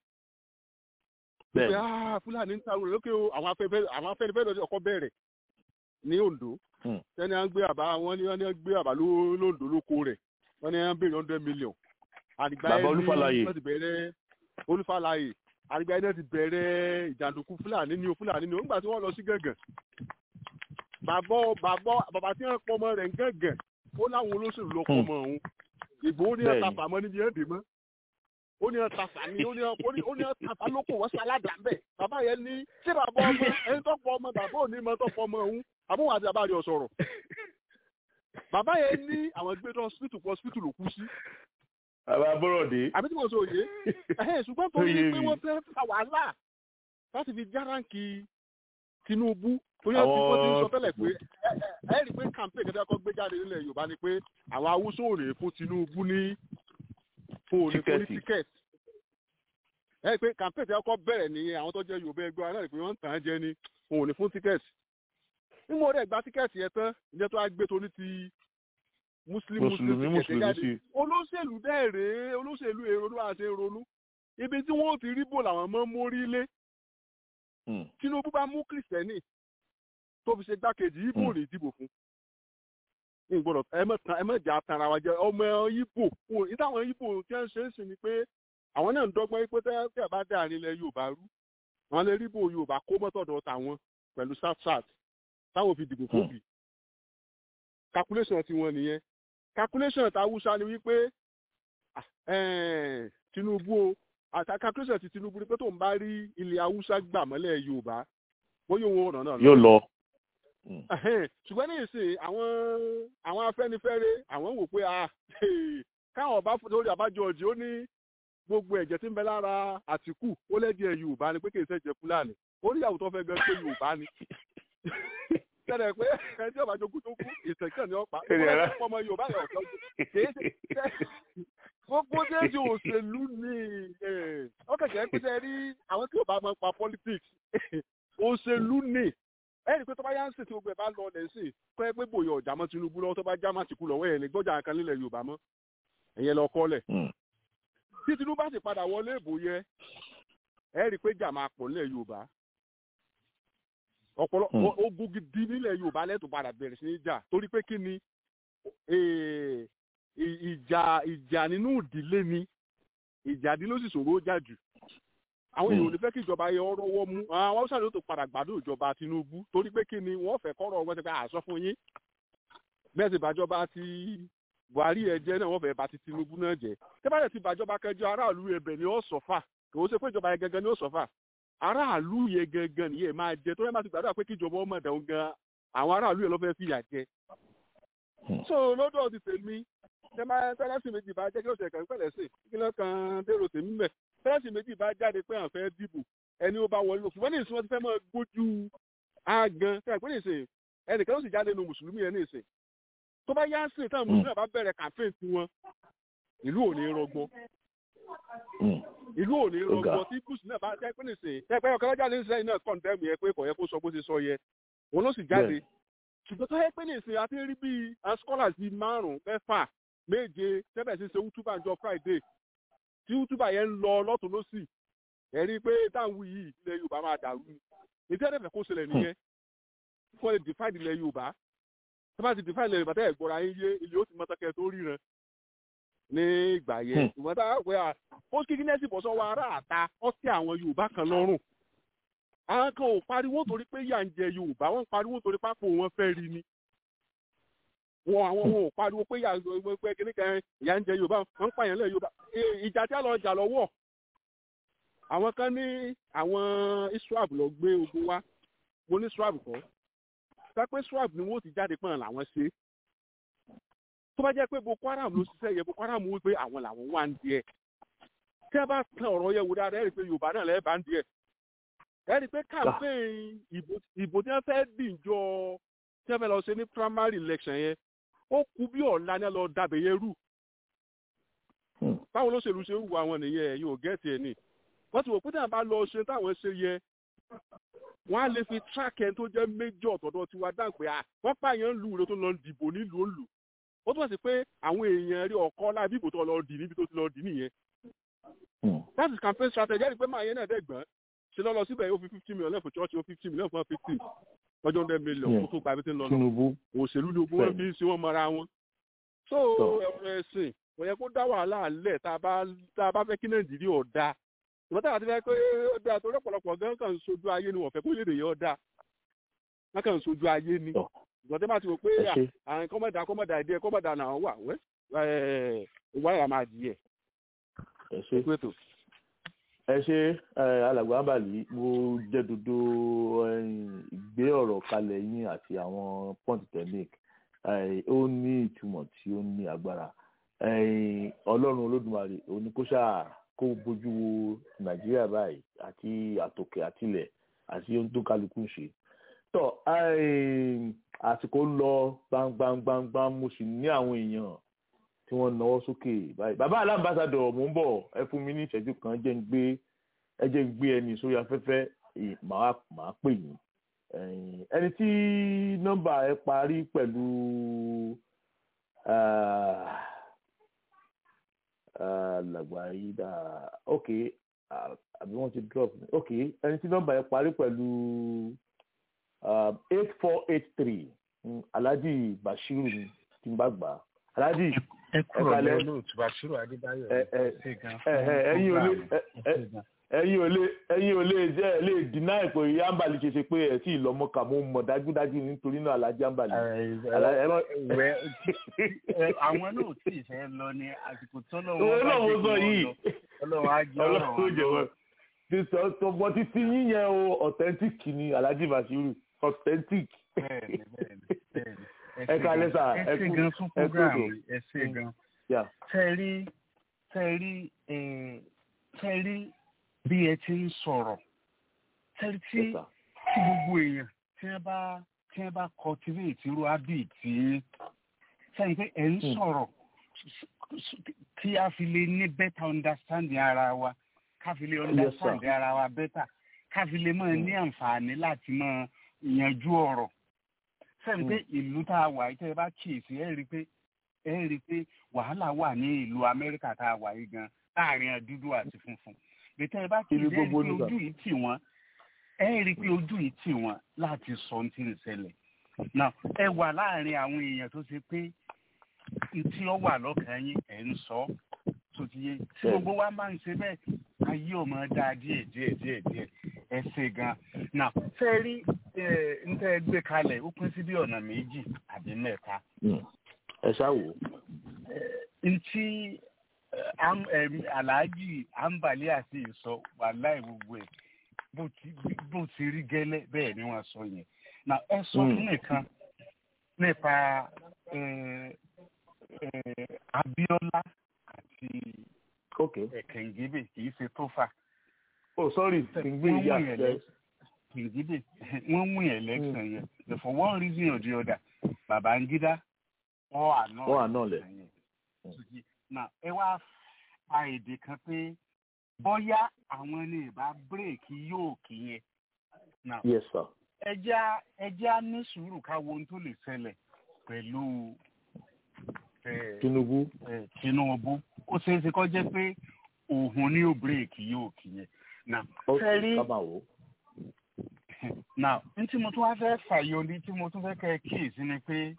pé bẹ́ẹ̀ ah fúlàní ń tarò lókè o àwọn afẹ́fẹ́ àwọn afẹ́fẹ́ lọ́dún ọkọ̀ bẹ̀rẹ̀ ní ondo Hmm. sẹ́ni à ń gbé àbá wọn ni wọ́n ní wọ́n gbé àbá ló- lóńdó lóko rẹ̀ wọ́n ní wọ́n béèrè hundred million àdìgbà Bàbá yẹn ní Olúfàlàyé. wọ́n ti bẹ̀rẹ̀ olúfàlàyé àdìgbà yẹn náà ti bẹ̀rẹ̀ ìjàndùkú fúlàní ni o fúlàní ni o nígbà tí wọ́n lọ sí gàngàn bàbá bàbá bàbá tí wọ́n pọ̀ ọmọ rẹ̀ ń gàngàn ó láwọn olóṣèlú lọ pọ̀ Hmm. ọmọ òun ìbò ó ní Bẹ́ẹ̀ni. ọ̀tá fàmọ́ níbi ẹ̀ dè mọ́ ó ní ọ̀tá fàmí ó ní ó ní ó ní ọ̀tá fàlókò wọ́n sáládà ń bẹ̀ bàbá yẹn ní ṣé bàbá ọmọ ẹni tó pọ̀ ọmọ bàbá ò ní mọ tó pọ̀ ọmọ òun àbúrò àti bàbá rẹ̀ ò sọ̀rọ̀ bàbá yẹn ní àwọn gbé tó hospital pọ̀ hospital ló kú sí bàbá bọ́rọ̀dé àbí tí mo sọ òye ẹ̀hẹ́n ṣùgbọ́n tó Ó ní yé pé mi. wọ́n fẹ́ fa wàhálà láti fi járáǹkì Tinubu tó yẹ kí Àwọn- wọ́n ti ń sọ tẹ́lẹ̀ pé ẹ ẹ ẹ rí i pé campaign kẹ́kẹ́ kọ́ gbé jáde nílẹ̀ Yorùbá ni pé àwọn Haúsá ò rè fún Tinubu ní fún òní fún ní Tíkẹ́ẹ̀tì. tíkẹ́ẹ̀tì ẹ rí i pé campaign tí wọ́n kọ́ bẹ̀rẹ̀ ní àwọn tó jẹ́ Yorùbá ẹgbẹ́ wa náà rí i pé wọ́n ń tàn án jẹ ní fún òní fún tíkẹ́ẹ̀tì nígbà wọ́n dẹ̀ gba tíkẹ́ẹ̀tì yẹn tán ìjẹ́ tó wá gbé tó ní ti Muslim mùsùlùmí Muslim tíkẹ́ẹ̀tì mùsùlùmí jáde sí olóṣèlú dẹ́ rèé olóṣèlú èrò ló wà ṣe ń ronú ibi tí wọ́n ti rí bò làwọn mọ́ mórí lé Hmm. Tinubu bá mú kìrìsìtẹ́nì tó fi ṣe gbákejì ibo Hmm. ní ìdìbò fún ìgbọ́dọ̀ ẹ mọ̀ tán ẹ mọ̀ jà tara wa jẹ ọmọ ibo wọn ní táwọn ibo tí wọ́n ṣe ń sìn ni pé àwọn náà ń dọ́gbọ́n pé tẹ́ tẹ́ bá dé àárín ilẹ̀ Yorùbá rú àwọn lè rí bò Yorùbá kó mọ́tọ̀dọ̀ tàwọn pẹ̀lú south táwọn fi dìbò fún Hmm. bì calculation tiwọn nìyẹn calculation tàwùsá ni wípé ah, eh, Tinubu o àti calculation ti Tinubu ni pé tó ń bá rí ilẹ̀ Haúsá gbà mọ́lẹ̀ Yorùbá wọ́n yóò wọ́n ọ̀nà náà lọ. yóò lọ Ẹhẹ́n, ṣùgbọ́n ní ìsìn àwọn àwọn Afẹ́nifẹ́re àwọn wò pé ah káwọn bá lórí àbájọ ọ̀jì ó ní gbogbo ẹ̀jẹ̀ tí ń bẹ lára Àtìkù ó lẹ́dí ẹ̀ Yorùbá ni pé kì í ṣẹ̀jẹ̀ Fúlàní orí ìyàwó tó fẹ́ gan pé Yorùbá ni tẹ́lẹ̀ pé ẹni tí ọba jogún tó kú ìtẹ̀kẹ́ ni ọ̀pá Èrè ara. ọmọ Yorùbá yẹn ọ̀tọ́ kì í ṣe gbogbo déjì òṣèlú ni ó kẹ̀kẹ́ pé ṣe rí àwọn tí ò bá máa ń pa politics òṣèlú ni ẹnì pé tó bá yá ń sìn tí gbogbo ẹ̀ bá lọ ọ̀lẹ̀ sí kọ́ ẹ pé bòyá ọ̀jà mọ́ Tinubu lọ́wọ́ tó bá já má tìkú lọ́wọ́ ẹ̀ ní gbọ́jà kan nílẹ̀ Yorùbá mọ́ ẹ̀yẹ lọ kọ́lẹ̀ Hmm. tí Tinubu bá sì padà wọlé ìbò yẹ ẹ rí i pé jà máa pọ̀ nílẹ̀ Yorùbá ọ̀pọ̀lọ Hmm. o- ogun gidi nílẹ̀ Yorùbá lẹ́tọ̀ padà bẹ̀rẹ̀ sí ní jà torí pé kí ni eh, ì- ìjà ìjà nínú ìdílé ni ìjà ìdílé ó sì ṣòro ó jà jù àwọn èèyàn ò ní fẹ́ kí ìjọba yẹ ọ̀rọ̀ wọ́ mú àwọn haúsá ló tó padà gbádùn ìjọba Tinubu torí pé kí ni wọ́n fẹ́ kọ́rọ̀ ọgbọ́n ti pé àṣọ fún yín bẹ́ẹ̀ sì bàjọba ti Buhari ẹ jẹ́ náà wọ́n fẹ́ bá ti Tinubu náà jẹ́ tẹ́bàdẹ̀ ti bàjọba kẹjọ aráàlú ẹbẹ̀ ni ó sọ̀fà kò ó ṣe pé ìjọba yẹn gangan ni ó sọ̀fà aráàlú yẹn gangan nìyẹn máa jẹ tó yẹ máa ti gbàdúrà pé kí ìjọba ọmọ ẹ̀dá gan àwọn aráàlú yẹn ló fẹ́ fìyà jẹ. Hmm. so lọ́dọ̀ ti tèmi tẹ máa tẹ́lẹ̀sì méjì bá jẹ́ kí lóṣèlú kan pẹ̀lẹ́ sí kí ló kan dèrò tèmi mẹ́ tẹ́lẹ̀sì méjì bá jáde pé àwọn fẹ́ dìbò ẹni ó bá wọlé lò ṣùgbọ́n ní ìsìn wọn ti fẹ́ máa gbójú àgàn tẹ́ pé ní ìsìn ẹnìkan ló sì jáde nu mùsùlùmí yẹn ní ìsìn tó bá yá sí táwọn mùsùlùmí náà bá bẹ̀rẹ̀ campaign tiwọn ìlú ò ní rọgbọ Hmm. ìlú ò ní Ó ga. rọgbọ tí kùsùn náà bá jẹ́ pé nìsín ẹ pé ọ̀kan lọ́jà ní sẹ́yìn náà kọ̀ǹdẹ́mù yẹn pé kò yẹ kó sọ bó ti sọ yẹ òun ló sì jáde Bẹ́ẹ̀. ṣùgbọ́n tó yẹ pé nìsín a ti rí bíi àwọn scholars bíi márùn-ún mẹ́fà méje tẹ́bẹ̀ sí ṣe útúbà jọ friday tí útúbà yẹn ń lọ lọ́tún lọ́sì ẹ̀ rí i pé táwọn yìí ilẹ̀ yorùbá máa dàrú ni ètò ẹ̀dẹ̀fẹ̀ kó ṣẹlẹ̀ nìyẹn kó lè divide ilẹ̀ yorùbá tó bá ti divide ilẹ̀ yorùbá tẹ́ ẹ̀ gbọ́ra yín yé ilé ó ti mọ́tọ́kẹ́ tó ríran ní ìgbà yẹn Hmm. ìwọ́n tá a pè à ó kí guinness bọ̀ sọ́wọ́ ará àta ọtí àwọn yorùbá kan lọ́rùn àwọn kan ò pariwo torí pé yà ń jẹ yorùbá wọ́n ń pariwo torí pápó wọn fẹ́ rí ni wọn àwọn wọn ò pariwo pé yà ń pé kíní kan yà ń jẹ yorùbá wọ́n ń pààyàn lẹ̀ yorùbá Ẹ, ìjà tí a lọ jà lọ́wọ́ àwọn kan ní àwọn israel lọ gbé ogun wá mo ní israel kọ́ sọ pé israel ni wọ́n ti jáde pọ̀n làwọn ṣe tó bá jẹ́ pé boko haram ló ṣiṣẹ́ yẹ boko haram wí pé àwọn làwọn wà ń díẹ̀ tí a bá tan ọ̀rọ̀ yẹn wò dáadáa ẹ rí i pé yorùbá náà lẹ́ẹ̀ bá ń díẹ̀ ẹ rí i pé campaign ìbò ìbò tí wọ́n fẹ́ dìjọ tí wọ́n fẹ́ lọ ṣe ní primary election yẹn ó kú bí ọ̀la ní lọ dàbẹ̀ yẹn rú Hmm. báwo ló ṣèlú ṣe ń wù àwọn nìyẹn ẹ̀ yóò gẹ́ẹ̀tì ẹ̀ ní wọ́n ti wò pé táwọn bá lọ ṣe táwọn ṣe yẹ wọ́n á lè fi track ẹni tó jẹ́ méjọ̀ tọ̀dọ̀ tiwa dáhùn pé à wọ́n pààyàn lù ló tó lọ dìbò nílùú òǹlù ó túmọ̀ sí pé àwọn èèyàn rí ọkọ láì bí ìbò tó lọ dì níbi tó ti lọ dì nìyẹn that is campaign strategy ẹni pé máa yẹn náà dẹ́gbọ́n ṣe lọ lọ síbẹ̀ ó fi fifty million lẹ́fọ̀ church ó fifty million fún fifty lọ́jọ́ hundred million kó tó gba ibi tí ń lọ lọ tinubu òṣèlú ni ogun wọn fi ń ṣe wọn mọra wọn. so ọ̀rọ̀ ẹ̀sìn kò yẹ kó dá wàhálà lẹ̀ tá a bá tá a bá fẹ́ kí nàìjíríà ọ̀dà ìwọ́n táwọn ti fẹ́ pé ó dáa torí ọ̀pọ̀lọpọ̀ gan kàn ń sojú ayé ni wọ́n fẹ́ kó lédè yẹn ọ̀dà wọ́n kàn ń sojú ayé ni ìgbọ́n tẹ́ bá ti wò pé ẹ ṣe àwọn kọ́mọ̀dà kọ́mọ̀dà ìdí ẹ̀ kọ́mọ̀dà náà wà wẹ́ ìwà ìyá máa di ẹ̀ ẹ ṣe pẹ̀tọ̀. ẹ ṣe ẹ, alàgbà àbàlí mo jẹ́ dodo ẹ̀yin, ìgbé ọ̀rọ̀ kalẹ̀ yín àti àwọn point technique ẹ, ó ní ìtumọ̀ tí ó ní agbára ẹ̀yin, ọlọ́run olódùmarè oníkóṣà kó bójú wo nàìjíríà báyìí àti àtòkè àtilẹ̀ àti ohun tó kálukú ń ṣe tọ ẹ̀yin, àsìkò ń lọ gbangbangbangban mo sì ní àwọn èèyàn tí wọ́n náwó sókè báyìí bàbá alámbàsádọ̀ mò ń bọ̀ ẹ fún mi ní ìṣẹ́jú kan jẹ́ ń gbé ẹ jẹ́ ń gbé ẹni sórí afẹ́fẹ́ ì- màá màá pè yín Ẹ̀yin, ẹni tí nọ́mbà ẹ parí pẹ̀lú ah, ah, làgbà yìí dà ok ah, àbí wọ́n ti drop ni. ok ẹni tí nọ́mbà ẹ parí pẹ̀lú eight four eight three alhaji bashiru ni tí n bá gbà á alhaji ẹ kúrò kalẹ́. lẹ olóòtú Bashiru Adébáyọ̀ ẹ ẹ ṣe gan ẹ ẹ ẹ̀yin ò lè ẹ ẹ ẹ̀yin ò lè ẹ̀yin ò lè jẹ ẹ lè dínà ìpò ìyá àǹbàlì ṣe ṣe pé ẹ sì lọmọ kà mo mọ̀ dájúdájú nítorí náà alhaji àǹbàlì. Àlá- ẹ má- àwọn náà tí ì fẹ́ lọ ní àsìkò tọ́lọ́ Owó wọn bá náà mo jẹ́ sọ kí yìí. wọ́n lọ ọlọ́run á jẹ́ ọ̀rọ̀ ọlọ́run wọn jẹ lọ́wọ́. wọn ti sọ tọgbọ títí yín yẹn o authentic ni alhaji bashiru authentic. bẹ́ẹ̀ni bẹ́ẹ̀ni bẹ́ẹ̀ni ẹ kalẹ́ sà ẹ ẹ ṣe kú gan fún ẹ kú program ètò. ẹ ṣe gan Yeah. tẹ́ rí tẹ́ rí eh, tẹ́ rí bí ẹ ti ń sọ̀rọ̀ tẹ́ rí tí Yes, sir. tí gbogbo èèyàn tí wọ́n bá tí wọ́n bá cultivate irú habit tí sẹ́yìn pé ẹ̀ ń Hmm. sọ̀rọ̀ kí a fi lè ní better understanding ara wa ká fi lè understand ara wa better ká fi lè máa ní àǹfààní láti máa yanjú ọ̀rọ̀ sẹ́yìn pé ìlú tá a wà yìí tẹ́ ẹ bá kíyèsí ẹ rí i pé ẹ rí i pé wàhálà wà ní ìlú amẹ́ríkà tá a wà yìí gan láàrin dúdú àti funfun bẹ́tẹ́ ẹ bá kíyèsí ẹ rí i gbogbo pé nígbà. ojú yìí tì wọ́n ẹ rí i pé ojú yìí tì wọ́n láti sọ ohun tí ń ṣẹlẹ̀ náà ẹ wà láàrin àwọn èèyàn tó ṣe pé tí ó wà lọ́kàn yín ẹ̀ ń sọ tó ti yé tí gbogbo wa máa ń ṣe bẹ́ẹ̀ ayé ò máa dáa díẹ̀ díẹ̀ díẹ̀ díẹ̀ ẹ ṣe gan náà fẹ́ rí ń tẹ́ ẹ gbé kalẹ̀ ó pín sí bí ọ̀nà méjì àbí mẹ́ta Mm. ẹ ṣáà wò ó. ntí eh, am- em, alhaji ambali àti ìsọ wàláì gbogbo ẹ bó ti bó ti rí gẹ́lẹ́ bẹ́ẹ̀ ni wọ́n sọ yẹn na ẹ sọ Mm. fún nìkan nípa eh, eh, Abíọ́lá àti ok Kẹ̀ǹgébè kì í ṣe tó fà oh sorry kì í gbé Wọ́n ìyá wọ̀nyẹn ẹ lẹ- Kẹ̀ǹgébè wọ́n win election yẹn but for one reason or the other Babangida wọ́n àná Wọ́n àná lẹ̀. yẹn sókè na ẹ wá fa èdè kan pé bóyá àwọn ní ìbá bírèkì yóò kí yẹn na yes sir. ẹjẹ́ ẹjẹ́ á ní sùúrù ká wo ohun tó lè ṣẹlẹ̀ pẹ̀lú eh, tinubu eh, Tinubu ó ṣeé ṣe kó jẹ́ pé òun ní ò bírèkì yóò kí yẹn na ok fẹ́ rí ká máa wò ó. now n tí mo tún wá fẹ́ fàyọ ní tí mo tún fẹ́ kẹ́ ẹ kíyèsí ni pé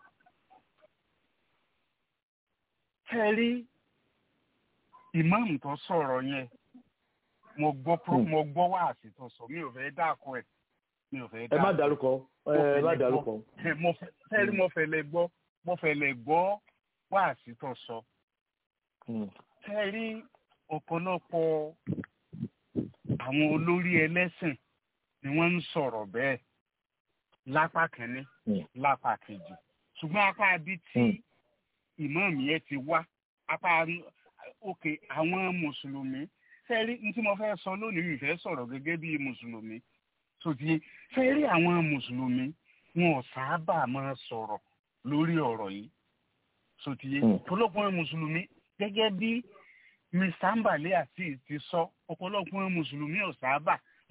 fẹ́ rí ìmáàmù tó sọ̀rọ̀ yẹn mo gbọ́ pro Hmm. mo gbọ́ wáàsí tó sọ mi ò fẹ́ dákọ ẹ̀ mi ò fẹ́ ẹ má dákọ dárúkọ ẹ má dárúkọ. ẹ̀ mo fẹ́ fẹ́ rí mo fẹ́ lè gbọ́ mo fẹ́ lè gbọ́ wáàsí tó sọ Mm. fẹ́ rí ọ̀pọ̀lọpọ̀ àwọn olórí ẹlẹ́sìn ni wọ́n ń sọ̀rọ̀ bẹ́ẹ̀ lápá kínní Mm. lápá kejì ṣùgbọ́n apá ibi tí ìmáàmù yẹn ti wá apá òkè àwọn mùsùlùmí fẹ́ẹ́rí ní tí mo fẹ́ sọ lónìí mi fẹ́ sọ̀rọ̀ gẹ́gẹ́ bí mùsùlùmí sòtì fẹ́ẹ́rí àwọn mùsùlùmí wọn ò sábà máa sọ̀rọ̀ lórí ọ̀rọ̀ yìí sòtì Mm. ọ̀pọ̀lọpọ̀ mùsùlùmí gẹ́gẹ́ bí mr mbale azeez ti sọ ọ̀pọ̀lọpọ̀ mùsùlùmí ò sábà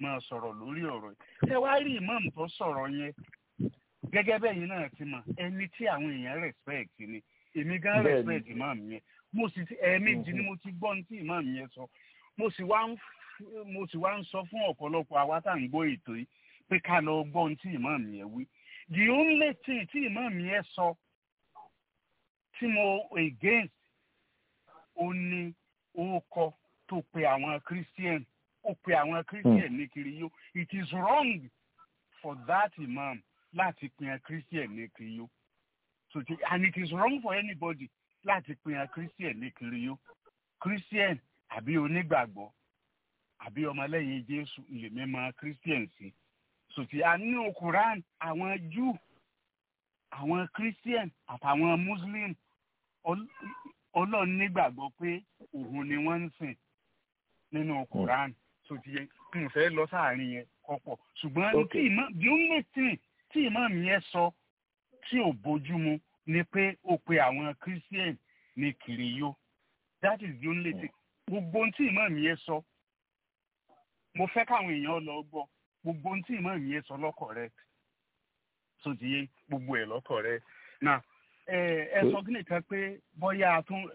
máa sọ̀rọ̀ lórí ọ̀rọ̀ yìí ṣé wàá rí imam tó sọ̀rọ̀ yẹn gẹ́gẹ́ bẹ́yìn náà ti mọ̀ ẹni tí àwọn èèyàn respect ni èmi gan Bẹ́ẹ̀ni. respect imam yẹn mo sì ti ẹ̀ẹ̀mejì ni mo ti gbọ́ ní tí imam yẹn sọ mo sì wá ń f- mo sì wá ń sọ fún ọ̀pọ̀lọpọ̀ àwa tá à ń gbọ́ ètò yìí pé ká lọ gbọ́ ní tí imam yẹn wí the only thing tí imam yẹn sọ tí mo against ó ní orúkọ tó pe àwọn christian ó pe àwọn christian ní kiriyó it is wrong for that imam láti pe àwọn christian ní kiriyó so ti and it is wrong for anybody láti pe àwọn christian ní kiriyó christian àbí onígbàgbọ́ àbí ọmọlẹ́yìn jésù lèmi mọ christian sí so ti a nínú quran àwọn jew àwọn christian àtàwọn muslim ọl- ọlọ́run nígbàgbọ́ pé òun ni wọ́n ń sìn nínú quran tó ti yẹ kí n fẹ́ lọ sáàrin yẹn kọ́pọ̀ ṣùgbọ́n Ok. tí ìmọ̀ the only thing tí ìmọ̀ mi yẹn sọ tí ò bójúmu ni pé ó pe àwọn christian ní kiriyó that is the only thing gbogbo ohun tí ìmọ̀ mi yẹn sọ mo fẹ́ káwọn èèyàn lọ gbọ́ gbogbo ohun tí ìmọ̀ mi yẹn sọ lọ́kọ̀ rẹ tó ti yẹ gbogbo ẹ̀ lọ́kọ̀ rẹ now ẹ ẹ sọ kí nìkan pé bóyá a tún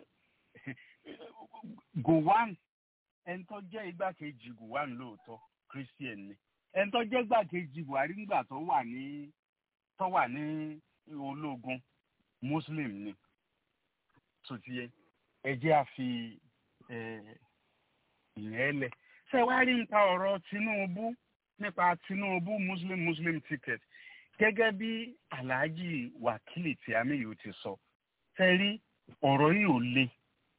gowon ẹni tó jẹ́ igbákejì gowon lóòótọ́ christian ni ẹni tó jẹ́ igbákejì buhari nígbà tó wà ní tó wà ní ológun muslim ni tó ti yẹ ẹ jẹ́ a fi ẹ, ìyẹn lẹ̀ ṣé wàá rí nípa ọ̀rọ̀ tinubu nípa tinubu muslim muslim ticket gẹ́gẹ́ bí alhaji wakili tí amiyu ti sọ ṣe rí ọ̀rọ̀ yìí ò le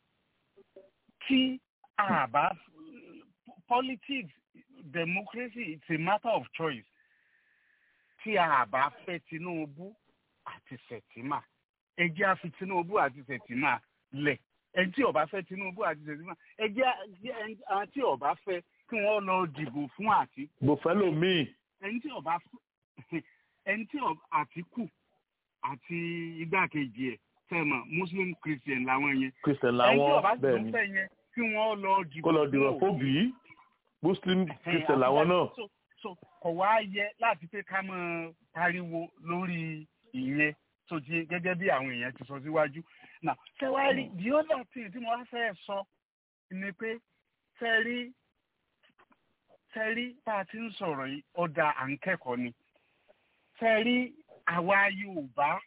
tí àbá politics democracy it's a matter of choice tí àbá fẹ́ tinubu àti sẹ̀tìmà ẹ jẹ́ a fi tinubu àti sẹ̀tìmà lẹ̀ ẹni tí ó bá fẹ́ tinubu àti sẹ̀tìmà ẹ jẹ́ àwọn tí ó bá fẹ́ kí wọ́n lọ dìbò fún àtìkù bòfẹ́lò míì ẹni tí ọba ẹni tí ọ- àtìkù àti igbákejì ẹ fẹmọ muslim christian làwọn yẹn christian ẹni tí làwọn ọba tó bẹ́ẹ̀ ni fẹ yẹn kí wọn lọ dìbò kó lọ dìrọ̀ fún fóbì muslim òun. christian làwọn náà so so kò wá yẹ láti pé ká máa pariwo lórí ìyẹn tó ti gẹ́gẹ́ bí àwọn èèyàn ti sọ síwájú now ṣẹwárí the other thing tí mo wá fẹ́ sọ ni pé ṣẹ́rí ṣẹ́rí tá a ti ń sọ̀rọ̀ yìí ọ̀dà à ń kẹ́kọ̀ọ́ ni ṣẹ́rí àwa yorùbá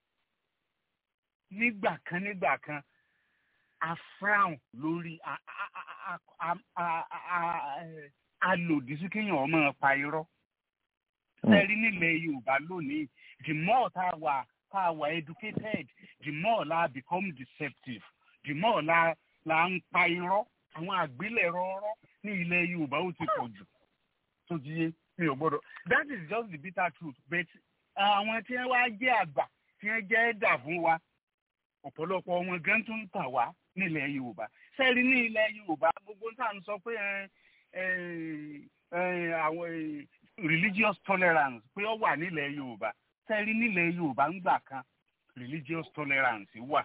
nígbà kan nígbà kan a frown lórí a a a a a a a a lòdì sí kéèyàn ọmọ pa irọ́ ṣẹ́rí nílẹ̀ yorùbá lónìí the more tá a wà tá a wà educated the more la become deceptive the more la la ń pa irọ́ àwọn àgbélẹ̀rọ ọ̀rọ̀ ní ilẹ̀ yorùbá ó ti pọ̀ jù tó ti yé mi ò gbọ́dọ̀ that is just the bitter truth but àwọn tí wọ́n wá jẹ́ àgbà tí wọ́n jẹ́ ẹ̀dà fún wa ọ̀pọ̀lọpọ̀ wọn gan tó ń tà wá nílẹ̀ yorùbá sẹ́ẹ̀rí ní ilẹ̀ yorùbá gbogbo tá à ń sọ pé ẹ, ẹ, ẹ, àwọn ẹ, religious tolerance pé ó wà nílẹ̀ yorùbá sẹ́ẹ̀rí nílẹ̀ yorùbá ń gbà kan religious tolerance wà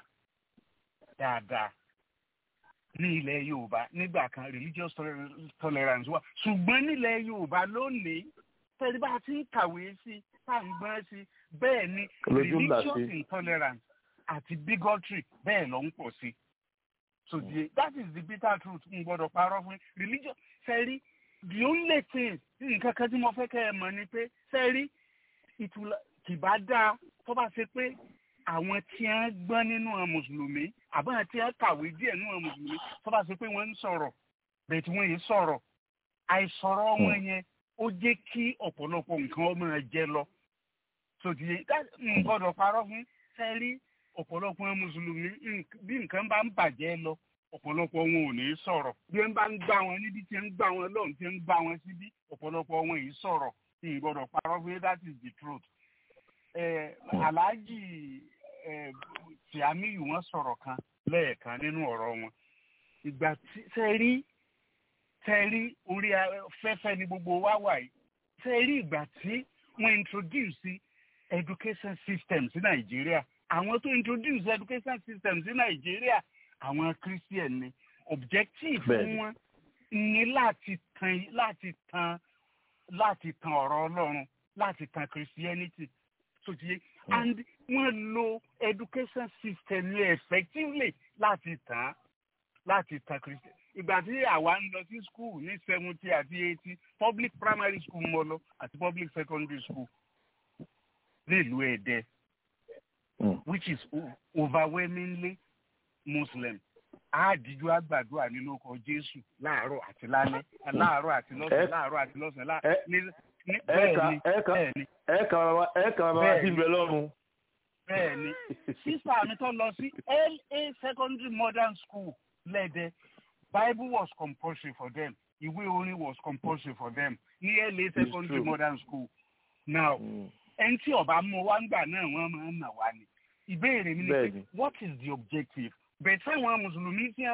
dáadáa ní ilẹ̀ yorùbá nígbà kan religious toler- tolerance wà ṣùgbọ́n nílẹ̀ yorùbá lónìí tẹ́lẹ̀ bá a ti ń kàwé sí tá à ń gbọ́n sí bẹ́ẹ̀ ni Lójú ńlá religious sí. intolerance àti bigotry bẹ́ẹ̀ ló ń pọ̀ sí so the that is the bitter truth n gbọ́dọ̀ parọ́ fún yín. religion sẹ́rí the only thing nǹkan kan tí mo fẹ́ kẹ́ ẹ mọ̀ ni pé sẹ́rí ìtura kìbá dáa tó bá ṣe pé àwọn tí wọ́n gbọ́n nínú àwọn mùsùlùmí àbá tí wọ́n kàwé díẹ̀ nínú àwọn mùsùlùmí tó bá ṣe pé wọ́n ń sọ̀rọ̀ bẹ́ẹ̀ tí wọ́n yìí sọ̀rọ̀ àìsọ̀rọ̀ wọn yẹn ó jẹ́ kí ọ̀pọ̀lọpọ̀ nǹkan ọmọ ẹ jẹ lọ sòtìyẹ n gbọ́dọ̀ parọ́ fún sẹ́rí ọ̀pọ̀lọpọ̀ àwọn mùsùlùmí nk- bí nǹkan bá ń bàjẹ́ lọ ọ̀pọ̀lọpọ̀ wọn ò ní sọ̀rọ̀ bí wọ́n bá ń gbá wọn níbi tí wọ́n ń gbá wọn lọ́hùn tí wọ́n ń gbá wọn síbí ọ̀pọ̀lọpọ̀ wọn yìí sọ̀rọ̀ n gbọ́dọ̀ parọ́ fún that is the truth eh, alhaji eh, tiamiyu wọn sọ̀rọ̀ kan lẹ́ẹ̀kan nínú ọ̀rọ̀ wọn ìgbà tí sẹ́rí sẹ́rí orí afẹ́fẹ́ ni gbogbo wa wà yìí sẹ́rí ìgbà tí wọ́n introduce education system sí nàìjíríà àwọn tó introduce education system sí nàìjíríà àwọn christian ni objective Bẹ́ẹ̀ni. wọn ní láti tan láti tan láti tan ọ̀rọ̀ ọlọ́run láti tan christianity so ti yé and wọ́n lo education system yẹn effectively láti tàn láti tan christian ìgbà tí àwa ń lọ sí school ní seventy àti eighty public primary school mo lọ àti public secondary school nílùú èdè which is overwhelmingly muslim àádìjú àgbàdua nínú ọkọ jésù láàárọ̀ àti lálẹ́ láàárọ̀ àti lọ́sàn láàárọ̀ àti lọ́sàn bẹ́ẹ̀ni bẹ́ẹ̀ni ẹ̀ẹ̀kan bàbá sí ibẹ̀ lọ́rùn. bẹ́ẹ̀ni sísá mi tó lọ sí la secondary modern school lẹ́dẹ̀ bible was compulsory for them ìwé orin was compulsory for them ní la secondary modern school now ẹni tí ọba mú wa ń gbà náà wọ́n máa ń nà wá ni ìbéèrè mi ni pé what is the objective bẹ́ẹ̀ sáwọn mùsùlùmí tí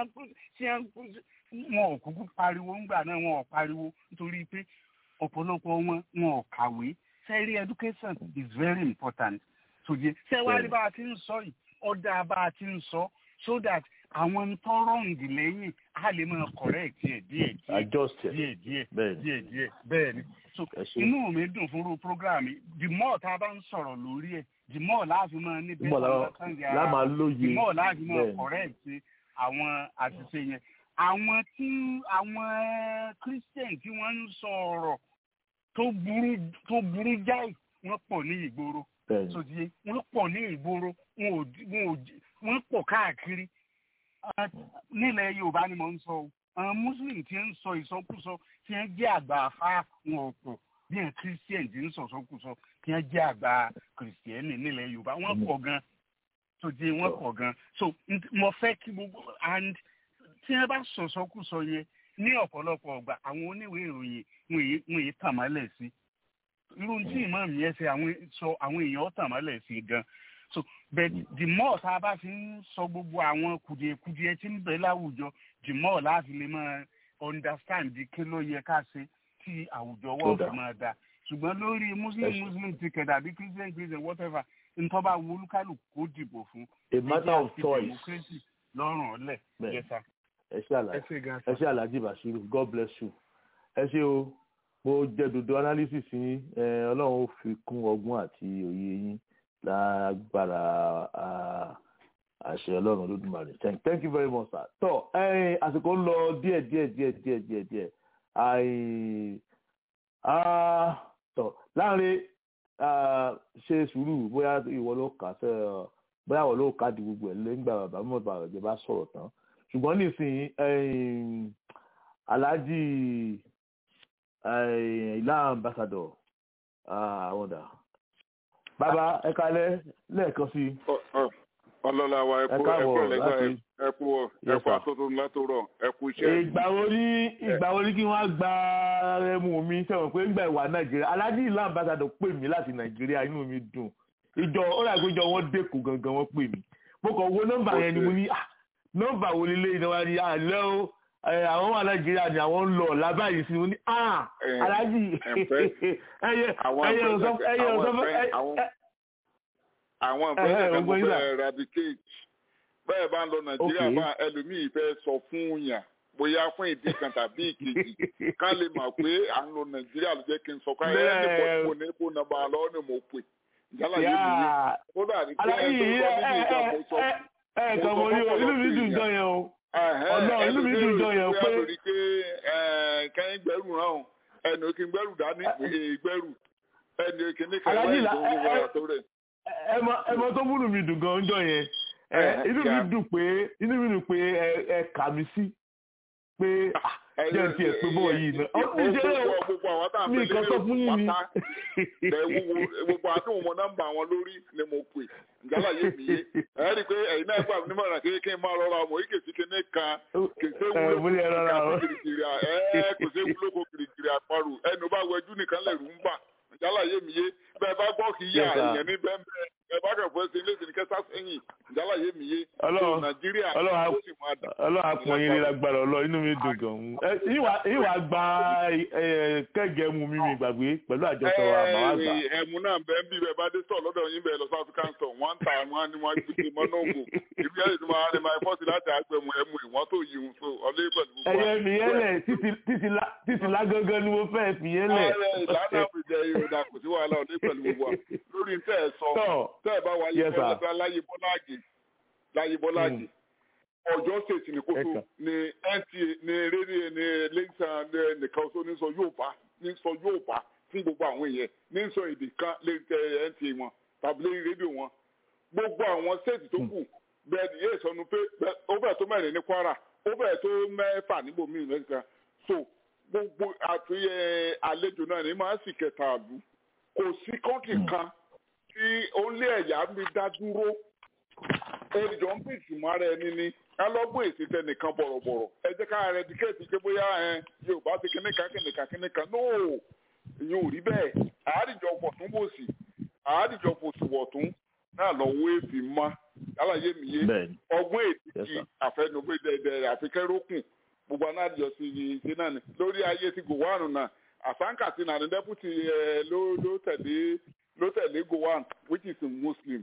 wọn ò kúkú pariwo ńgbà náà wọn ò pariwo nítorí pé ọ̀pọ̀lọpọ̀ wọn wọn ò kàwé sẹ́rí education is very important tòjé sẹ́wárí bá a ti ń sọ yìí ọ̀dà bá a ti ń sọ so that àwọn tó rọ̀ǹdì lẹ́yìn á lè máa correct ẹ̀ díẹ̀ díẹ̀ díẹ̀ díẹ̀ díẹ̀ bẹ́ẹ̀ ni so inú mi dùn fún irú program yìí the more tá a bá ń sọ̀rọ̀ lórí ẹ̀ the more láàfin máa ní bẹ́ẹ̀ máa kàn ara the more láàfin máa correct àwọn àṣìṣe yẹn àwọn tí àwọn christian tí wọ́n ń sọ ọ̀rọ̀ tó burú tó burú jáì wọ́n pọ̀ ní ìgboro sòdìye wọ́n pọ̀ ní ìgboro wọ́n pọ̀ káàkiri nílẹ̀ yorùbá ni mo ń sọ o àwọn muslim tí ń sọ ìsọkúsọ tí ń jẹ́ àgbà afá wọn ò pọ̀ bí ẹ̀ christian tí ń sọ ìsọkúsọ tí ń jẹ́ àgbà christian nílẹ̀ yorùbá wọ́n pọ̀ gan sòdìye wọ́n pọ̀ gan so mo fẹ́ kí gbogbo and tí wọ́n bá sọ ìsọkúsọ yẹn ní ọ̀pọ̀lọpọ̀ ọgbà àwọn oníwèé ìròyìn wọn èyí tàn mọ́lẹ̀ sí irú tí ìmọ̀ mi yẹn ṣe sọ àwọn èèyàn tàn mọ́lẹ̀ sí gan so but the more tá a bá fi ń sọ gbogbo àwọn kùdìẹ̀kùdìẹ̀ tí ń bẹ láwùjọ the more láti lè máa understand kí ló yẹ ká ṣe tí àwùjọ wọ́n fi máa da ṣùgbọ́n lórí muslim muslim ticket àbí christian christian whatever nǹkan bá wo olúkálùkù kó dìbò fún. a matter of choice. democracy lọ́rùn ọ̀lẹ̀ yẹsà ẹ ṣe àlàjì ẹ ṣe àlàjì bashiru god bless you ẹ ṣe o mo jẹ dodo analysis yín ọlọ́run ó fi kún ọgbọ́n àti òye yín lágbára àṣẹ ọlọ́run olódùmarè thank thank you very much sir tọ àsìkò ń lọ díẹ̀ díẹ̀ díẹ̀ díẹ̀ díẹ̀ díẹ̀ tọ láàrin ṣe sùúrù bóyá ìwọ ló kà sẹ bóyá ìwọ ló kà di gbogbo ẹ lẹ́yìn bàbá mọ̀ bàbá ìjọba sọ̀rọ̀ tán ṣùgbọ́n nísìnyí alhaji ilá ambassador àwọn ọ̀dà bàbá ẹ kalẹ̀ lẹ́ẹ̀kan sí. ọlọ́lá wa ẹ kú ẹ kú ẹlẹ́gbà ẹ kú ẹ kú atótó ńlá tó rọ̀ ẹ kú iṣẹ́. ìgbà wo ní ìgbà wo ní kí wọ́n gba ẹmu mi sẹ́wọ̀n pé ńgbà ìwà nàìjíríà alhaji ilá ambassador pè mí láti nàìjíríà inú mi dùn ìjọ ó rà pé ìjọ wọn dẹ́kun gangan wọ́n pè mí mo kàn wo nọ́mbà yẹn ni mo ní ah nọ́mbà wo lélẹ ìnáwó ni àlẹ o àwọn wà nàìjíríà ni àwọn ń lọ lábàáyé sí wọn ni ah aláàjì ẹyẹ ẹyẹ ọsọ ẹyẹ ọsọ àwọn ìpínlẹ̀ kan tó fẹ́ eradicate bẹ́ẹ̀ bá ń lọ nàìjíríà bá ẹlòmíì fẹ́ sọ fún yàn bóyá fún ìdí kan tàbí ìkejì ká lè mọ̀ pé à ń lọ nàìjíríà ló jẹ́ kí n sọ ká ẹ̀ ẹ́ ní mo ní kó nàbà lọ́wọ́ ni mo pè jálà yé mi yé kódà ní pé ẹ tó sọ nínú ìjà mo sọ ẹ kàn mọ ní inú mi dùn jọ yẹn o ọlọ́run inú mi dùn jọ yẹn pé. kẹ́yìn gbẹ́rù hàn ẹnu kí n gbẹ́rù dání gbẹ́rù ẹnu kìíní kan Aláàjì wáyé là- tó ń ẹ- wọ ẹ- àtọ́ rẹ̀. ẹ mọ ẹ mọ tó múnú mi dùn gan jọ yẹn ẹ Ẹ, inú mi kíá. dùn pé inú mi dùn pé ẹ ẹ kà mí sí pé ah, jẹ́ ti ẹ̀ pé bọ́ọ̀ yìí náà ọ Gbogbo ìṣeré o gbogbo àwọn tá à ń mi pè nǹkan sọ fún yín ni pátá lẹ wúwo gbogbo àdúgbò mọ nọ́mbà wọn lórí ni mo pè njálà yé mi yé ẹ rí i pé ẹ̀yin náà gbà mí nímọ̀ràn kékeré kí n máa rọra ọmọ yìí kèsì kéne kan kèsè ẹ wúlò mo ní ẹ rọra o kìrìkìrì à ẹ kèsè wúlò kó kìrìkìrì àparò ẹnu bá wẹjú nìkan lè rú ń bà njálà yé mi yé bẹ́ẹ̀ bá gbọ́ kì í yá Yes, sir. èèyàn ní bẹ́ẹ̀ bẹ́ẹ̀ bá kẹ̀ fọ́ sí ilé ìsìn kẹsà sẹ́yìn ìjálàyé mi yé Ọlọ́run- so nàìjíríà Ọlọ́run á- ó sì máa dà ọlọ́run àpọ̀n yín ní lágbára ọlọ́ inú mi dùn gan-an Ẹ, ìwà- ìwà gba ẹ, kẹ́gẹ́ mu mímí gbàgbé pẹ̀lú àjọṣọ wa màá gbà. Ẹ, ẹmu náà bẹ́ẹ̀ bí bẹ́ẹ̀ bá dé sọ̀ lọ́dọ̀ yín bẹ́ẹ̀ lọ sí african store wọ́n ń ta àwọn ni wọ́n gbé mọ́nà ògùn ìlú yẹn ti máa ní máa fọ́ọ̀sì láti àgbẹ̀mù ẹmu ìwọ́n tó yìí ń so ọlẹ́ pẹ̀lú gbogbo wa. ẹyẹ mi yẹn lẹ títí- títí lá- títí lágángan ni mo fẹ́ fi yẹn lẹ̀. Ààrẹ ìlànà àbújá ìròdà kò sí wàhálà ọlẹ́ pẹ̀lú gbogbo wa lórí tẹ́ ẹ sọ Tọ́, tẹ́ ẹ bá wáyé Yes, sir. fẹ́ẹ́ láyé bọ́láàgì láyé bọ́láàgì ọjọ́ state ní kótó Ẹ̀ka. ní nta ní rédíò ní lẹ́sàn nìkan tó ní sọ yóò bá ní sọ yóò bá fún gbogbo àwọn èèyàn ní sọ èdè kan lẹ́tẹ̀ nta wọn tàbí lẹ́yìn rédíò wọn gbogbo àwọn state tó kù bẹ́ẹ̀ ni yéé sọnù pé bẹ́ẹ̀- ó bẹ̀rẹ̀ tó mẹ́rin ní kwara ó bẹ̀rẹ̀ tó mẹ́fà níbòmíì mẹ́ta so gbogbo àti ẹ, àlejò náà ní máa ń sì kẹta àlù kò sí kọ́ńtì kan tí ó lé ẹ̀yà mi dá dúró ẹnìjọ ń pèsè mọ́ ara ẹni ní alọ́gbọ́n èsì tẹnìkan bọ̀rọ̀bọ̀rọ̀ ẹ jẹ́ ká rẹ díkẹ́ẹ̀tì pé bóyá ẹ yorùbá ti kíní kan kíní kan kíní kan nóò ìyẹn ò rí bẹ́ẹ̀ àádìjọ fọ̀tún bòsì àádìjọ fòsì wọ̀tún náà lọ́wọ́ èsì mọ́ aláyé mi yé bẹ́ẹ̀ni ọgbọ́n Yes, ètìkì sir. àfẹnugbẹ́dẹ́dẹ́ àfikẹ́rókùn gbogbo anáàdìjọ sí i ṣe náà ni lórí ayé ti gowanu náà àsáǹkà ti nàní dẹ́pútì ẹ ló ló tẹ̀lé ló tẹ̀lé gowan which is a muslim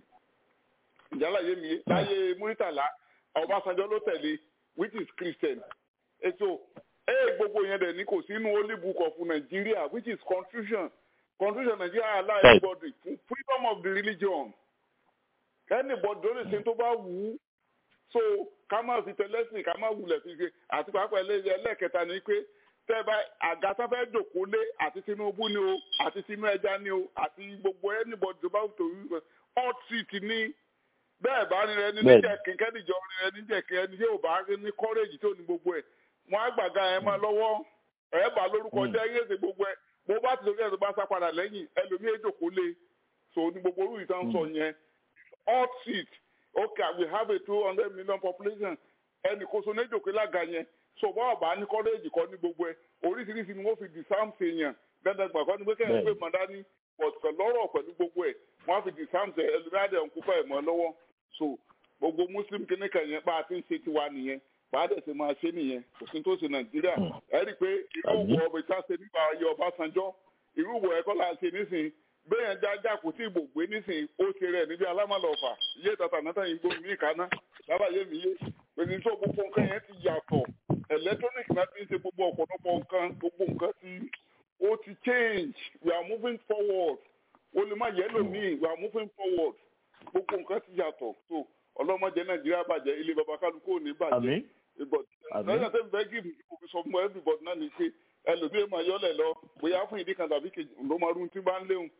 ìjálàyé mi láyé muritala ọbásanjọ́ ló tẹ̀lé which is christian èso ẹ gbogbo yẹn dẹ̀ ní kò sínú holy book of nigeria which is constitution constitution nigeria allow Right. everybody freedom of the religion anybody ló lè ṣe tó bá wù ú so ká má fi tẹlẹsìn ká má wulẹ̀ fi ṣe àti pàápàá ẹlẹ́yẹ ẹlẹ́kẹta ni pé tẹ́ bá àga tó fẹ́ jòkó lé àti tinubu ni o àti tinú ẹja ni o àti gbogbo anybody tó bá wù tó wù hot seat ni bẹ́ẹ̀ bá ní rẹ ní Bẹ́ẹ̀ni. níjẹ̀kín kẹ́nìjọ ní rẹ níjẹ̀kín ẹni tí ò bá ní courage tó ní gbogbo ẹ̀ wọ́n á gbàgà ẹ̀ máa lọ́wọ́ ẹ̀ bá lórúkọ Mm. jẹ́ yéèzè gbogbo ẹ̀ bó bá ti lókè ẹ̀ tó bá sá padà lẹ́yìn ẹlòmíì èjòkó lé so ní gbogbo orú ìtàn sọ yẹn hot seat okay we have a two hundred million population ẹnì kóso ní èjòkó lága yẹn so bá ọba ní courage kọ́ ní gbogbo ẹ̀ oríṣiríṣi ni wọ́n fi disarm ṣe yàn dandan gbàgbọ́ ni pé kẹ́hìn pé Bẹ́ẹ̀ni. mọ̀dání but lọ́rọ̀ pẹ̀lú gbogbo ẹ̀ wọ́n á fi disarm ṣe ẹlòmíàdé ọ̀nkúfà ẹ̀ mọ́ lọ́wọ́ so gbogbo muslim kìnnìkan yẹn bá a ti ń ṣe tiwa nìyẹn bá a dẹ̀ ṣe máa ṣe nìyẹn kò sí tó ṣe nàìjíríà ẹ rí i pé irú Àbí? ìwọ ọbẹ̀ tá a ṣe nípa ayé ọbásanjọ́ irú ìwọ ẹ̀kọ́ la ṣe nísìnyí bẹ́ẹ̀ jájá kò tí ì gbògbé nísìnyí ó ṣe rẹ̀ níbi alámọ̀lọ́fà iye tata náà yìí gbóhùn mí kaná lábàáyé mi yé pèsè tó gbogbo nǹkan yẹn ti yàtọ̀ electronic náà ti ń ṣe gbogbo ọ̀pọ̀lọpọ̀ nǹkan gbogbo nǹkan ti ó ti change we are moving forward ó lè má yẹ lómii we are moving forward gbogbo nǹkan ti yàtọ̀ so ọlọ́mọdé nàìjíríà bàjẹ́ ilé baba kálukú ò ní bàjẹ́ àmín but Àmín. lọ́yà tẹ́ fẹ́ gíìmù kò fi sọ fún everybody náà ni pé ẹlòmíín máa yọ́lẹ̀ lọ bóyá fún ìdí kan tàbí kejì ló máa rún tí bá ń léwu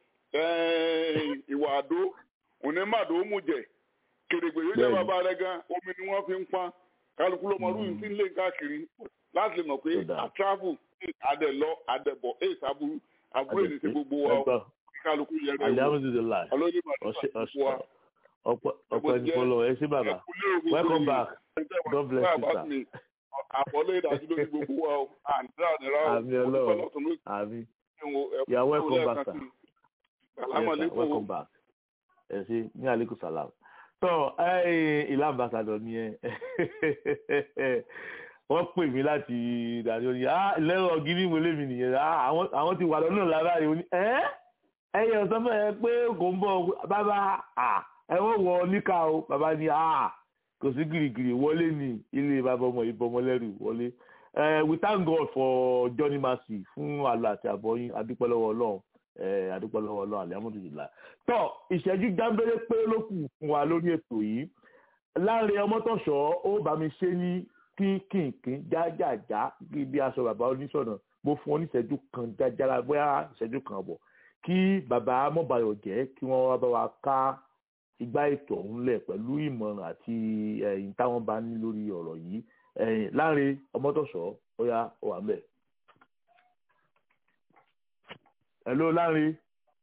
ìwà àdó onímàdó mú jẹ kèrègbè yóò jẹ́ Bẹ́ẹ̀ni. bàbá rẹ gan omi ni wọ́n fi ń pọn kálukú ló máa rún tí ń lé káàkiri láti lè mọ̀ pé Tó dáa. a travel adẹ lọ adẹ bọ̀ èyí sábúrú àbúrò èdè sí gbogbo wa o ẹgbọ́ kí kálukú yẹ rẹ wò alihamudulilayi ọlọ́dẹ máa dé ọṣẹ gbogbo wa ọṣẹ ọpẹ́ ọpẹ́ ní fọlọ ẹ ṣé bàbá welcome back God bless you, sir. àbọ̀lé ìdájú lórí gbogbo wa o àǹdíra nira o Àmín Ọlọ́run. àmín you are welcome back sir. Yes, sir. alámọ̀lẹ́kùn welcome back ẹ ṣé ní aleykum salam tọ ilé ambassadọ ni ẹ wọ́n pè mí láti ìdájọ́ ní ah lẹ́rọ̀ gíní mo lémi nìyẹn ah àwọn àwọn ti wà lọ́nà lára yìí ó ní ẹ́ ẹ̀yẹ ọ̀sán mẹ́rin pé kò ń bọ̀ bàbá ah ẹ wọ́n wọ níkà o bàbá ní ah kò sí gìrìgìrì wọlé ní ilé bàbá ọmọ ìbọmọ lẹ́rù wọlé Eh, we thank God for Johnny Mercy fún àlọ́ àti àbọ̀yìn adúpẹ́ lọ́wọ́ Ọlọ́run eh, adúpẹ́ lọ́wọ́ Ọlọ́run alihamudulilayi tọ́ ìṣẹ́jú jábẹ́rẹ́ pé ló kù fún wa lórí ètò yìí láàrin ọmọtọ̀ṣọ́ ó bá mi ṣe ní kínkìnkín jájàjá bí aṣọ bàbá oníṣọ̀nà mo fún ọ ní ìṣẹ́jú kan jájára bóyá ìṣẹ́jú kan bọ̀ kí bàbá mọ̀bàyọ̀ jẹ́ kí wọ́n wá bá wa ká igbá ètò ọ̀hún lẹ̀ pẹ̀lú ìmọ̀ràn àti ẹ̀yìn táwọn bá ní lórí ọ̀rọ̀ yìí ẹ̀yìn láàrin ọmọtọ̀ṣọ́ ó yá ó wà mẹ́. hello láàrin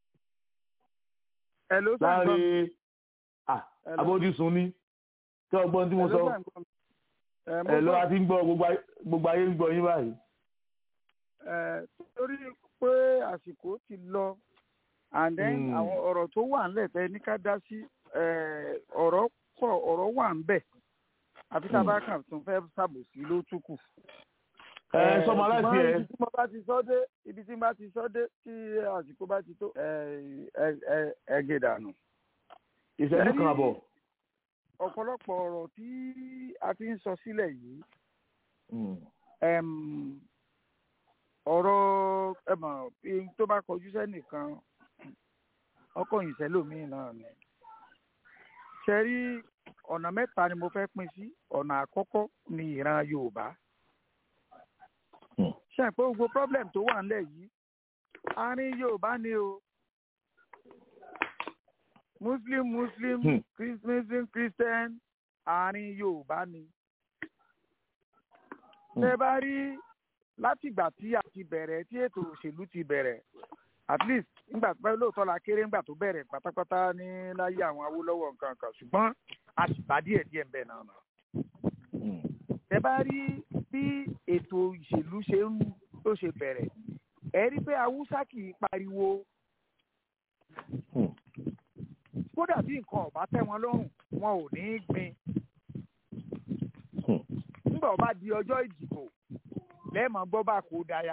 ẹ ló sàn gbọ́ mi. láàrin ah Hello. abójúsùn ní tí ọgbọ́n tí mo Ẹ ló sọ sàn gbọ́ mi. Ẹ, mo ẹ ló gbọ́. wá ti ń gbọ́ gbogbo ayé- gbogbo ayé ń gbọ́ yín báyìí. Ẹ, torí pé àsìkò ti lọ and then Mm. àwọn ọ̀rọ̀ tó wà ńlẹ̀ tẹ́ ní ká dá sí ẹ, ọ̀rọ̀ pọ̀ ọ̀rọ̀ wà ń bẹ̀ àfi tá a bá kàn tún fẹ́ ṣàbòsí ló tún kù. ẹ sọmọ aláìsí ẹ ibi tí mo bá ti sọ dé ibi tí mo bá ti sọ dé tí àsìkò bá ti tó ẹ ẹ ẹ ẹ gé dànù. ìṣẹ́jú kan àbọ̀. ọ̀pọ̀lọpọ̀ ọ̀rọ̀ tí a ti ń sọ sílẹ̀ yìí ọ̀rọ̀ ẹ̀mọ̀ tó bá kọjú sẹ́nìkan ọkọ̀ yìí sẹ́lòmíì náà ni. ṣe rí ọ̀nà mẹ́ta ni mo fẹ́ pín sí ọ̀nà àkọ́kọ́ ni ìran Yorùbá. ṣe pé gbogbo problem tó wà nílẹ̀ yìí àárín Yorùbá ni o Muslim Muslim Muslim Christian àárín Yorùbá ni. tẹ́ bá rí látìgbà tí a ti bẹ̀rẹ̀ tí ètò òṣèlú ti bẹ̀rẹ̀ at least nígbà tó lóòótọ́ la kéré nígbà tó bẹ̀rẹ̀ pátápátá ní láyé àwọn Awólọ́wọ̀ nǹkan kan ṣùgbọ́n a sì bá díẹ̀ díẹ̀ ń bẹ̀ náà nà. ẹ bá rí bí ètò ìṣèlú ṣe ń tó ṣe bẹ̀rẹ̀ ẹ rí pé haúsá kì í pariwo kódà bí nǹkan ọ̀bá tẹ́ wọn lọ́rùn wọn ò ní í gbin nígbà ó bá di ọjọ́ ìdìbò lẹ́ẹ̀mọ́ gbọ́ bá kó dáyà.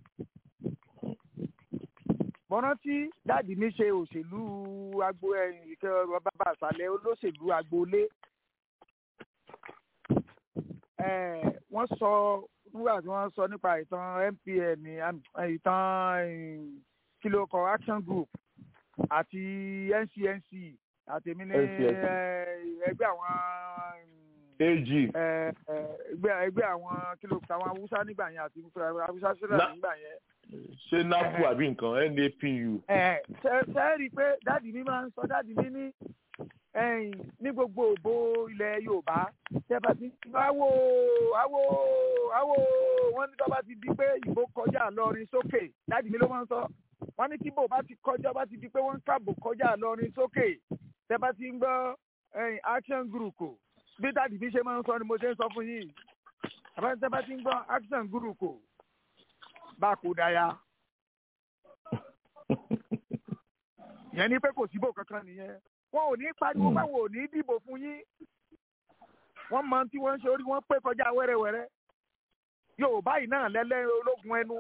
bọ́rántí dáàdì mi ṣe òṣèlú agbo ìkẹ́ bàbá àṣàlẹ̀ olóṣèlú agboolé. wọ́n sọ nígbà tí wọ́n sọ nípa ìtàn MPN ìtàn kílókọ action group àti NCNC àtẹ̀mí ní ẹgbẹ́ àwọn ag ẹgbẹ́ ẹgbẹ́ àwọn kìlọ̀ àwọn haúsá nígbà yẹn àti haúsá sílẹ̀ nígbà yẹn. ṣé napu àbí nǹkan napu. ṣe rí i pé dáàdì mi máa ń sọ dáàdì mi ní ní gbogbo òbó ilẹ̀ yorùbá tẹ́fà ti awo awo awo wọ́n ní tọ́ba ti di pé ìbò kọjá lọ́rin sókè dáàdì mi ló máa ń sọ wọ́n ní tíbò bá ti kọjá bá ti di pé wọ́n ń kábò kọjá lọ́rin sókè tẹ́fà ti ń gbọ́ action group kò bí dáàdì bí ṣe máa ń sọ ni mo ṣe ń sọ fún yín àbájáde bá ti ń gbọ́ action guru kò bá kó dáyà yẹn ni pé kò síbò kankan nìyẹn wọn ò ní pariwo pé wọn ò ní dìbò fún yín wọn mọ tí wọn ń ṣe orí wọn pé kọjá wẹ́rẹ́wẹ́rẹ́ yorùbá yìí náà lẹ́lẹ́ ológun ẹnu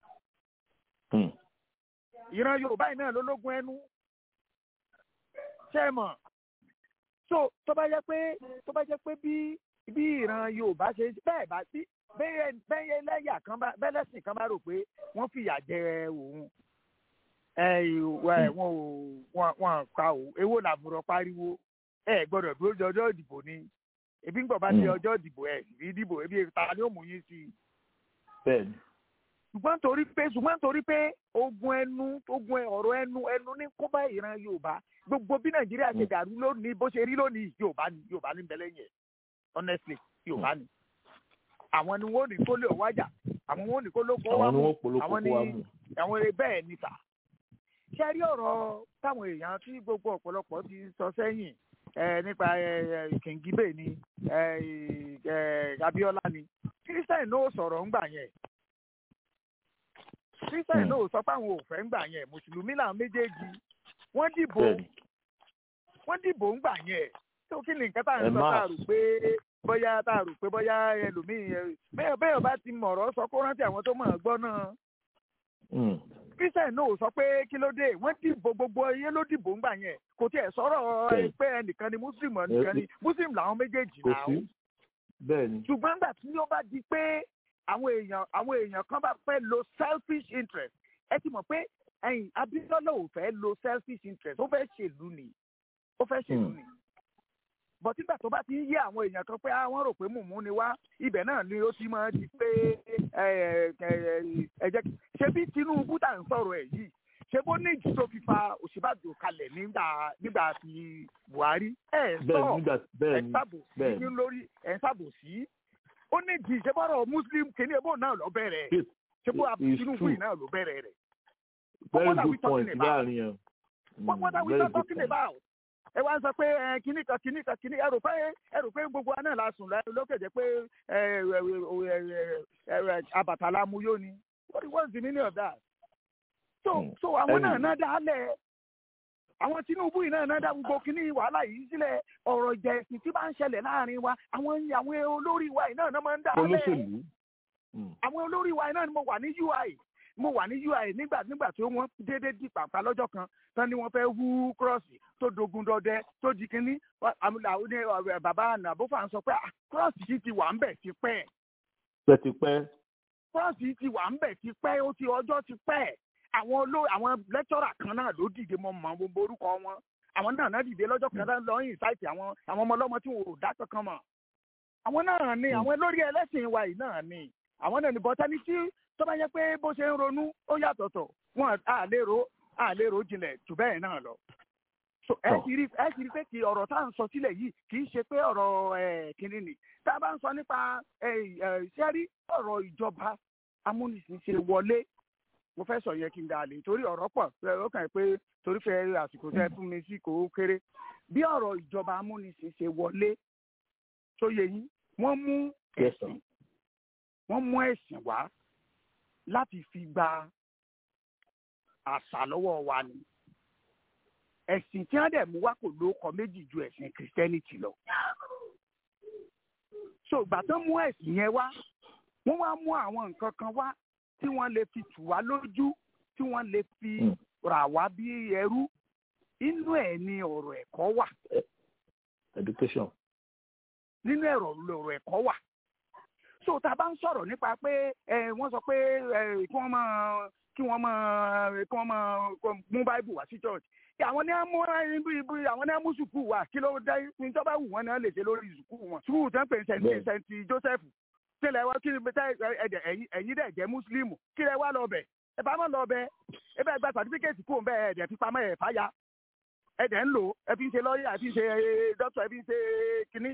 ìran yorùbá yìí náà lólógun ẹnu ṣé ẹ mọ̀ so tó bá jẹ́ pé tó bá jẹ́ pé bí bí ìran yorùbá ṣe bẹ́ẹ̀ bá sí bẹ́ẹ̀ bẹ́ẹ̀ lẹ́yà kan bá bẹ́lẹ́sìn kan bá rò pé wọ́n fìyà jẹ òun wọn ò wọn ka o èwo làbúrò pariwo ẹ gbọ́dọ̀ dúró de ọjọ́ ìdìbò ni ebi ń gbọ́ bá di ọjọ́ ìdìbò ẹ sì rí dìbò ebi ta ni ó mú yín sí i. bẹ́ẹ̀ni. ṣùgbọ́n torí pé ṣùgbọ́n torí pé ogun ẹnu ogun ọ̀rọ̀ ẹnu ẹnu ní kó bá ìran yorùbá gbogbo bí nàìjíríà ṣe dàrú lónìí bó ṣe rí lónìí yorùbá ni yorùbá ní bẹlẹ yẹn honestly yorùbá ni àwọn ni wọn ò ní kó lè wájà àwọn wọn ò ní kó ló kó wá mú àwọn ni àwọn eré bẹ́ẹ̀ ni tà ṣe rí ọ̀rọ̀ táwọn èèyàn tí gbogbo ọ̀pọ̀lọpọ̀ ti sọ sẹ́yìn nípa kìngíbè ni abiola ni christian náà sọ̀rọ̀ ńgbà yẹn christian náà sọ pé àwọn ò fẹ́ ńgbà yẹn mùsùlùmí làwọn méjèèjì wọ́n dìbò wọ́n dìbò ń gbà yẹn tó kí ni nǹkan tá à ń sọ tá a rò pé bóyá tá a rò pé bóyá ẹlòmíì bẹ́ẹ̀ bẹ́ẹ̀ bá ti mọ̀rọ̀ sọ kó rántí àwọn tó mọ̀ ọ́ gbọ́ náà. christian náà sọ pé kí ló dé wọ́n dìbò gbogbo iye ló dìbò ń gbà yẹn kò tiẹ̀ sọ̀rọ̀ pé ẹnìkan ni muslim ẹnìkan ni muslim làwọn méjèèjì náà. ṣùgbọ́n nígbà tí ó bá di pé àwọn èèyàn àwọn èèyàn kan bá fẹ́ lo selfish interest ẹ ti mọ̀ pé ẹyin Abíọ́lá ò fẹ́ lo selfish interest ó fẹ́ ṣèlú ni ó fẹ́ ṣèlú ni bọ̀ tígbà tó bá ti ń yé àwọn èèyàn kan pé àwọn rò pé mùmú ni wá ibẹ̀ náà ni ó ti máa di pé ẹ jẹ́ ṣé bí Tinubu tà ń sọ̀rọ̀ ẹ̀ yìí ṣé bó ní ìjì tó fi fa Ọ̀ṣínbàjò kalẹ̀ nígbà nígbà tí Buhari ẹ̀ sọ ẹ̀ sábòsí lórí ẹ̀ sábòsí ó ní ìjì ṣé bọ́rọ̀ Muslim kìíní ebó náà lọ bẹ̀rẹ̀ ṣé bó Tinubu yìí náà ló bẹ̀rẹ̀ rẹ̀ very good point láàrin yẹn. what what are we not talking about? ẹ wá ń sọ pé kinní kan kinní kan kinní ẹ rò pé ẹ rò pé gbogbo wa náà la sùn lókè jẹ pé àbàtà mu yóò ni what was the meaning of that? so so àwọn náà náà dálẹ̀ àwọn tinubu yìí náà náà dá gbogbo kínní wàhálà yìí sílẹ̀ ọ̀rọ̀ ìjà ẹ̀sìn tí bá ń ṣẹlẹ̀ láàrin wa àwọn àwọn olórí wa yìí náà náà máa ń dá lẹ̀ olóṣèlú àwọn olórí wa yìí náà ni mo wà ní ui mo wà ní ui nígbà nígbà tí wọ́n déédéé di pàpà lọ́jọ́ kan tán ni wọ́n fẹ́ hú kírọ́ọ̀sì tó dogun dọdẹ tó di kínní bàbá nàbófà ń sọ pé kírọ́ọ̀sì yìí ti wà ń bẹ̀ ti pẹ́ pẹ́tipẹ́ kírọ́ọ̀sì ti wà ń bẹ̀ ti pẹ́ ó ti ọjọ́ ti pẹ́ àwọn oló àwọn lẹ́tọ́rà kan náà ló dìde mọ́ mọ́ gbogbo orúkọ wọn àwọn náà náà dìde lọ́jọ́ kan náà lọ́yìn sáìtì àwọn àwọn ọmọ ọlọ́mọ tí wọn ò dá kankan mọ̀ àwọn náà ni àwọn lórí ẹlẹ́sìn wa yìí náà ni àwọn náà ni bọ́tẹ́ni tí tó bá yẹ pé bó ṣe ń ronú ó yàtọ̀tọ̀ wọn à lérò à lérò jinlẹ̀ jù bẹ́ẹ̀ náà lọ. so ẹ ti rí ẹ ti rí pé kí ọ̀rọ̀ tá à ń sọ sílẹ̀ yìí kì í ṣe pé ọ̀rọ̀ kìnìún ni tá a bá ń sọ nípa ṣẹ́rí ọ̀rọ̀ ìjọba amúnisìn ṣe wọlé mo fẹ́ sọ yẹn kí n dà lè torí ọ̀rọ̀ pọ̀ ó kàn pé torí fẹ́ àsìkò tẹ́ fún mi sí kò kéré bí ọ̀rọ̀ ìjọba amúnisìn ṣe wọlé tó yẹ yín wọ́n mú ẹ̀sìn wọ́n mú ẹ̀sìn wá láti fi gba àṣà lọ́wọ́ wa ni ẹ̀sìn tí wọ́n dẹ̀ mú wá kò lóko méjì ju ẹ̀sìn kìrìsìtẹ́nìtì lọ so ìgbà tó mú ẹ̀sìn yẹn wá wọ́n wá mú àwọn nǹkan kan wá tí wọ́n lè fi tù wá lójú tí wọ́n lè fi rà wá bí ẹrú inú ẹ̀ ni ọ̀rọ̀ ẹ̀kọ́ wà. education. nínú ẹ̀rọ ọ̀rọ̀ ẹ̀kọ́ wà. so tá a bá ń sọ̀rọ̀ nípa pé wọ́n sọ pé kí wọ́n máa kí wọ́n máa kí wọ́n máa mú báìbù wá sí church àwọn ní mú ibi àwọn ní mú sùkúù wá kí ló dé ní tó bá wù wọ́n náà lè ṣe lórí sùkúù wọn sùkúù tó ń pè ní sẹ́ńtì joseph kílẹ̀ wá kí ẹ̀yin dẹ̀ jẹ́ mùsùlùmù kílẹ̀ wá lọ bẹ̀ ẹ bá mọ̀ lọ bẹ̀ ẹ bá gba sàtífíkẹ́tì kó bẹ́ẹ̀ ẹ̀dẹ̀ fi pamọ́ ẹ̀ fàyà ẹ̀dẹ̀ ń lò ẹ fi ń ṣe lọ́ọ̀yà ẹ fi ń ṣe dókítà ẹ fi ń ṣe kínní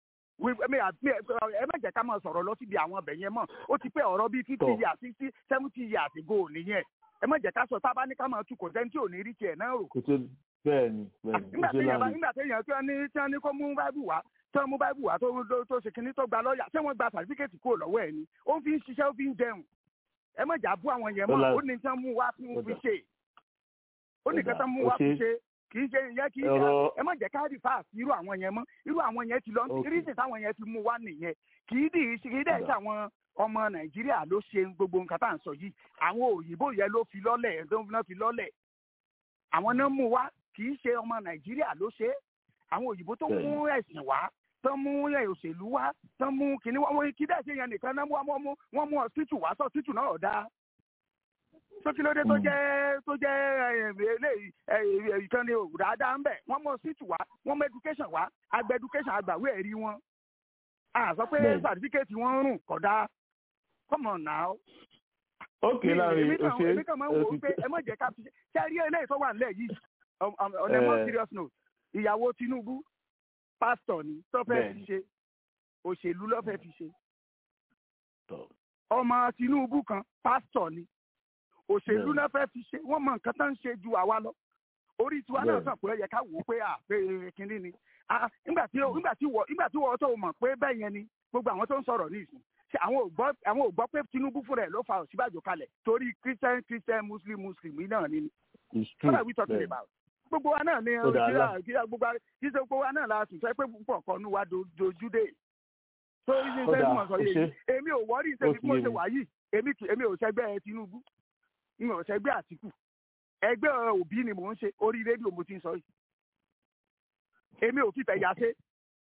ẹ má jẹ́ ká máa sọ̀rọ̀ lọ síbi àwọn ọbẹ̀ yẹn mọ́ ó ti pé ọ̀rọ̀ bíi fifty years sixty seventy years ago nìyẹn ẹ má jẹ́ ká sọ tá a bá ní ká máa tu kò sẹ́ni tí ò ní rí tiẹ̀ náà rò. bẹ́ẹ̀ ni bẹ́ẹ̀ ni nígbà téèyàn nígbà téèyàn tí wọ́n ní tí wọ́n ní kó mú báìbù wá tí wọ́n mú báìbù wá tó tó ṣe kinní tó gba lọ́ọ̀yà ṣé wọ́n gba sàtífíkẹ́tì kúrò lọ́wọ́ ẹ̀ ni ó fi ń ṣiṣẹ́ ó fi ń jẹun ẹ má jà bú àwọn yẹn mọ́ ó ní tí wọ́n mú wá fún fi ṣe ó ní kẹta mú wá fi ṣe kì í ṣe ìyẹn kì í ṣe ẹ má jẹ́ ká rí fáàsì irú àwọn yẹn mọ́ irú àwọn yẹn ti lọ kírísì táwọn yẹn ti mú wá nìyẹn kì í dì í ṣe kì í dẹ̀ ṣe àwọn ọmọ nàìjíríà ló ṣe gbogbo nǹkan tá à ń sọ yìí àwọn òyìnbó yẹn ló fi lọ́lẹ̀ ló fi lọ́lẹ̀ àwọn náà mú wá kì í ṣe ọmọ nàìjíríà ló ṣe àwọn òyìnbó tó mú ẹ̀sìn wá tó mú òṣèlú wá tó mú kìnní wọn kí dẹ̀ ṣe yẹn nìkan náà wọ́n mú wọ́n mú ọ̀sítù wá sọ ọ̀sítù náà ọ̀dà sókìlódé tó jẹ́ tó jẹ́ eléyìí ìkànnì dáadáa ń bẹ̀ wọ́n mú ọ̀sítù wá wọ́n mú education wá àgbẹ̀ education àgbàwé ẹ̀rí wọn a sọ pé certificate wọn rùn kódà come on now. ok láàrin òṣè èmi kàn máa ń wo pé ẹ má jẹ́ ká fi ṣe rí eléyìí tó wà nílẹ̀ yìí on a more serious note ìyàwó Tinubu pásítọ̀ ni tó fẹ́ fi ṣe òṣèlú ló fẹ́ fi ṣe ọmọ Tinubu kan pásítọ̀ ni òṣèlú náà fẹ́ fi ṣe wọ́n mọ nǹkan tó ń ṣe ju àwa lọ orí tiwa náà sàn pé ó yẹ ká wò ó pé à pé kínní ni nígbà tí nígbà tí wọ nígbà tí wọ́n tó mọ̀ pé bẹ́ẹ̀ yẹn ni gbogbo àwọn tó ń sọ̀rọ̀ ní ìsìn ṣe àwọn ò gbọ́ àwọn ò gbọ́ pé Tinubu fúnra ẹ̀ ló fa Ọ̀ṣínbàjò kalẹ̀ torí Christian Christian Muslim Muslim náà ni what are we talking about gbogbo wa náà ni kíra gbogbo wa kí ṣe gbogbo wa náà la sùn sọ pé púpọ̀ kan ní wa dojú dé tó yí ṣe mọ̀ sọ yé èmi ò wọ́rí ṣe bí mo ṣe wà yìí èmi èmi ò ṣẹgbẹ́ Tinubu mi ò ṣẹgbẹ́ Àtìkù ẹgbẹ́ Òbí ni mò ń ṣe orí rédíò mo ti ń sọ yìí èmi ò fìfẹ́ yà ṣe.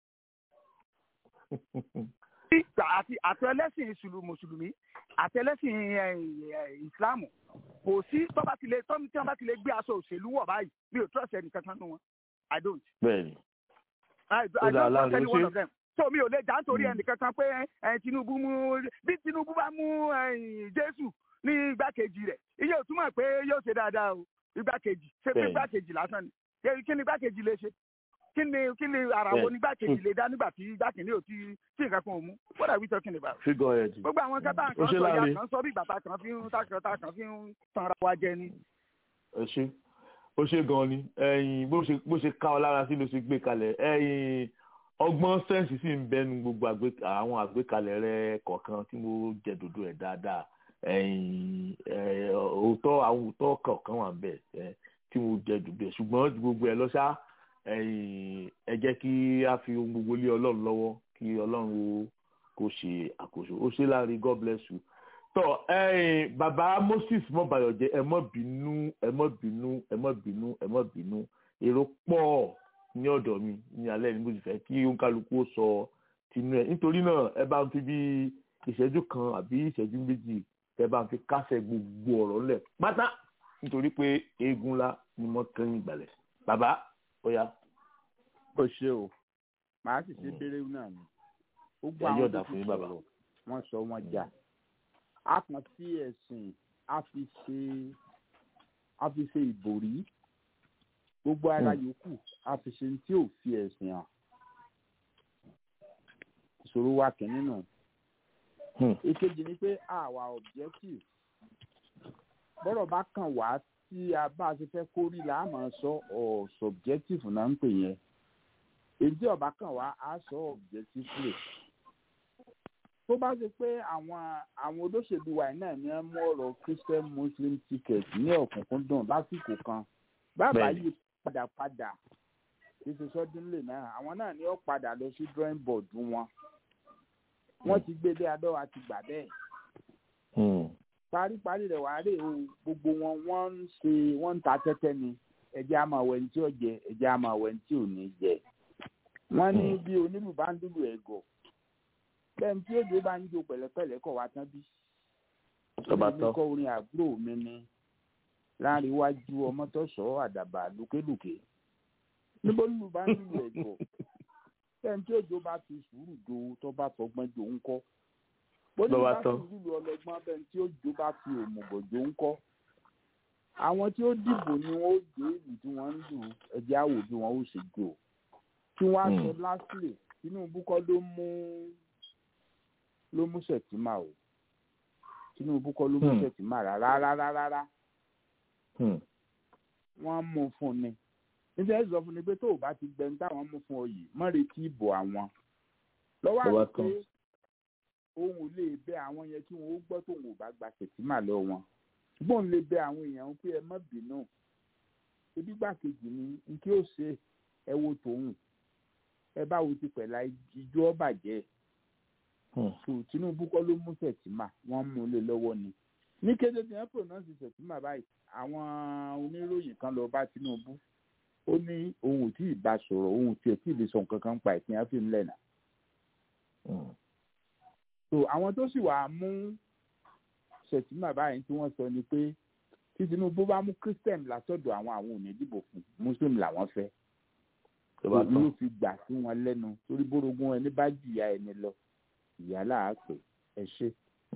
àti àti ẹlẹ́sìn mùsùlùmí àti ẹlẹ́sìn ìsìláàmù kò sí tó bá ti lè tó tí wọ́n bá ti lè gbé aṣọ òṣèlú wọ̀ báyìí mi ò trust ẹnì kankan nínú wọn i don't. bẹ́ẹ̀ni. i don't trust any one of them. so mi ò lè jà nítorí ẹnì kankan pé Tinubu mú bí Tinubu bá mú Jésù ní igbákejì rẹ̀ iye ò túmọ̀ pé yóò ṣe dáadáa o igbákejì ṣe pé igbákejì lásán ni kí ni igbákejì lè ṣe kí ni kí ni ara wo ní igbákejì lè dá nígbà tí igbákejì ò tí tí nǹkan kan ò mú what are we talking about. figure head. gbogbo àwọn kátà kan sọ ya kan sọ bí bàtà kan fi ń tàkàtà kan fi ń tanra wa jẹ ni. ẹ ṣe ó ṣe gan ni ẹyin bó ṣe bó ṣe ká ọ lára sí ló ṣe gbé kalẹ̀ ẹyin ọgbọ́n sẹ́ǹsì sì ń bẹnu gbogbo àwọn àgbékalẹ̀ rẹ kọ̀ọ̀kan tí mo jẹ dòdò ẹ̀ dáadáa ẹyin òótọ́ àwọn òótọ́ kọ̀ọ̀kan wà bẹ́ẹ̀ tí mo jẹ dùbẹ̀ ṣùgbọ́n ju gbogbo ẹ̀ lọ ṣá ẹ̀yin, ẹ jẹ́ kí a fi ohun gbogbo lé ọlọ́run lọ́wọ́ kí ọlọ́run ó kó ṣe àkóso ó ṣe láàrin god bless you tọ ẹ̀yin bàbá moses mọbàyọjẹ ẹ mọ bínú ẹ mọ bínú ẹ mọ bínú ẹ mọ bínú èrò pọ̀ ní ọ̀dọ̀ mi ní alẹ́ ní mo sì fẹ́ kí òǹkálukú ó sọ tinú ẹ nítorí náà ẹ bá ń fi bí ìṣẹ́jú kan àbí ìṣẹ́jú méjì ẹ bá ń fi kásẹ̀ gbogbo ọ̀rọ̀ ńlẹ̀ pátá nítorí pé eégún ńlá ni mo kẹ́yìn ìgbàlẹ̀ bàbá ó yá. ó ṣe o màá sì ṣe béèrè náà ni gbogbo Ẹ àwọn yọ̀ọ̀dà tó fún ti yín, bàbá. sọ̀rọ̀ wọ́n sọ wọ́n jà a kàn sí ẹ̀sìn a fi ṣe a fi ṣe ìbòrí gbogbo ara yòókù a fi ṣe tí ò fi ẹ̀sìn hàn ìṣòro wa kìíní nù èkejì ni pé àwa objective bọ́rọ̀ bá kàn wá tí a bá a ṣe fẹ́ kórí là á máa sọ ọ̀ subjective náà ń pè yẹn èyí tí ọba kàn wá á sọ objectively tó bá ṣe pé àwọn àwọn olóṣèlú wa yìí náà ní wọn mú ọ̀rọ̀ christian muslim ticket ní ọ̀kúnkúndùn lásìkò kan bàbá Bẹ́ẹ̀ni. yìí padà padà ṣíṣe sọdúnlé náà àwọn náà ní ó padà lọ sí drawing board wọn wọ́n ti gbé dé adọ́ àti gbà bẹ́ẹ̀ paríparí rẹ̀ wàá rè o gbogbo wọn wọ́n ń ṣe wọ́n ń ta tẹ́tẹ́ ni ẹjẹ́ àmọ́ àwẹ̀ ní tí ó jẹ ẹjẹ́ àmọ́ àwẹ̀ ní tí ò ní jẹ wọ́n ní bí onílù bá ń dúró ẹ̀gọ́ bẹ́ẹ̀ tí òjò bá ń jó pẹ̀lẹ́pẹ̀lẹ́ kọ̀ wá tán bí Tọ́ba mi tán. kọ́ orin àbúrò mi ni láàrin iwájú ọmọ tó sọ àdàbà lókèlókè níbo nílùú bá ń dúró ẹ̀gọ́ bẹ́ẹ̀ tí òjò bá fi sùúrù jo tó bá fọgbọ́n jo ń kọ́ bóni Lọ́ba bá tán. fi lùlù ọlọ́gbọ́n bẹ́ẹ̀ tí òjò bá fi òmùgọ̀ jo ń kọ́ àwọn tí ó dìbò ni wọn ó jó ìlú tí wọ́n ń lù ẹ̀jẹ̀ àwò bí wọ́n ó ṣe jò tí wọ́n á sọ Hmm. lásìlè Tinubu kọ́ ló mú ló mú Sẹ̀tìmà o Tinubu kọ́ ló mú Hmm. Sẹ̀tìmà rárá rárá rárá wọ́n mú un fún ni níṣẹ́ sọ fún ni pé tó o bá ti gbẹ̀ǹ táwọn mú fún ọ yìí mọ́ retí ìbò àwọn lọ́wọ́ Lọ́wọ́ àti pé tán. òun ò lè bẹ àwọn yẹn kí wọn ó gbọ́ tóun ò bá gba Sẹ̀tìmà lọ wọn ṣùgbọ́n òun lè bẹ àwọn èèyàn pé ẹ má bínú ebi gbàkejì ni n kí ó ṣe ẹ wo tòun ẹ bá wo ti pẹ̀lá ijó ọ̀bàjẹ́ so Tinubu kọ́ ló mú Sẹ̀tìmà wọ́n mú un lé lọ́wọ́ ni ní kété tí wọ́n pronounce Sẹ̀tìmà báyìí àwọn oníròyìn kan lọ bá Tinubu ó ní òun ò tí ì bá sọ̀rọ̀ òun ò tiẹ̀ tí ì lè sọ nǹkan kan pa ìpín àfihàn lẹ́nà so àwọn tó sì wàá mú Sẹ̀tìmà báyìí tí wọ́n sọ ni pé tí Tinubu bá mú Christian látọ̀dọ̀ àwọn àwọn ò ní dìbò fún Muslim làwọn fẹ́ Lọ́ba òbí tán. ó fi gbà sí wọn lẹ́nu torí bórogún ẹni bá jìyà ẹni lọ ìyá làápè ẹ ṣe.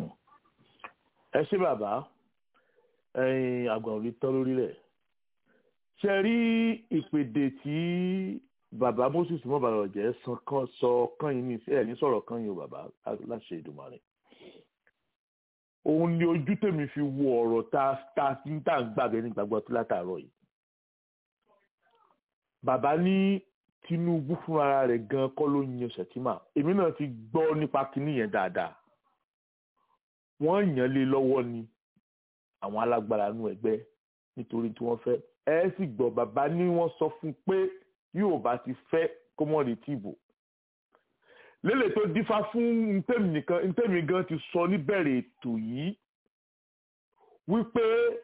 ẹ ṣé bàbá ẹyin àgbà ò lè tán lórílẹ̀ ṣe rí ìpèdè tí bàbá moses mọ́bàlọ́jẹ́ sọ kán yín ní ẹ̀ ní sọ̀rọ̀ kán yín o bàbá láṣẹ Èdùmàrè òun ni ojú tèmi fi wo ọ̀rọ̀ tá tá tá ń gbàgbé ní gbàgbọ́ tó látàárọ̀ yìí bàbá ní Tinubu fúnra rẹ̀ gan kọ́ ló yan Sẹ̀tìmà èmi náà ti gbọ́ nípa kinní yẹn dáadáa wọ́n yàn lé lọ́wọ́ ni àwọn alágbára nú ẹgbẹ́ nítorí tí wọ́n fẹ́ ẹ sì gbọ́ bàbá ní wọ́n sọ fún un pé yóò bá ti fẹ́ kó mọ̀ retí ìbò lélẹ̀ tó dífá fún ntẹ́mi nìkan ntẹ́mi gan ti sọ níbẹ̀rẹ̀ ètò yìí wípé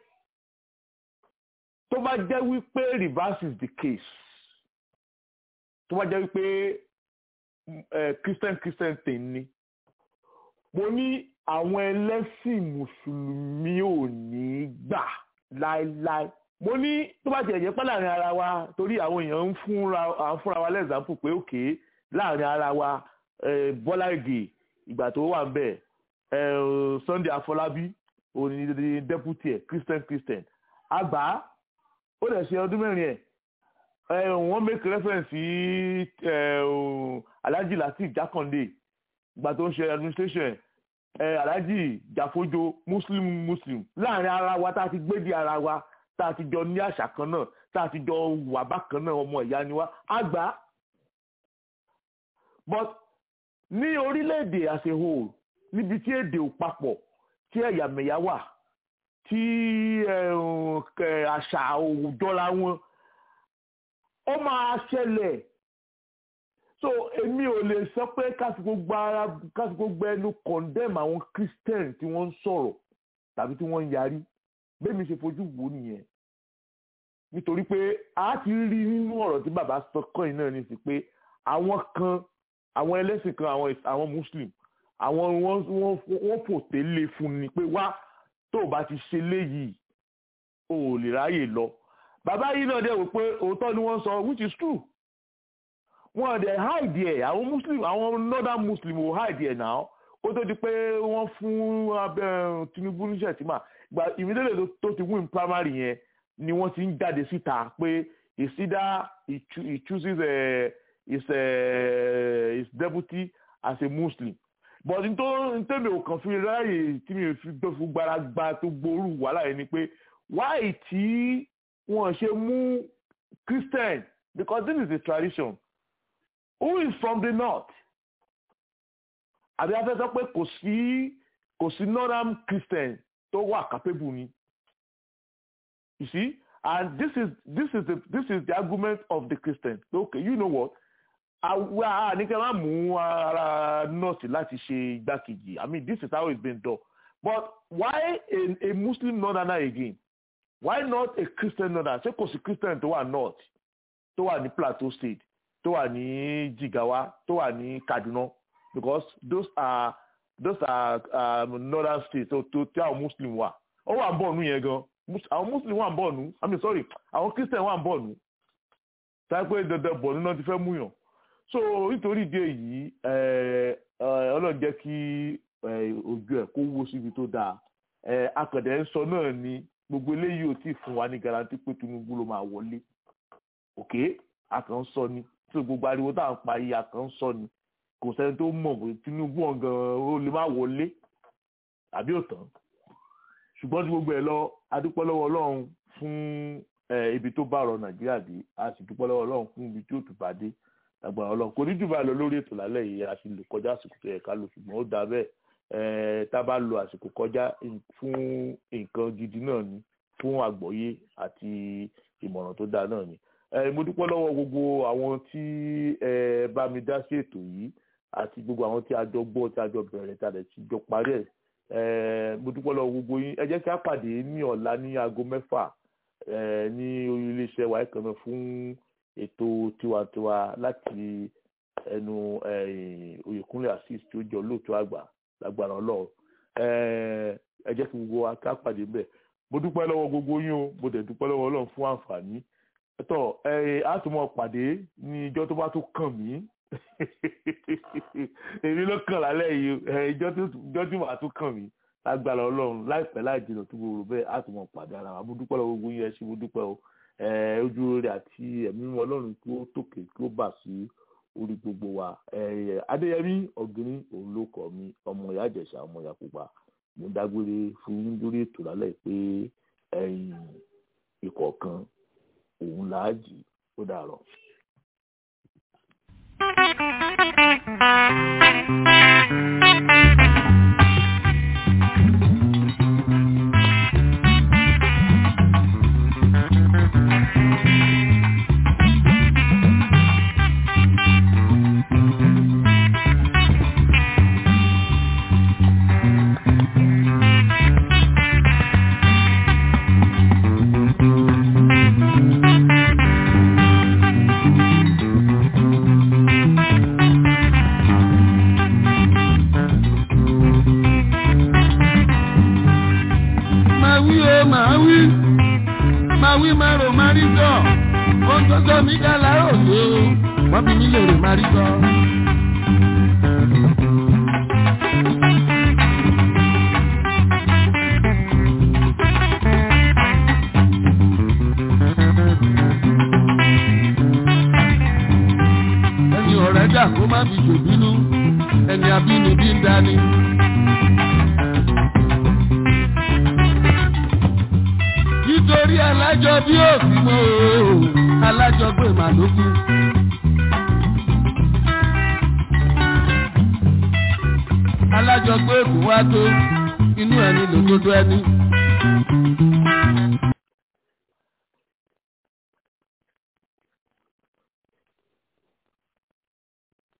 tó bá jẹ́ wípé reverse is the case tó bá jẹ́ wípé eh, christian christian thing ni mo ní àwọn ẹlẹ́sìn mùsùlùmí ò ní gbà láéláé mo ní tó bá tiẹ̀ jẹ́ pé láàrin ara wa torí àwọn èèyàn ń fúnra à ń fúnra wa lẹ́sàmpù pé òkè láàrin ara wa eh, Bọ́lá Ìgè ìgbà tó wà ń bẹ̀ eh, Sunday Afọlábí òní deputy ẹ̀ Christian Christian àgbà ó dẹ̀ ṣe ọdún mẹ́rin ẹ̀ eh, wọ́n make reference sí eh, Alhaji Lateef Jákàndé ìgbà tó ń ṣe administration ẹ̀ ẹ alhaji jàfojo muslim muslim láàrin ara wa tá a ti gbé di ara wa tá a ti jọ ní àṣà kan náà tá a ti jọ wà bákan náà ọmọ ìyá ni wa àgbà but ní orílẹ̀-èdè as a whole níbi tí èdè ò papọ̀ tí ẹ̀yàmẹ̀yà wà tí àṣà òjọra wọn ó máa ṣẹlẹ̀ so èmi ò lè sọ pé kásìkò gba ara kásìkò gba ẹnu condemn àwọn christian tí wọ́n ń sọ̀rọ̀ tàbí tí wọ́n ń yarí bẹ́ẹ̀ mi ṣe fojú wò nìyẹn nítorí pé a ti rí nínú ọ̀rọ̀ tí bàbá sọ kọ́yìn náà ní sí pé àwọn kan àwọn ẹlẹ́sìn kan àwọn àwọn muslim àwọn wọ́n wọ́n wọ́n fòté lé fún ni pé wá tó o bá ti ṣe léyìí o ò lè ráyè lọ bàbá yìí náà dẹ̀ wò pé òótọ́ ni wọ́n sọ which is true wọ́n dẹ̀ hide ẹ̀ àwọn muslim àwọn northern muslim ò hide ẹ̀ náà ó tó di pé wọ́n fún abẹ́ Tinubu níṣẹ́ tí mà gba ìmídélé tó ti win primary yẹn ni wọ́n ti ń jáde síta pé ìsídá he chooses uh, his, uh, his deputy as a muslim but ntẹ́mi ò kàn fi ráàyè tí mi fi tó fi gbára gba tó gbóòrú wàhálà yẹn ni pé why tí wọ́n ṣe mú christian because this is the tradition who is from the north àbí a fẹ́ sọ pé kò sí kò sí northern christian tó wà capable ni you see and this is this is the this is the argument of the christian okay you know what àwa àníkẹ́ máa mú ara nọ́ọ̀sì láti ṣe igbákejì i mean this is how it's been done but why a, a muslim northerner again why not a christian northerner ṣé kò sí christian tó wà north tó wà ní plateau state tó wà ní jigawa tó wà ní kaduna because those are those are um, northern states tó tó tí àwọn muslim wà ó wà ń bọ̀ nù yẹn gan àwọn muslim wà ń bọ̀ nù i mean sorry àwọn christian wà ń bọ̀ nù sáyẹ́ pé dandan bọ̀ nù náà ti fẹ́ mú yàn so nítorí ìdí èyí ọlọ́run jẹ́ kí ojú ẹ̀ kó wó síbi tó dáa akọ̀dẹ̀ ń sọ náà ni gbogbo eléyìí ò tí ì fún wa ní garanti pé Tinubu ló máa wọlé òkè akàn ń sọ ni tí gbogbo ariwo tá à ń pa yìí akàn ń sọ ni kò sẹ́ni tó mọ̀ pé Tinubu ọ̀gàn ó lè má wọlé àbí òtán ṣùgbọ́n tí gbogbo ẹ̀ lọ adúpẹ́ lọ́wọ́ Ọlọ́run fún ibi tó bá ọ̀rọ̀ Nàìjíríà dé a sì dúpẹ́ lọ́wọ́ Ọlọ́run fún ibi tí ó tún bá dé agbára Ọlọ́run kò ní jù bá lọ lórí ètò lálẹ́ yìí a sì lè kọjá àsìkò tó yẹ ká lò ṣùgbọ́n ó dà bẹ́ẹ̀ tá a bá lo àsìkò kọjá fún nǹkan gidi náà ni fún àgbọ́yé àti ìmọ̀ràn tó dáa náà ni mo dúpẹ́ lọ́wọ́ gbogbo àwọn tí ẹ bá mi dá sí ètò yìí àti gbogbo àwọn tí a jọ gbọ́ tí a jọ bẹ̀rẹ̀ tí a lè ti jọ parí ẹ̀ mo dúpẹ́ lọ́wọ́ gbogbo yín ẹ jẹ́ kí a pàdé ní ọ̀la ní aago mẹ́fà ní orí iléeṣẹ́ wa ẹ̀kan náà fún ètò tiwantiwa láti ẹnu Oyèkúnlé Azeez tí ó jọ lóòótọ́ àgbà lágbára Ọlọ́run ẹ jẹ́ kí gbogbo wa ká pàdé bẹ́ẹ̀ mo dúpẹ́ lọ́wọ́ gbogbo yín o mo dẹ̀ dúpẹ́ lọ́wọ́ Ọlọ́run fún àǹfààní ẹ̀tọ́ ẹ á tún mọ̀ pàdé ní ìjọ tó bá tó kàn mí èmi ló kàn lálẹ́ yìí ìjọ tí màá tún kàn mí lágbára Ọlọ́run láìpẹ́ láì jìnnà tó gbòòrò bẹ́ẹ̀ á tún mọ̀ pàdé ara wa mo dúpẹ́ lọ́wọ́ gbogbo yín ẹ ṣé mo dúpẹ́ o ojú rere àti ẹ̀mí mímọ́ Ọlọ́run kí ó tòkè kí ó bà sí orí gbogbo wa Adéyẹmí Ọ̀gbìnrín òun ló kọ mi ọmọ ìyá Ìjẹ̀ṣà ọmọ ìyá Pupa mo dágbére fún yín lórí ètò lálẹ́ pé ìkọ̀ọ̀kan òun làájì ó dàrọ̀.